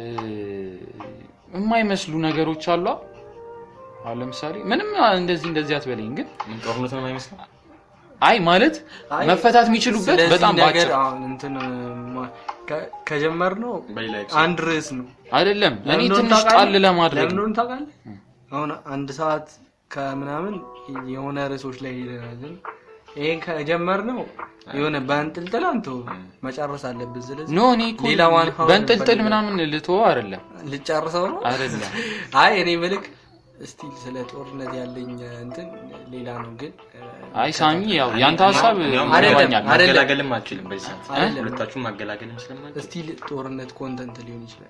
የማይመስሉ ነገሮች አሉ። አሁን ለምሳሌ ምንም እንደዚህ እንደዚህ አትበለኝ፣ ግን ምን ጦርነት ነው የማይመስለው? አይ ማለት አይ፣ መፈታት የሚችሉበት ስለዚህ በጣም ነገር ባጭር አሁን እንትን ማ- ከ- ከጀመርነው በሌላ አንድ ርዕስ ነው። አይደለም። እኔ ለምን እንደሆነ ትንሽ ታውቃለህ? ጣል ለማድረግ ለምን ነው። እንደሆነ ታውቃለህ? አሁን አንድ ሰዓት ከምናምን የሆነ ርዕሶች ላይ ሄደናል። ግን ይሄን ከጀመርነው የሆነ በእንጥልጥል አንተ መጨረስ አለብን። ስለዚህ ኖ እኔ እኮ ሌላ ዋን ሀወር በእንጥልጥል እንፈልጋለን። ምናምን ልትወው አይደለም ልጨርሰው ነው። አይደለም አይ እኔ ምልክ ስቲል ስለ ጦርነት ያለኝ እንትን ሌላ ነው። ግን አይ ሳሚ ያው ያንተ ሀሳብ እንዲያውም አይደለም፣ ይገባኛል። አይደለም። ማገላገልም አልችልም በዚህ ሰዓት አይደለም። ሁለታችሁም ማገላገልም ስለማልችል ስቲል ጦርነት ኮንተንት ሊሆን ይችላል።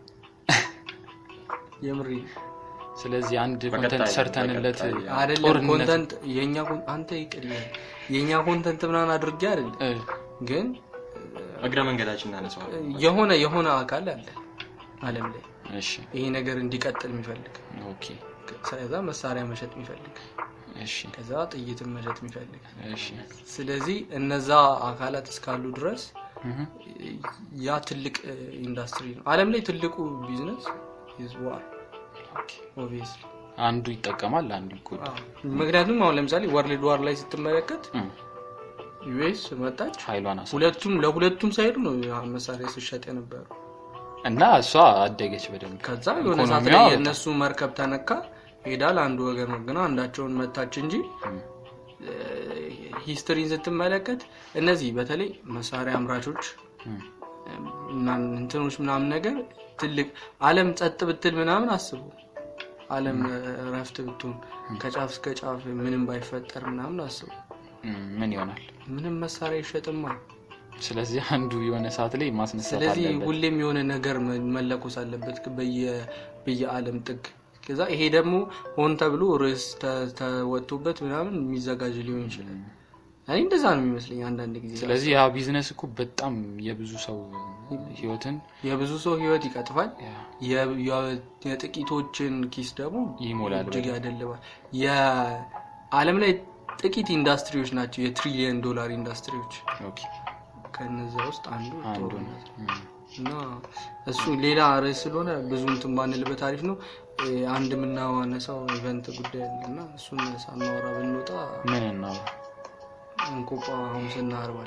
የምሪ ስለዚህ አንድ በቀጣይ- ኮንተንት ሰርተንለት በቀጣይ አይደለም ጦርነት ኮንተንት የኛ ኮን- አንተ ይቅር ይበል። የኛ ኮንተንት ምናምን አድርጌ አይደለም እ፣ ግን እግረ መንገዳችን እናነሳዋለን። የሆነ የሆነ አካል አለ ዓለም ላይ እሺ ይሄ ነገር እንዲቀጥል የሚፈልግ ኦኬ ከዛ መሳሪያ መሸጥ የሚፈልግ እሺ ከዛ ጥይትን መሸጥ የሚፈልግ እሺ ስለዚህ እነዛ አካላት እስካሉ ድረስ እህ ያ ትልቅ እ, ኢንዱስትሪ ነው አለም ላይ ትልቁ ቢዝነስ is war obviously አንዱ ይጠቀማል አንዱ ይጎዳል ምክንያቱም አሁን ለምሳሌ ወርልድ ዋር ላይ ስትመለከት እም፣ ዩኤስ መጣች ኃይሏን አሳ ሁለቱም ለሁለቱም ሳይዱ ነው ያ መሳሪያ ሲሸጥ የነበሩ እና እሷ አደገች በደንብ ከዛ የሆነ ሰዓት ኢኮኖሚዋ ላይ በጣም- የእነሱ መርከብ ተነካ ሄዳል አንዱ ወገን ነው ግና አንዳቸውን መታች እንጂ እም፣ ሂስትሪን ስትመለከት እነዚህ በተለይ መሳሪያ አምራቾች እም፣ እና እንትኖች ምናምን ነገር ትልቅ አለም ጸጥ ብትል ምናምን አስቡ አለም ረፍት ብትሆን ከጫፍ እስከ ጫፍ ምንም ባይፈጠር ምናምን አስቡ እም፣ ምን ይሆናል ምንም መሳሪያ ይሸጥማ ስለዚህ አንዱ የሆነ ሰዓት ላይ ማስነሳት ስለዚህ አለበት ሁሌም የሆነ ነገር መ- መለኮስ አለበት በየ- በየአለም ጥግ ከዛ ይሄ ደግሞ ሆን ተብሎ ርዕስ ተ- ተወጥቶበት ምናምን የሚዘጋጅ ሊሆን ይችላል እኔ እንደዛ ነው የሚመስለኝ አንዳንድ ጊዜ ስለዚህ ያ ቢዝነስ እኮ በጣም የብዙ ሰው ህይወትን የብዙ ሰው ህይወት ይቀጥፋል ያ፣ የ- የ- የጥቂቶችን ኪስ ደግሞ ይሞላል እጅግ ያደልባል የአለም ላይ ጥቂት ኢንዱስትሪዎች ናቸው የትሪሊየን ዶላር ኢንዱስትሪዎች ኦኬ ከነዛ ውስጥ አንዱ አንዱ ነው ጦርነት እም፣ እና እሱ ሌላ ርዕስ ስለሆነ ብዙ እንትን ባንልበት አሪፍ ነው እ፣ አንድ የምናዋነሳው ኢቨንት ጉዳይ አለ እና እሱን ሳናወራ ብንወጣ ምን ነው እንቆጳ ሐሙስና አርባል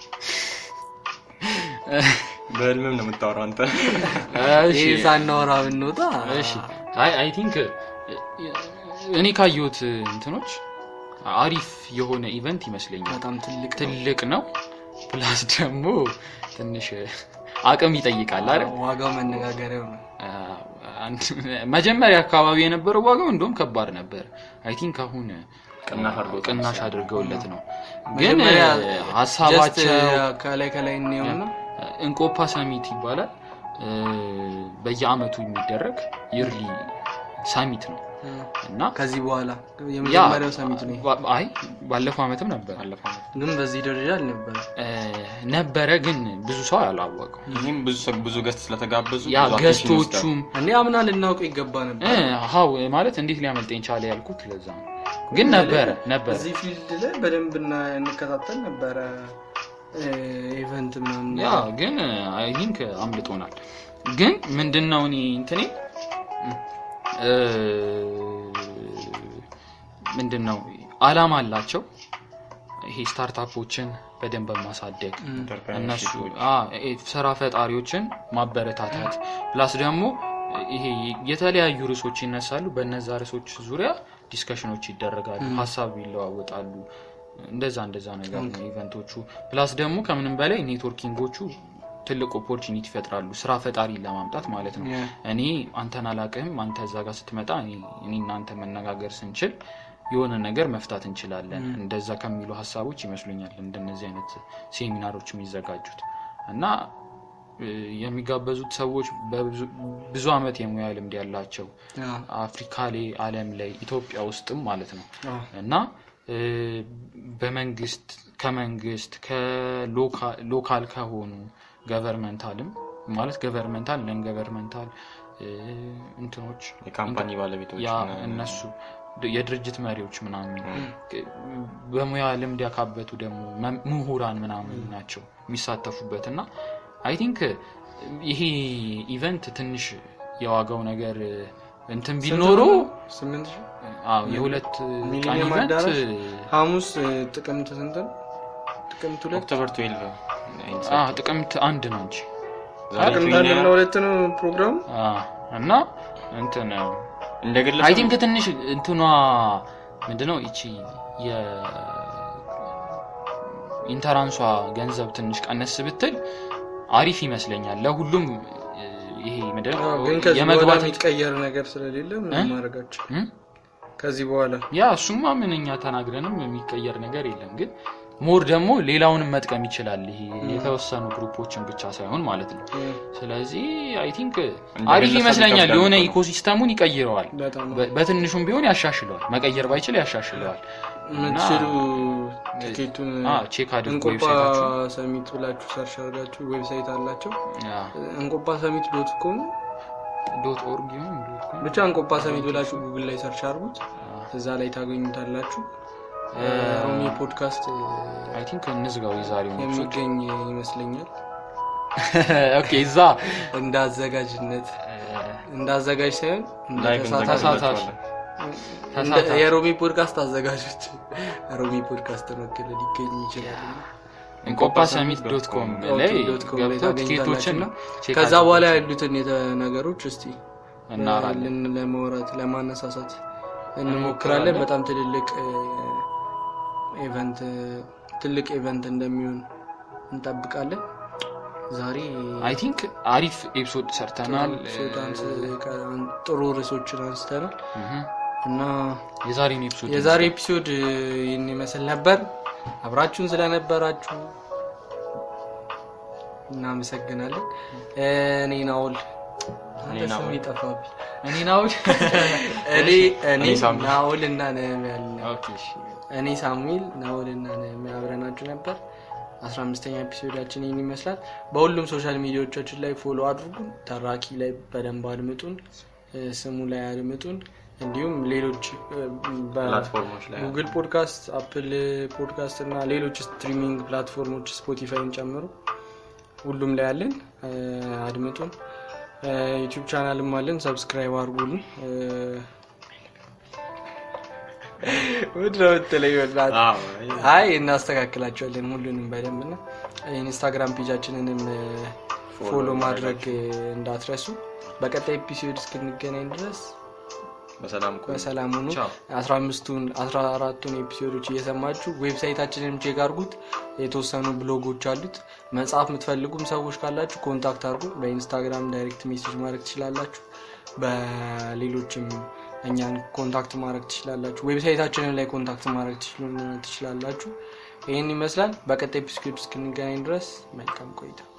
በህልምም ነው የምታወራው አንተ እሺ ይህ ሳናወራ ብንወጣ እሺ አይ አይ ቲንክ እኔ ካየሁት እንትኖች አሪፍ የሆነ ኢቨንት ይመስለኛል በጣም ትልቅ ነው። ትልቅ ነው ፕላስ ደግሞ ትንሽ አቅም ይጠይቃል አይደል ዋጋው መነጋገሪያው ነው አንድ- መጀመሪያ አካባቢ የነበረው ዋጋው እንደውም ከባድ ነበር አይ ቲንክ አሁን ቅናሽ አድርገውታል ቅናሽ አድርገውለት ነው ግን መጀመሪያ ሀሳባቸው just ከላይ ከላይ እንየውና እንቆፓ ሰሚት ይባላል እ፣ በየአመቱ የሚደረግ ይርሊ ሰሚት ነው እና ከዚህ በኋላ ያ የመጀመሪያው ሰሚት ነው ባ- አይ ባለፈው አመትም ነበር ግን በዚህ ደረጃ አልነበረ እ፣ ነበረ ግን ብዙ ሰው አላወቀው ይህም ብዙ ሰው- ብዙ ገስት ስለተጋበዙ ያ ብዙ attention ይወስዳል። ገስቶቹም እኔ አምና ልናውቀው ይገባ ነበር እ፣ ሀው ማለት እንዴት ሊያመልጠኝ ቻለ ያልኩት ለዛ ነው ግን ነበረ ነበረ እዚህ ፊልድ ላይ በደንብ እና- እንከታተል ነበረ ኢቨንት ምናምን ያ ግን አይ ቲንክ አምልጦናል ግን ምንድነው እኔ እንትኔ እ፣ ምንድነው አላማ አላቸው ይሄ ስታርታፖችን በደንብ ማሳደግ እነሱ አ፣ እ፣ ስራ ፈጣሪዎችን ማበረታታት ፕላስ ደግሞ ይሄ የተለያዩ ርዕሶች ይነሳሉ በነዛ ርዕሶች ዙሪያ ዲስከሽኖች ይደረጋሉ ሀሳብ ይለዋወጣሉ እንደዛ እንደዛ ነገር ነው ኢቨንቶቹ ፕላስ ደግሞ ከምንም በላይ ኔትወርኪንጎቹ ትልቅ ኦፖርቹኒቲ ይፈጥራሉ ስራ ፈጣሪ ለማምጣት ማለት ነው Yeah. እኔ አንተን አላቅህም አንተ እዛ ጋር ስትመጣ እኔ እኔ እናንተ መነጋገር ስንችል የሆነ ነገር መፍታት እንችላለን እንደዛ ከሚሉ ሀሳቦች ይመስሉኛል እንደነዚህ አይነት ሴሚናሮች የሚዘጋጁት እና እ፣ የሚጋበዙት ሰዎች በብዙ- ብዙ አመት የሙያ ልምድ ያላቸው ያ፣ አፍሪካ ላይ አለም ላይ ኢትዮጵያ ውስጥም ማለት ነው አ፣ እና እ፣ በመንግስት ከመንግስት ከሎካል ከሆኑ ገቨርንመንታልም ማለት ገቨርንመንታል ለን ገቨርንመንታል እንትኖች የካምፓኒ ባለቤቶች ያ ምናምን። እነሱ ድ- የድርጅት መሪዎች ምናምን በሙያ ልምድ ያካበቱ ደግሞ መ- ምሁራን ምናምን ናቸው የሚሳተፉበት እና አይ ቲንክ ይሄ ኢቨንት ትንሽ የዋጋው ነገር እንትን ቢኖሩ ስምንት ሺህ አዎ የሁለት ቀን ሚሊኒየም ኢቨንት አዳራሽ ሐሙስ እ፣ ጥቅምት ስንት ነው? ጥቅምት ሁለት ኦክቶበር 12 አ፣ ጥቅምት አንድ ነው እንጂ ዛሬ ጥቅምት ፊልም አንድና ሁለት ነው ፕሮግራሙ አ፣ እና እንትን እንደ አይ ግለሰብ ቲንክ ትንሽ እንትኗ ምንድነው ይቺ የኢንተራንሷ ገንዘብ ትንሽ ቀነስ ብትል አሪፍ ይመስለኛል ለሁሉም እ፣ ይሄ ምንድነው አዎ፣ ግን ከዚህ በኋላ የመግባት የሚቀየር ነገር ስለሌለ ምንም ማድረጋቸው እ? ከዚህ በኋላ ያ እሱማ ምን እኛ ተናግረንም የሚቀየር ነገር የለም ግን ሞር ደግሞ ሌላውንም መጥቀም ይችላል ይሄ የተወሰኑ ግሩፖችን ብቻ ሳይሆን ማለት ነው እ፣ ስለዚህ አይ ቲንክ እንደ አሪፍ ግለሰብ ይመስለኛል ይከብዳል የሆነ እኮ ነው። ኢኮሲስተሙን ይቀይረዋል በጣም በ- በትንሹም ቢሆን ያሻሽለዋል መቀየር ባይችል ያሻሽለዋል የምትችሉ ቲኬቱን አ፣ ቼክ አድርጎ እንቆጳ ዌብሳይታችሁ ሰሚት ብላችሁ ሰርች አድርጋችሁ ዌብሳይት አላቸው ያ፣ እንቆጳ ሰሚት ዶት ኮም ዶት ኦርግ ይሁን ዶት ኮም ብቻ እንቆጳ ሰሚት ብላችሁ ጉግል ላይ ሰርች አድርጉት እዛ ላይ ታገኙታላችሁ ሮሚ ፖድካስት አይ ቲንክ እንዝጋው የዛሬው የሚገኝ ይመስለኛል ኦኬ እዛ እንደ አዘጋጅነት እንደ አዘጋጅ ሳይሆን እንደ ላይክ ተሳታፊ እንዘጋጅላችኋለን። እንደ- የሮሚ ፖድካስት አዘጋጆች ሮሚ ፖድካስት ወክል ሊገኝ ይችላል እንቆጳ ሰሚት ዶት ኮም ላይ ዶት ኮም ላይ ገብተው ቲኬቶችን ታገኙታላችሁና ቼክ ከዛ አድርጉ በኋላ ያሉትን የተ- ነገሮች እስቲ እናወራለን። ልን- ለማውራት ለማነሳሳት እንሞክራለን በጣም ትልልቅ ኢቨንት ትልቅ ኢቨንት እንደሚሆን እንጠብቃለን ዛሬ አይ ቲንክ አሪፍ ኤፒሶድ ሰርተናል ኤፒሶድ አንስ- ቀ- ጥሩ ርዕሶችን አንስተናል እህ፣ እና የዛሬውን ኤፒሶድ የዛሬ ኤፒሶድ ይህን ይመስል ነበር አብራችሁን ስለነበራችሁ እናመሰግናለን እኔ ናውል አንተ ስም ናኦል። ይጠፋብኝ እኔ ናው እኔ እኔ እኔ ሳሙኤል። ናውል እና ነህምያ አለ ኦኬ እሺ። እኔ ሳሙኤል ናውል እና ነህምያ አብረናችሁ ነበር አስራ አምስተኛ ኤፒሶዳችን ይህን ይመስላል በሁሉም ሶሻል ሚዲያዎቻችን ላይ ፎሎ አድርጉን ተራኪ ላይ በደንብ አድምጡን እ፣ ስሙ ላይ አድምጡን እንዲሁም ሌሎች እ፣ በ- ፕላትፎርሞች ላይ ጉግል ፖድካስት አፕል ፖድካስት እና ሌሎች ስትሪሚንግ ፕላትፎርሞች ስፖቲፋይን ጨምሮ ሁሉም ላይ አለን እ፣ አድምጡን ዩቲዩብ ቻናልም አለን ሰብስክራይብ አድርጉን ምንድነው የምትለኝ በእናትህ? አዎ፣ አይ እናስተካክላቸዋለን ሁሉንም በደንብ እና ኢንስታግራም ፔጃችንንም ፎሎ ማድረግ እንዳትረሱ በቀጣይ ኤፒሶድ እስክንገናኝ ድረስ በሰላም ቆዩ። በሰላም ሁኑ ቻው። አስራ አምስቱን አስራ አራቱን ኤፒሶዶች እየሰማችሁ ዌብሳይታችንንም ቼክ አድርጉት የተወሰኑ ብሎጎች አሉት መጽሐፍ የምትፈልጉም ሰዎች ካላችሁ ኮንታክት አድርጉ በኢንስታግራም ዳይሬክት ሜሴጅ ማድረግ ትችላላችሁ በሌሎችም እኛን ኮንታክት ማድረግ ትችላላችሁ ዌብሳይታችንን ላይ ኮንታክት ማድረግ ትችሉ- ትችላላችሁ ይህን ይመስላል በቀጣይ ኤፒሶድ እስክንገናኝ ድረስ መልካም ቆይታ